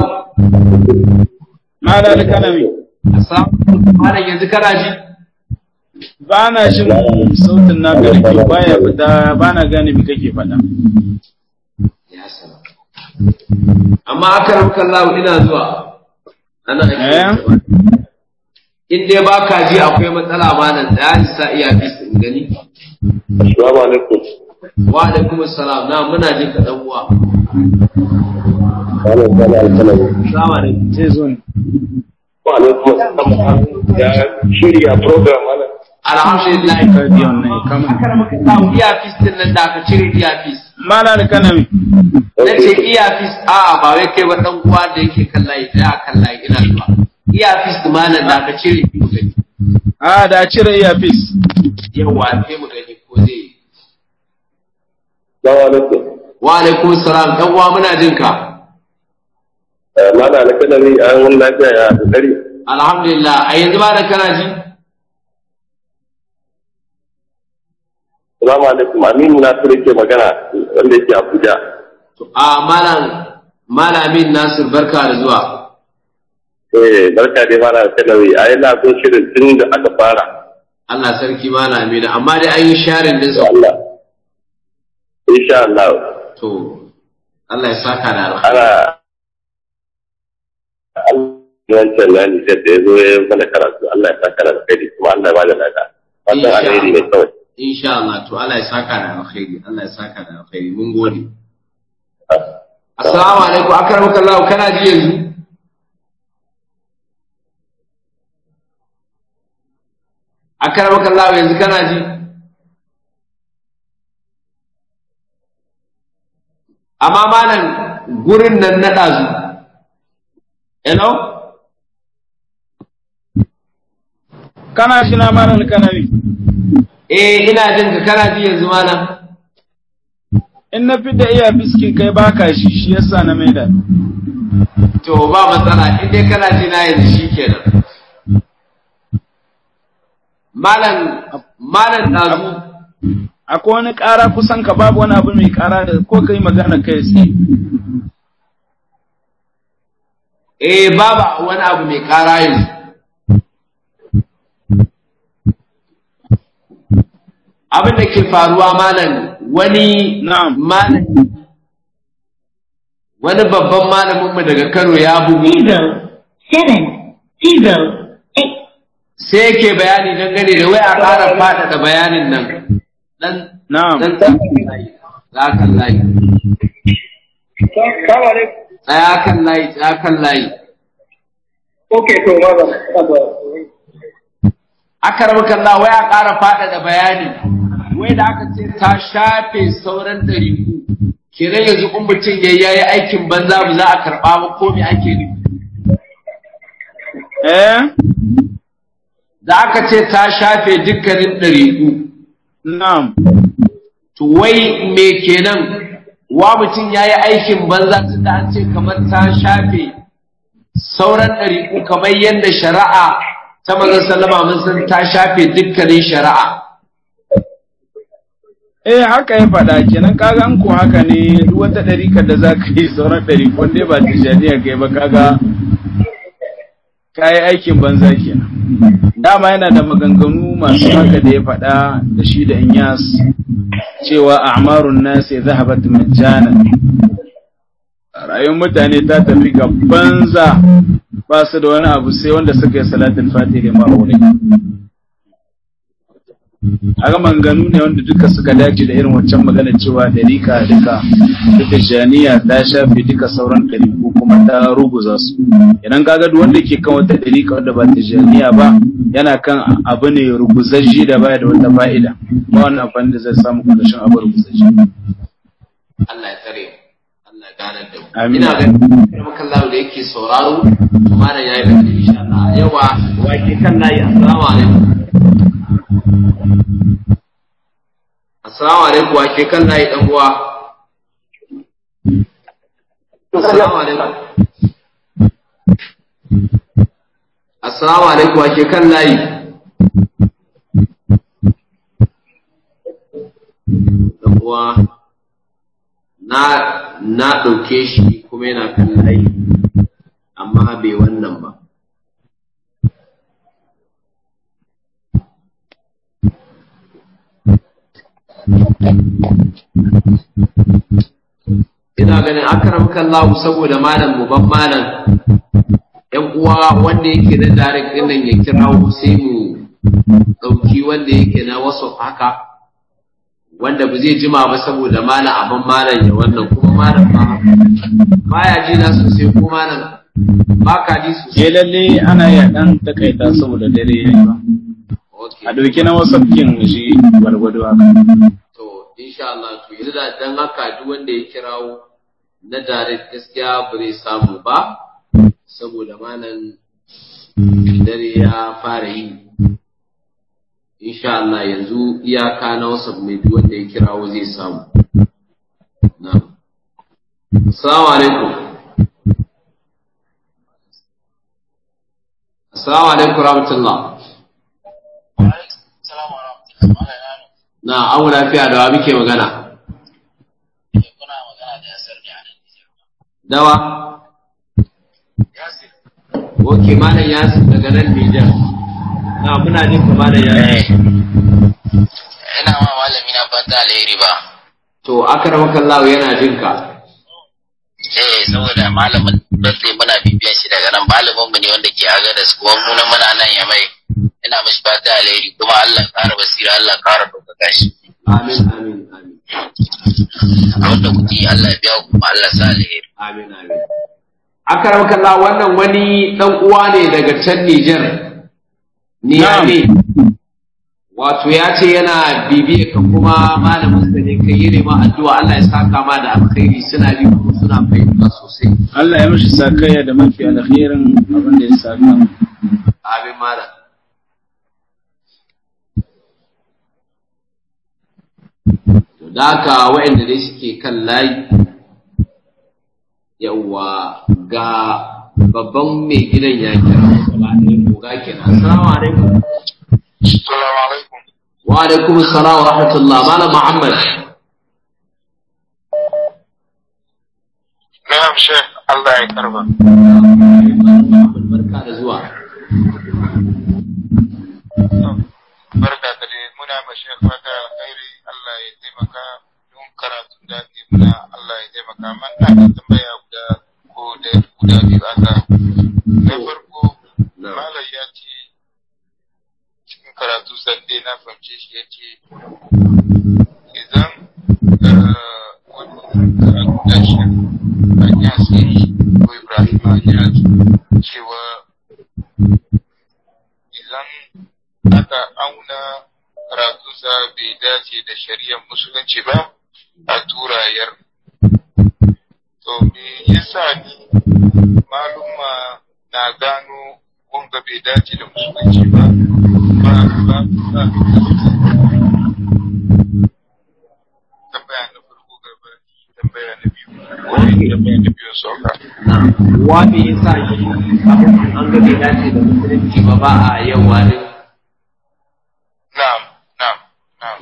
Mala alkalami, Assalamu alaikum. Malam yanzu kana ji? ba na shin sautin na garke baya fita ba na gane me kake faɗa. Ya salam. Amma akaramaka Allah ina zuwa. Ana Eh? In dai ba ka ji akwai matsala malam da ya sa iya bis in gani. assalamu alaikum Wa alaikum assalam. Na muna jin ka dan uwa. malam sala alkalami Assalamu alaikum. Sai zo ne. wa alaikum assalam ya shirya program malam Alhamdulillah. Radiyon nan ya kama. Akaramaka Allah iya fis din nan da aka cire iya fis. Mala alkalami, na ce iyafis a ba wai kai ba dan uwa da yake kan layi da kan layi ina zuwa iyafis da malam da ka cire mu gani a da cire earpiece. yawa sai mu gani ko zai Salamu alaikum. wa alaikum salam dan uwa muna jin ka Mana alkalami an wani lafiya ya kokari. alhamdulillah a yanzu ba da kana ji Salamu alaikum. Aminu Nasiru ke magana wanda yake Abuja. to a malam malamin Nasir barka da zuwa Eh, barka dai mana alkalami. A yana bin shirin tun da aka fara. Allah sarki malamin amma dai an yi sharing din Da sa Allah. Insha Allah. to Allah ya saka da alkhairi Ana wancan na ni da ya zo ya mana karatu Allah ya saka da alkhairi kuma Allah ya bada lada. Wannan Insha alheri ne kawai. insha Allah to Allah ya saka da alkhairi Allah ya saka da alkhairi mun gode Assalamu alaikum akramaka Allah kana ji yanzu akaramaka Allah yanzu kana ji amma malam gurin nan na ɗazu hello kana shi na malam kanawi eh ina jin ka kana ji yanzu malam in na fi da iya biskin kai baka shi shi yasa na maida to ba matsala in dai kana ji na yanzu shikenan malam malam ɗazu akwai wani ƙara kusan ka babu wani abu mai ƙara da ko kai magana kai tsaye eh babu wani abu mai ƙara yanzu abin da ke faruwa malam wani Na'am. malam wani babban malamin mu daga Kano ya bugu zero, seven, zero, eight, sai yake bayani dangane da wai a ƙara faɗaɗa bayanin nan dan na'am dan tsaya kan layi tsaya kan layi tsaya kan layi Okay, to maza. aka rabu kalla wai a ƙara faɗaɗa bayani wai da aka ce ta shafe sauran ɗariku kenan yanzu in mutum ya yi aikin banza ba za a karɓa ba ko me ake nufi eh da aka ce ta shafe dukkanin ɗariku na'am to wai me kenan wa mutum ya yi aikin banza tun da an ce kamar ta shafe sauran ɗariku kamar yadda shari'a ta manzon sallama mun san ta shafe dukkanin shari'a eh haka ya faɗa kenan kaga an ko haka ne duk wata ɗarikar da za ka yi sauran ɗarikon dai ba tijaniya kai ba kaga ka yi aikin banza kenan dama yana da maganganu masu haka da ya faɗa da shi da inyas cewa a'marun nasi zahabat majjana rayuwar mutane ta tafi ga banza ba su da wani abu sai wanda suka yi salatul fatih ma aure aga manganu ne wanda duka suka dace da irin waccan magana cewa dalika duka duka janiya ta shafe duka sauran daliku kuma ta ruguza su idan kaga duk wanda ke kan wata dalika wanda ba ta janiya ba yana kan abu ne ruguzajji da baya da wata fa'ida ba wannan amfani da zai samu kashin abu ruguzajji Allah ya tsare mu. Allah ya ganar da mu Amin. ina ganin kuma kallahu da yake sauraro kuma da yayi da insha Allah yawa wake kan layi assalamu alaikum assalamu alaikum wake kan layi dan uwa assalamu alaikum assalamu alaikum wake kan layi dan uwa na na ɗauke shi kuma yana kan layi amma bai wannan ba ina ganin akaram kallahu saboda malam mu ban malam yan uwa wanda yake na direct din nan ya kirawo sai mu ɗauki wanda yake na wasu haka wanda ba zai jima ba saboda malam abin malam ya wannan kuma malam ba baya ji na sosai ko malam ba ka ji eh sosai lalle ana ya dan takaita saboda dare yayi ba okay a dauki na wasu kin shi gwargwado haka to insha Allah to yanzu da dan haka duk wanda ya kirawo na direct gaskiya ba zai samu ba saboda malam dare ya fara yi insha Allah yanzu iyaka na wasu mai duk wanda ya kirawo zai samu na'am assalamu alaikum assalamu alaikum rahmatullah na abu lafiya da wa muke magana dawa Oke, Malam Yasir daga nan Nijar. Na muna jin ka Malam Yasir. ina ma malami na fata alheri ba To, akramakan Allah yana jin ka. eh saboda malamin birthday muna bibiyan shi daga nan malamin mu ne wanda ke aga da su kuma mu nan muna nan ya mai ina mishi fata alheri kuma Allah ya ƙara basira Allah ya ƙara ɗaukaka shi Amin, amin, amin. abinda kuke yi Allah ya biya ku kuma Allah ya sa alheri Amin, amin. Akramakan Allah wannan wani ɗan uwa ne daga can Nijar. Niyame. wato ya ce yana bibiya ka kuma malamin sa ne kai yi ma addu'a Allah ya saka ma da alkhairi suna bi kuma suna fahimta sosai Allah ya mishi sakayya da mafi alkhairin abin da ya saka amin malam to da haka waɗanda dai suke kan layi yawwa ga babban mai gidan ya kira gaba ɗaya koga kenan assalamu alaikum Assalamu alaikum. wa alaikum assalam wa rahmatullah malam muhammad Na'am Sheikh, Allah ya karba. barka da zuwa Barka da dai muna ma Sheikh fata alkhairi Allah ya taimaka don karatun da ake muna Allah ya taimaka man na da tambaya guda ko da guda biyu aka. Na farko Malam ya ce cikin karatu sande na fahimce shi ya ce idan eh, wani karatu da shi a yasiri ko Ibrahim ya cewa idan aka auna karatunsa bai dace da shari'ar musulunci ba a turayar. To me yasa ni maluma na gano wanga bai dace da musulunci ba ba ba ba tambaya na farko gaba tambaya na biyu wani tambaya na biyu sauka. wa me yasa shi abin an ga bai dace da musulunci ba ba a yawa ne Na'am, na'am, na'am.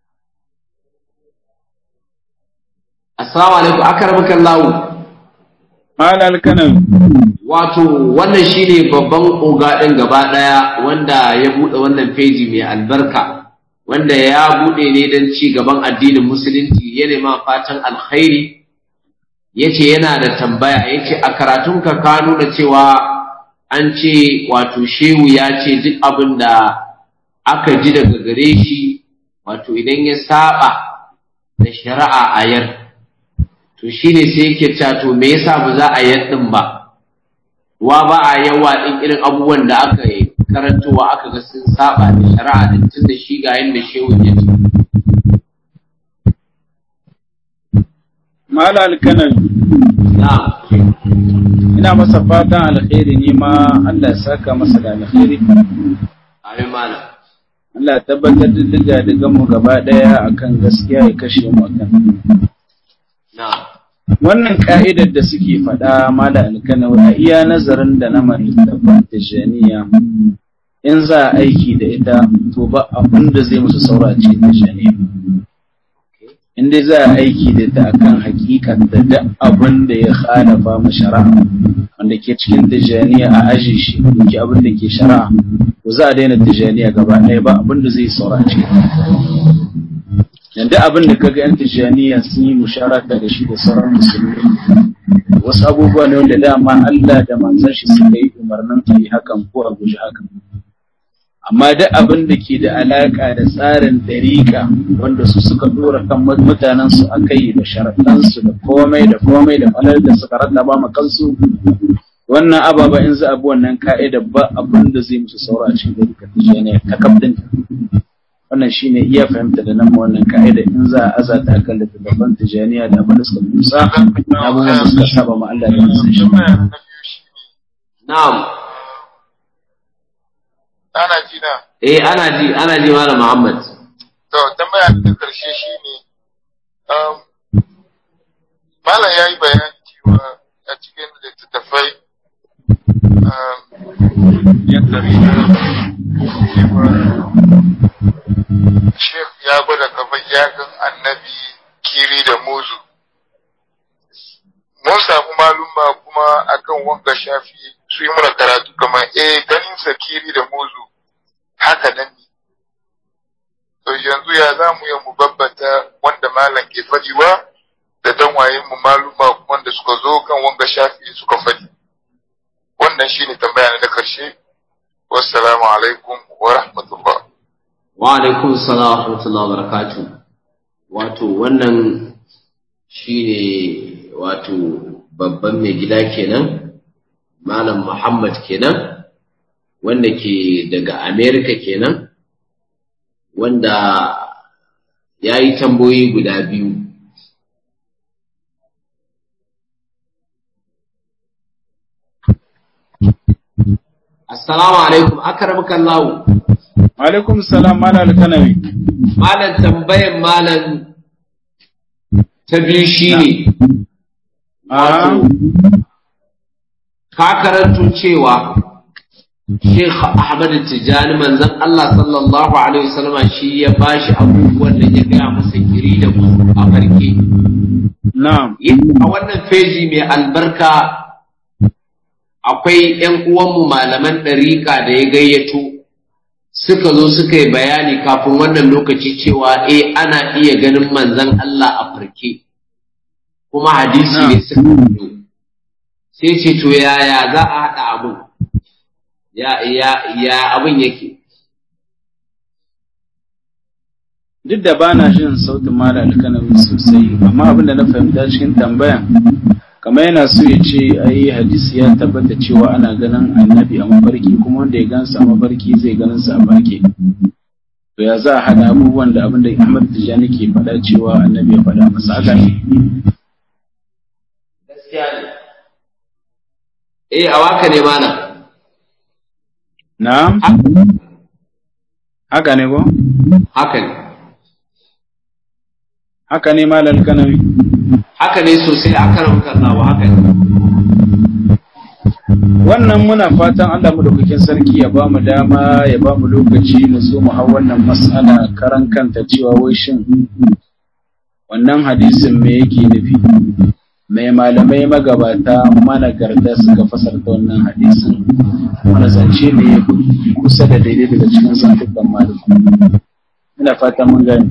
assalamu alaikum akramaka Allah malal kanan wato wannan shine babban oga ɗin gaba ɗaya wanda ya buɗe wannan feji mai albarka wanda ya buɗe ne don ci gaban addinin musulunci ya nema fatan alkhairi yace yana da tambaya yace a karatunka ka nuna cewa an ce wato shehu ya ce duk abin da aka ji daga gare shi wato idan ya saba da shari'a a yar to shine sai yake cewa to me yasa ba za a yar din ba wa ba a yawa din irin abubuwan da aka yi karantowa aka ga sun saba da shari'a din tun da shi ga yanda shehu ya ce malal kanan na'am ina masa fatan alkhairi ne ma Allah ya saka masa da alkhairi amin malam Allah ya tabbatar da diga diga mu gaba daya akan gaskiya ya kashe mu akan na'am wannan ka'idar da suke faɗa mala alkanawi a iya nazarin da na malittafan tijaniya in za a aiki da ita to ba abin da zai musu saura ce tijaniya in dai za a aiki da ita akan hakikan da duk abin da ya khalafa mu shari'a wanda ke cikin tijaniya a aji shi ke abin da ke shari'a to za a daina tijaniya gaba ɗaya ba abin da zai saura ce yanda abin da kaga yan tijaniya sun yi musharaka da shi da sauran musulmi wasu abubuwa ne wanda dama Allah da manzon shi suka yi umarnin a yi hakan ko a guji hakan amma duk abin da ke da alaka da tsarin dariƙa wanda su suka dora kan mutanen su aka yi da sharaɗansu da komai da komai da falar da suka rattaba ma kansu wannan ababa in za a bi wannan ka'ida ba abin da zai musu saura a cikin dariƙa tijaniya ta kabdin wannan shine iya fahimta da nan wannan ka'ida in za a azata akan littattafan tijaniya da abin da suka musa abubuwan da suka saba ma Allah da manzon shi Tambaya na biyu shi ne, na'am ana ji na, eh ana ji ana ji malam Muhammad to tambaya ta karshe shi ne, um, Malam ya yi bayani cewa a cikin littattafai um, yadda rina cewa Sheikh ya gwada kamar yagan annabi kiri da muzu. Mun samu maluma kuma akan wanga shafi su yi muna karatu kamar eh ganin sa kiri da muzu haka nan ne. To yanzu ya za mu yi mu babbata wanda malam ke faɗiwa da dan wayen mu maluma wanda suka zo kan wanga shafi suka faɗi. Wannan shine tambaya na da karshe. Wassalamu alaikum wa rahmatullah. wa alaikum salam wa rahmatullahi wa barakatuh wato wannan shine wato babban mai gida kenan malam Muhammad kenan wanda ke daga America kenan wanda ya yi tambayoyi guda biyu Assalamu alaikum akramaka Allah alaikum salam mala alkanawi malam tambayan malam ta biyu shine a ka karanto cewa Sheikh Ahmad Tijani manzon Allah sallallahu alaihi wasallam shi ya bashi abubuwan da ya gaya masa kiri da musu a farke na'am a wannan feji mai albarka akwai ‘yan uwanmu malaman ɗariƙa da ya gayyato suka zo suka yi bayani kafin wannan lokaci cewa e ana iya ganin manzan Allah a farke kuma hadisi ne suka fito sai ce to yaya za a haɗa abin ya ya ya abin yake duk da bana jin sautin mala alkanawi sosai amma abin da na fahimta cikin tambayan kamar yana so ya ce ai hadisi ya tabbata cewa ana ganin annabi a mafarki kuma wanda ya gansa a mafarki zai ganin sa a farke to ya za a haɗa abubuwan da abin da Ahmad Tijani ke faɗa cewa annabi ya faɗa masa haka ne gaskiya ne eh a waka ne mana na'am haka ne ko haka ne haka ne mala alkanawi haka ne sosai a karan kallawa haka ne wannan muna fatan Allah madaukakin sarki ya ba mu dama ya ba mu lokaci mu zo mu hau wannan mas'ala karan kanta cewa wai shin wannan hadisin me yake nufi mai malamai magabata managarta suka fasarta wannan hadisin wani zance ne ya kusa da daidai daga cikin zantukan malamai ina fatan mun gani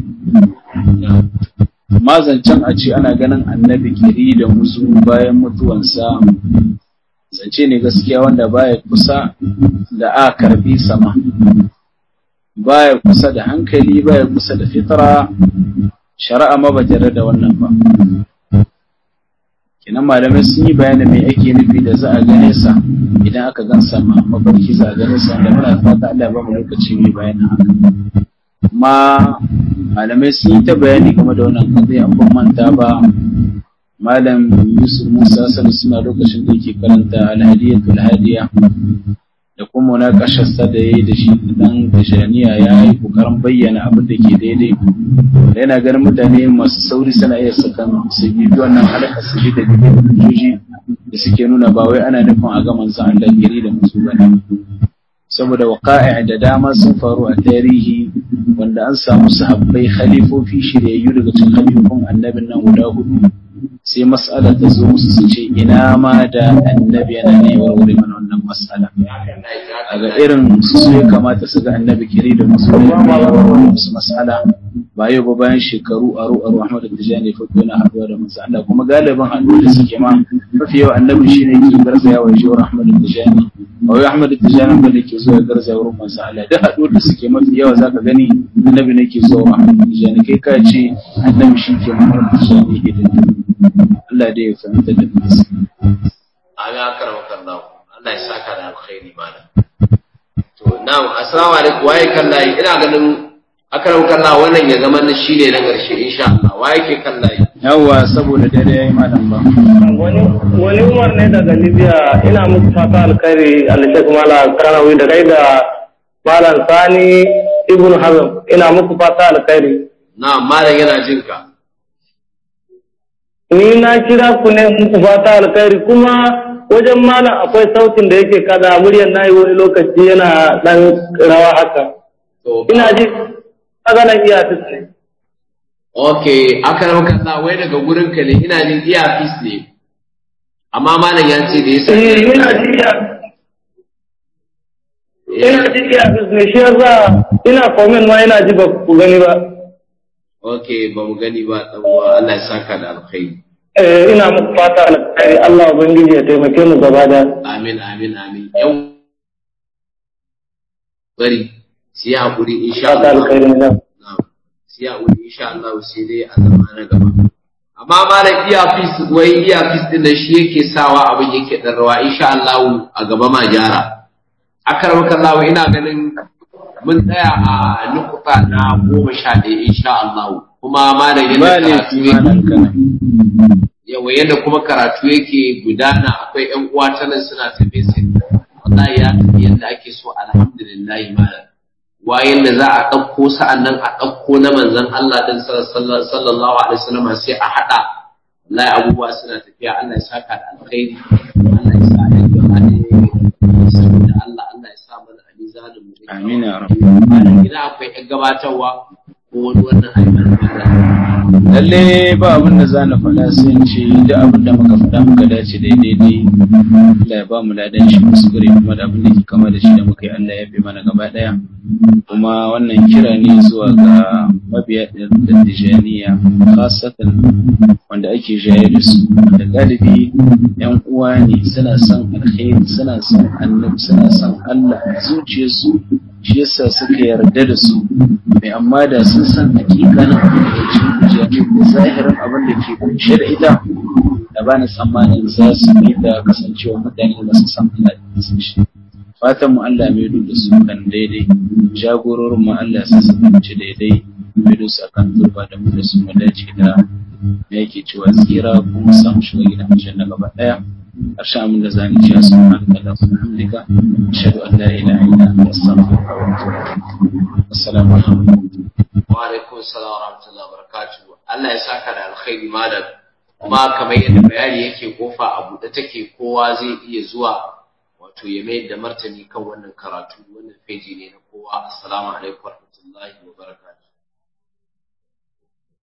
amma zancen a ce ana ganin annabi kiri da musu bayan mutuwansa zance ne gaskiya wanda baya kusa da a karbi sama baya kusa da hankali baya kusa da fitra shari'a ma ba tare da wannan ba kenan malamai sun yi bayani mai ake nufi da za a gane sa idan aka gan sama mafarki za a gane sa da muna fata Allah ya ba mu lokaci mai bayanin haka amma malamai sun yi ta bayani game da wannan kadai an ban manta ba malam yusuf musa sani suna lokacin da yake karanta alhadiyatul hadiya da kuma na kasharsa da ya yi da shi dan tashaniya ya yi kokarin bayyana abin da ke daidai da yana ganin mutane masu sauri suna iya sakan su bibi wannan halaka su bi da hujjoji da suke nuna ba wai ana nufin a ga manzon Allah gari da musu bane saboda waqa'i da dama sun faru a tarihi wanda an samu sahabbai khalifofi shiryayyu daga cikin khalifofin annabin nan guda hudu sai mas'alar ta zo musu su ce ina ma da annabi yana ne warware mana wannan mas'ala a ga irin su ya kamata su ga annabi kiri da musu ne musu mas'ala ba yau ba bayan shekaru aro aro Ahmad Tijani fa yana haduwa da manzo Allah kuma galiban haduwa da suke ma mafi yawa annabi shine yake garzaya wa shawar Ahmad Tijani ba wai Ahmad Tijani ba ne ke zuwa garzaya wurin manzo Allah duk haduwar da suke mafi yawa zaka gani annabi ne ke zuwa Ahmad Tijani kai ka ce annabi shi ke Ahmad Tijani hidima Allah dai ya fahimta da nasa. Amin akar makallahu. Allah ya saka da alkhairi mana. To na'am assalamu alaikum waye kallayi ina ganin akar makallahu wannan ya zama na shine na ƙarshe insha Allah waye ke kallayi. Yawwa saboda dare yayi malam ba. wani wani umar ne daga libya ina muku fata alkhairi alshek mala karawi da kai da malam sani ibn hazm ina muku fata alkhairi Na'am malam yana jin ka. ni na kira ku ne muku fata alkhairi kuma wajen malam akwai sautin da yake kada muryar nayi wani lokaci yana dan rawa haka To ina ji maganan iya ne Okay, akar makallahu wai daga gurin ka ne ina jin earpiece ne. Amma malam ya ce da yasa eh ina ji iya ina ji iya ne shi yasa ina comment ma ina ji ba ku gani ba Okay, ba mu gani ba dan uwa Allah ya saka da alkhairi. eh ina muku fata alkhairi Allah ubangiji ya taimake mu gaba da Amin amin amin. Yau bari sai hakuri insha fata Allah. alkhairi na Na'am. Sai hakuri insha Allah sai dai a zama na gaba. Amma malam earpiece wai earpiece din da shi yake sawa abin yake dan rawa insha Allah a gaba ma gyara. Akar maka Allah ina ganin mun tsaya a nukuta na goma sha ɗaya insha Allah kuma malam ba yadda ne karatu fi yake malam kana yawa yadda kuma karatu yake gudana akwai ƴan uwa ta nan suna ta message wallahi ya tafi yadda ake so alhamdulillah malam wayan da za a ɗauko sa'an nan a ɗauko na manzon Allah din sallallahu alaihi wasallam sai a haɗa wallahi abubuwa suna tafiya Allah ya saka da alkhairi Allah ya sa a yi saboda Allah Allah ya sa mana a mizanin mu amin ya rabu malam idan akwai ƴan gabatarwa ko wani wannan ayyukan lalle ba abin da za na faɗa sai in ce da abin da muka faɗa muka dace daidai dai Allah ya ba mu ladan shi kuskure kuma da abin da ke kama da shi da muka yi Allah ya fi mana gaba ɗaya kuma wannan kira ne zuwa ga mabiya da tijaniya khasatan wanda ake jaye da su da galibi yan uwa ne suna son alkhairi suna son annabi suna son Allah zuciyarsu shi yasa suka yarda da su mai amma da sun san hakikanin abin da ke cikin da zahirin abin da ke kunshe da ita da ba ni tsammanin za su yi da kasancewa mutane ba su san Allah da sun shi fatan mu Allah mai da su kan daidai jagororin mu Allah su su ci daidai mai da su akan turba da mu da su mu dace da me yake cewa tsira kuma samu shiga gidan aljanna gaba daya ƙarshen abin da zani ji su ma da Allah kuma hamdika ashhadu an la ilaha illa anta astaghfiruka wa atubu ilaik assalamu alaikum wa alaikum salam wa rahmatullahi wa barakatuh Allah ya saka da alkhairi malam kuma kamar yadda bayani yake kofa a buɗe take kowa zai iya zuwa wato ya mai da martani kan wannan karatu wannan feji ne na kowa assalamu alaikum wa rahmatullahi wa barakatuh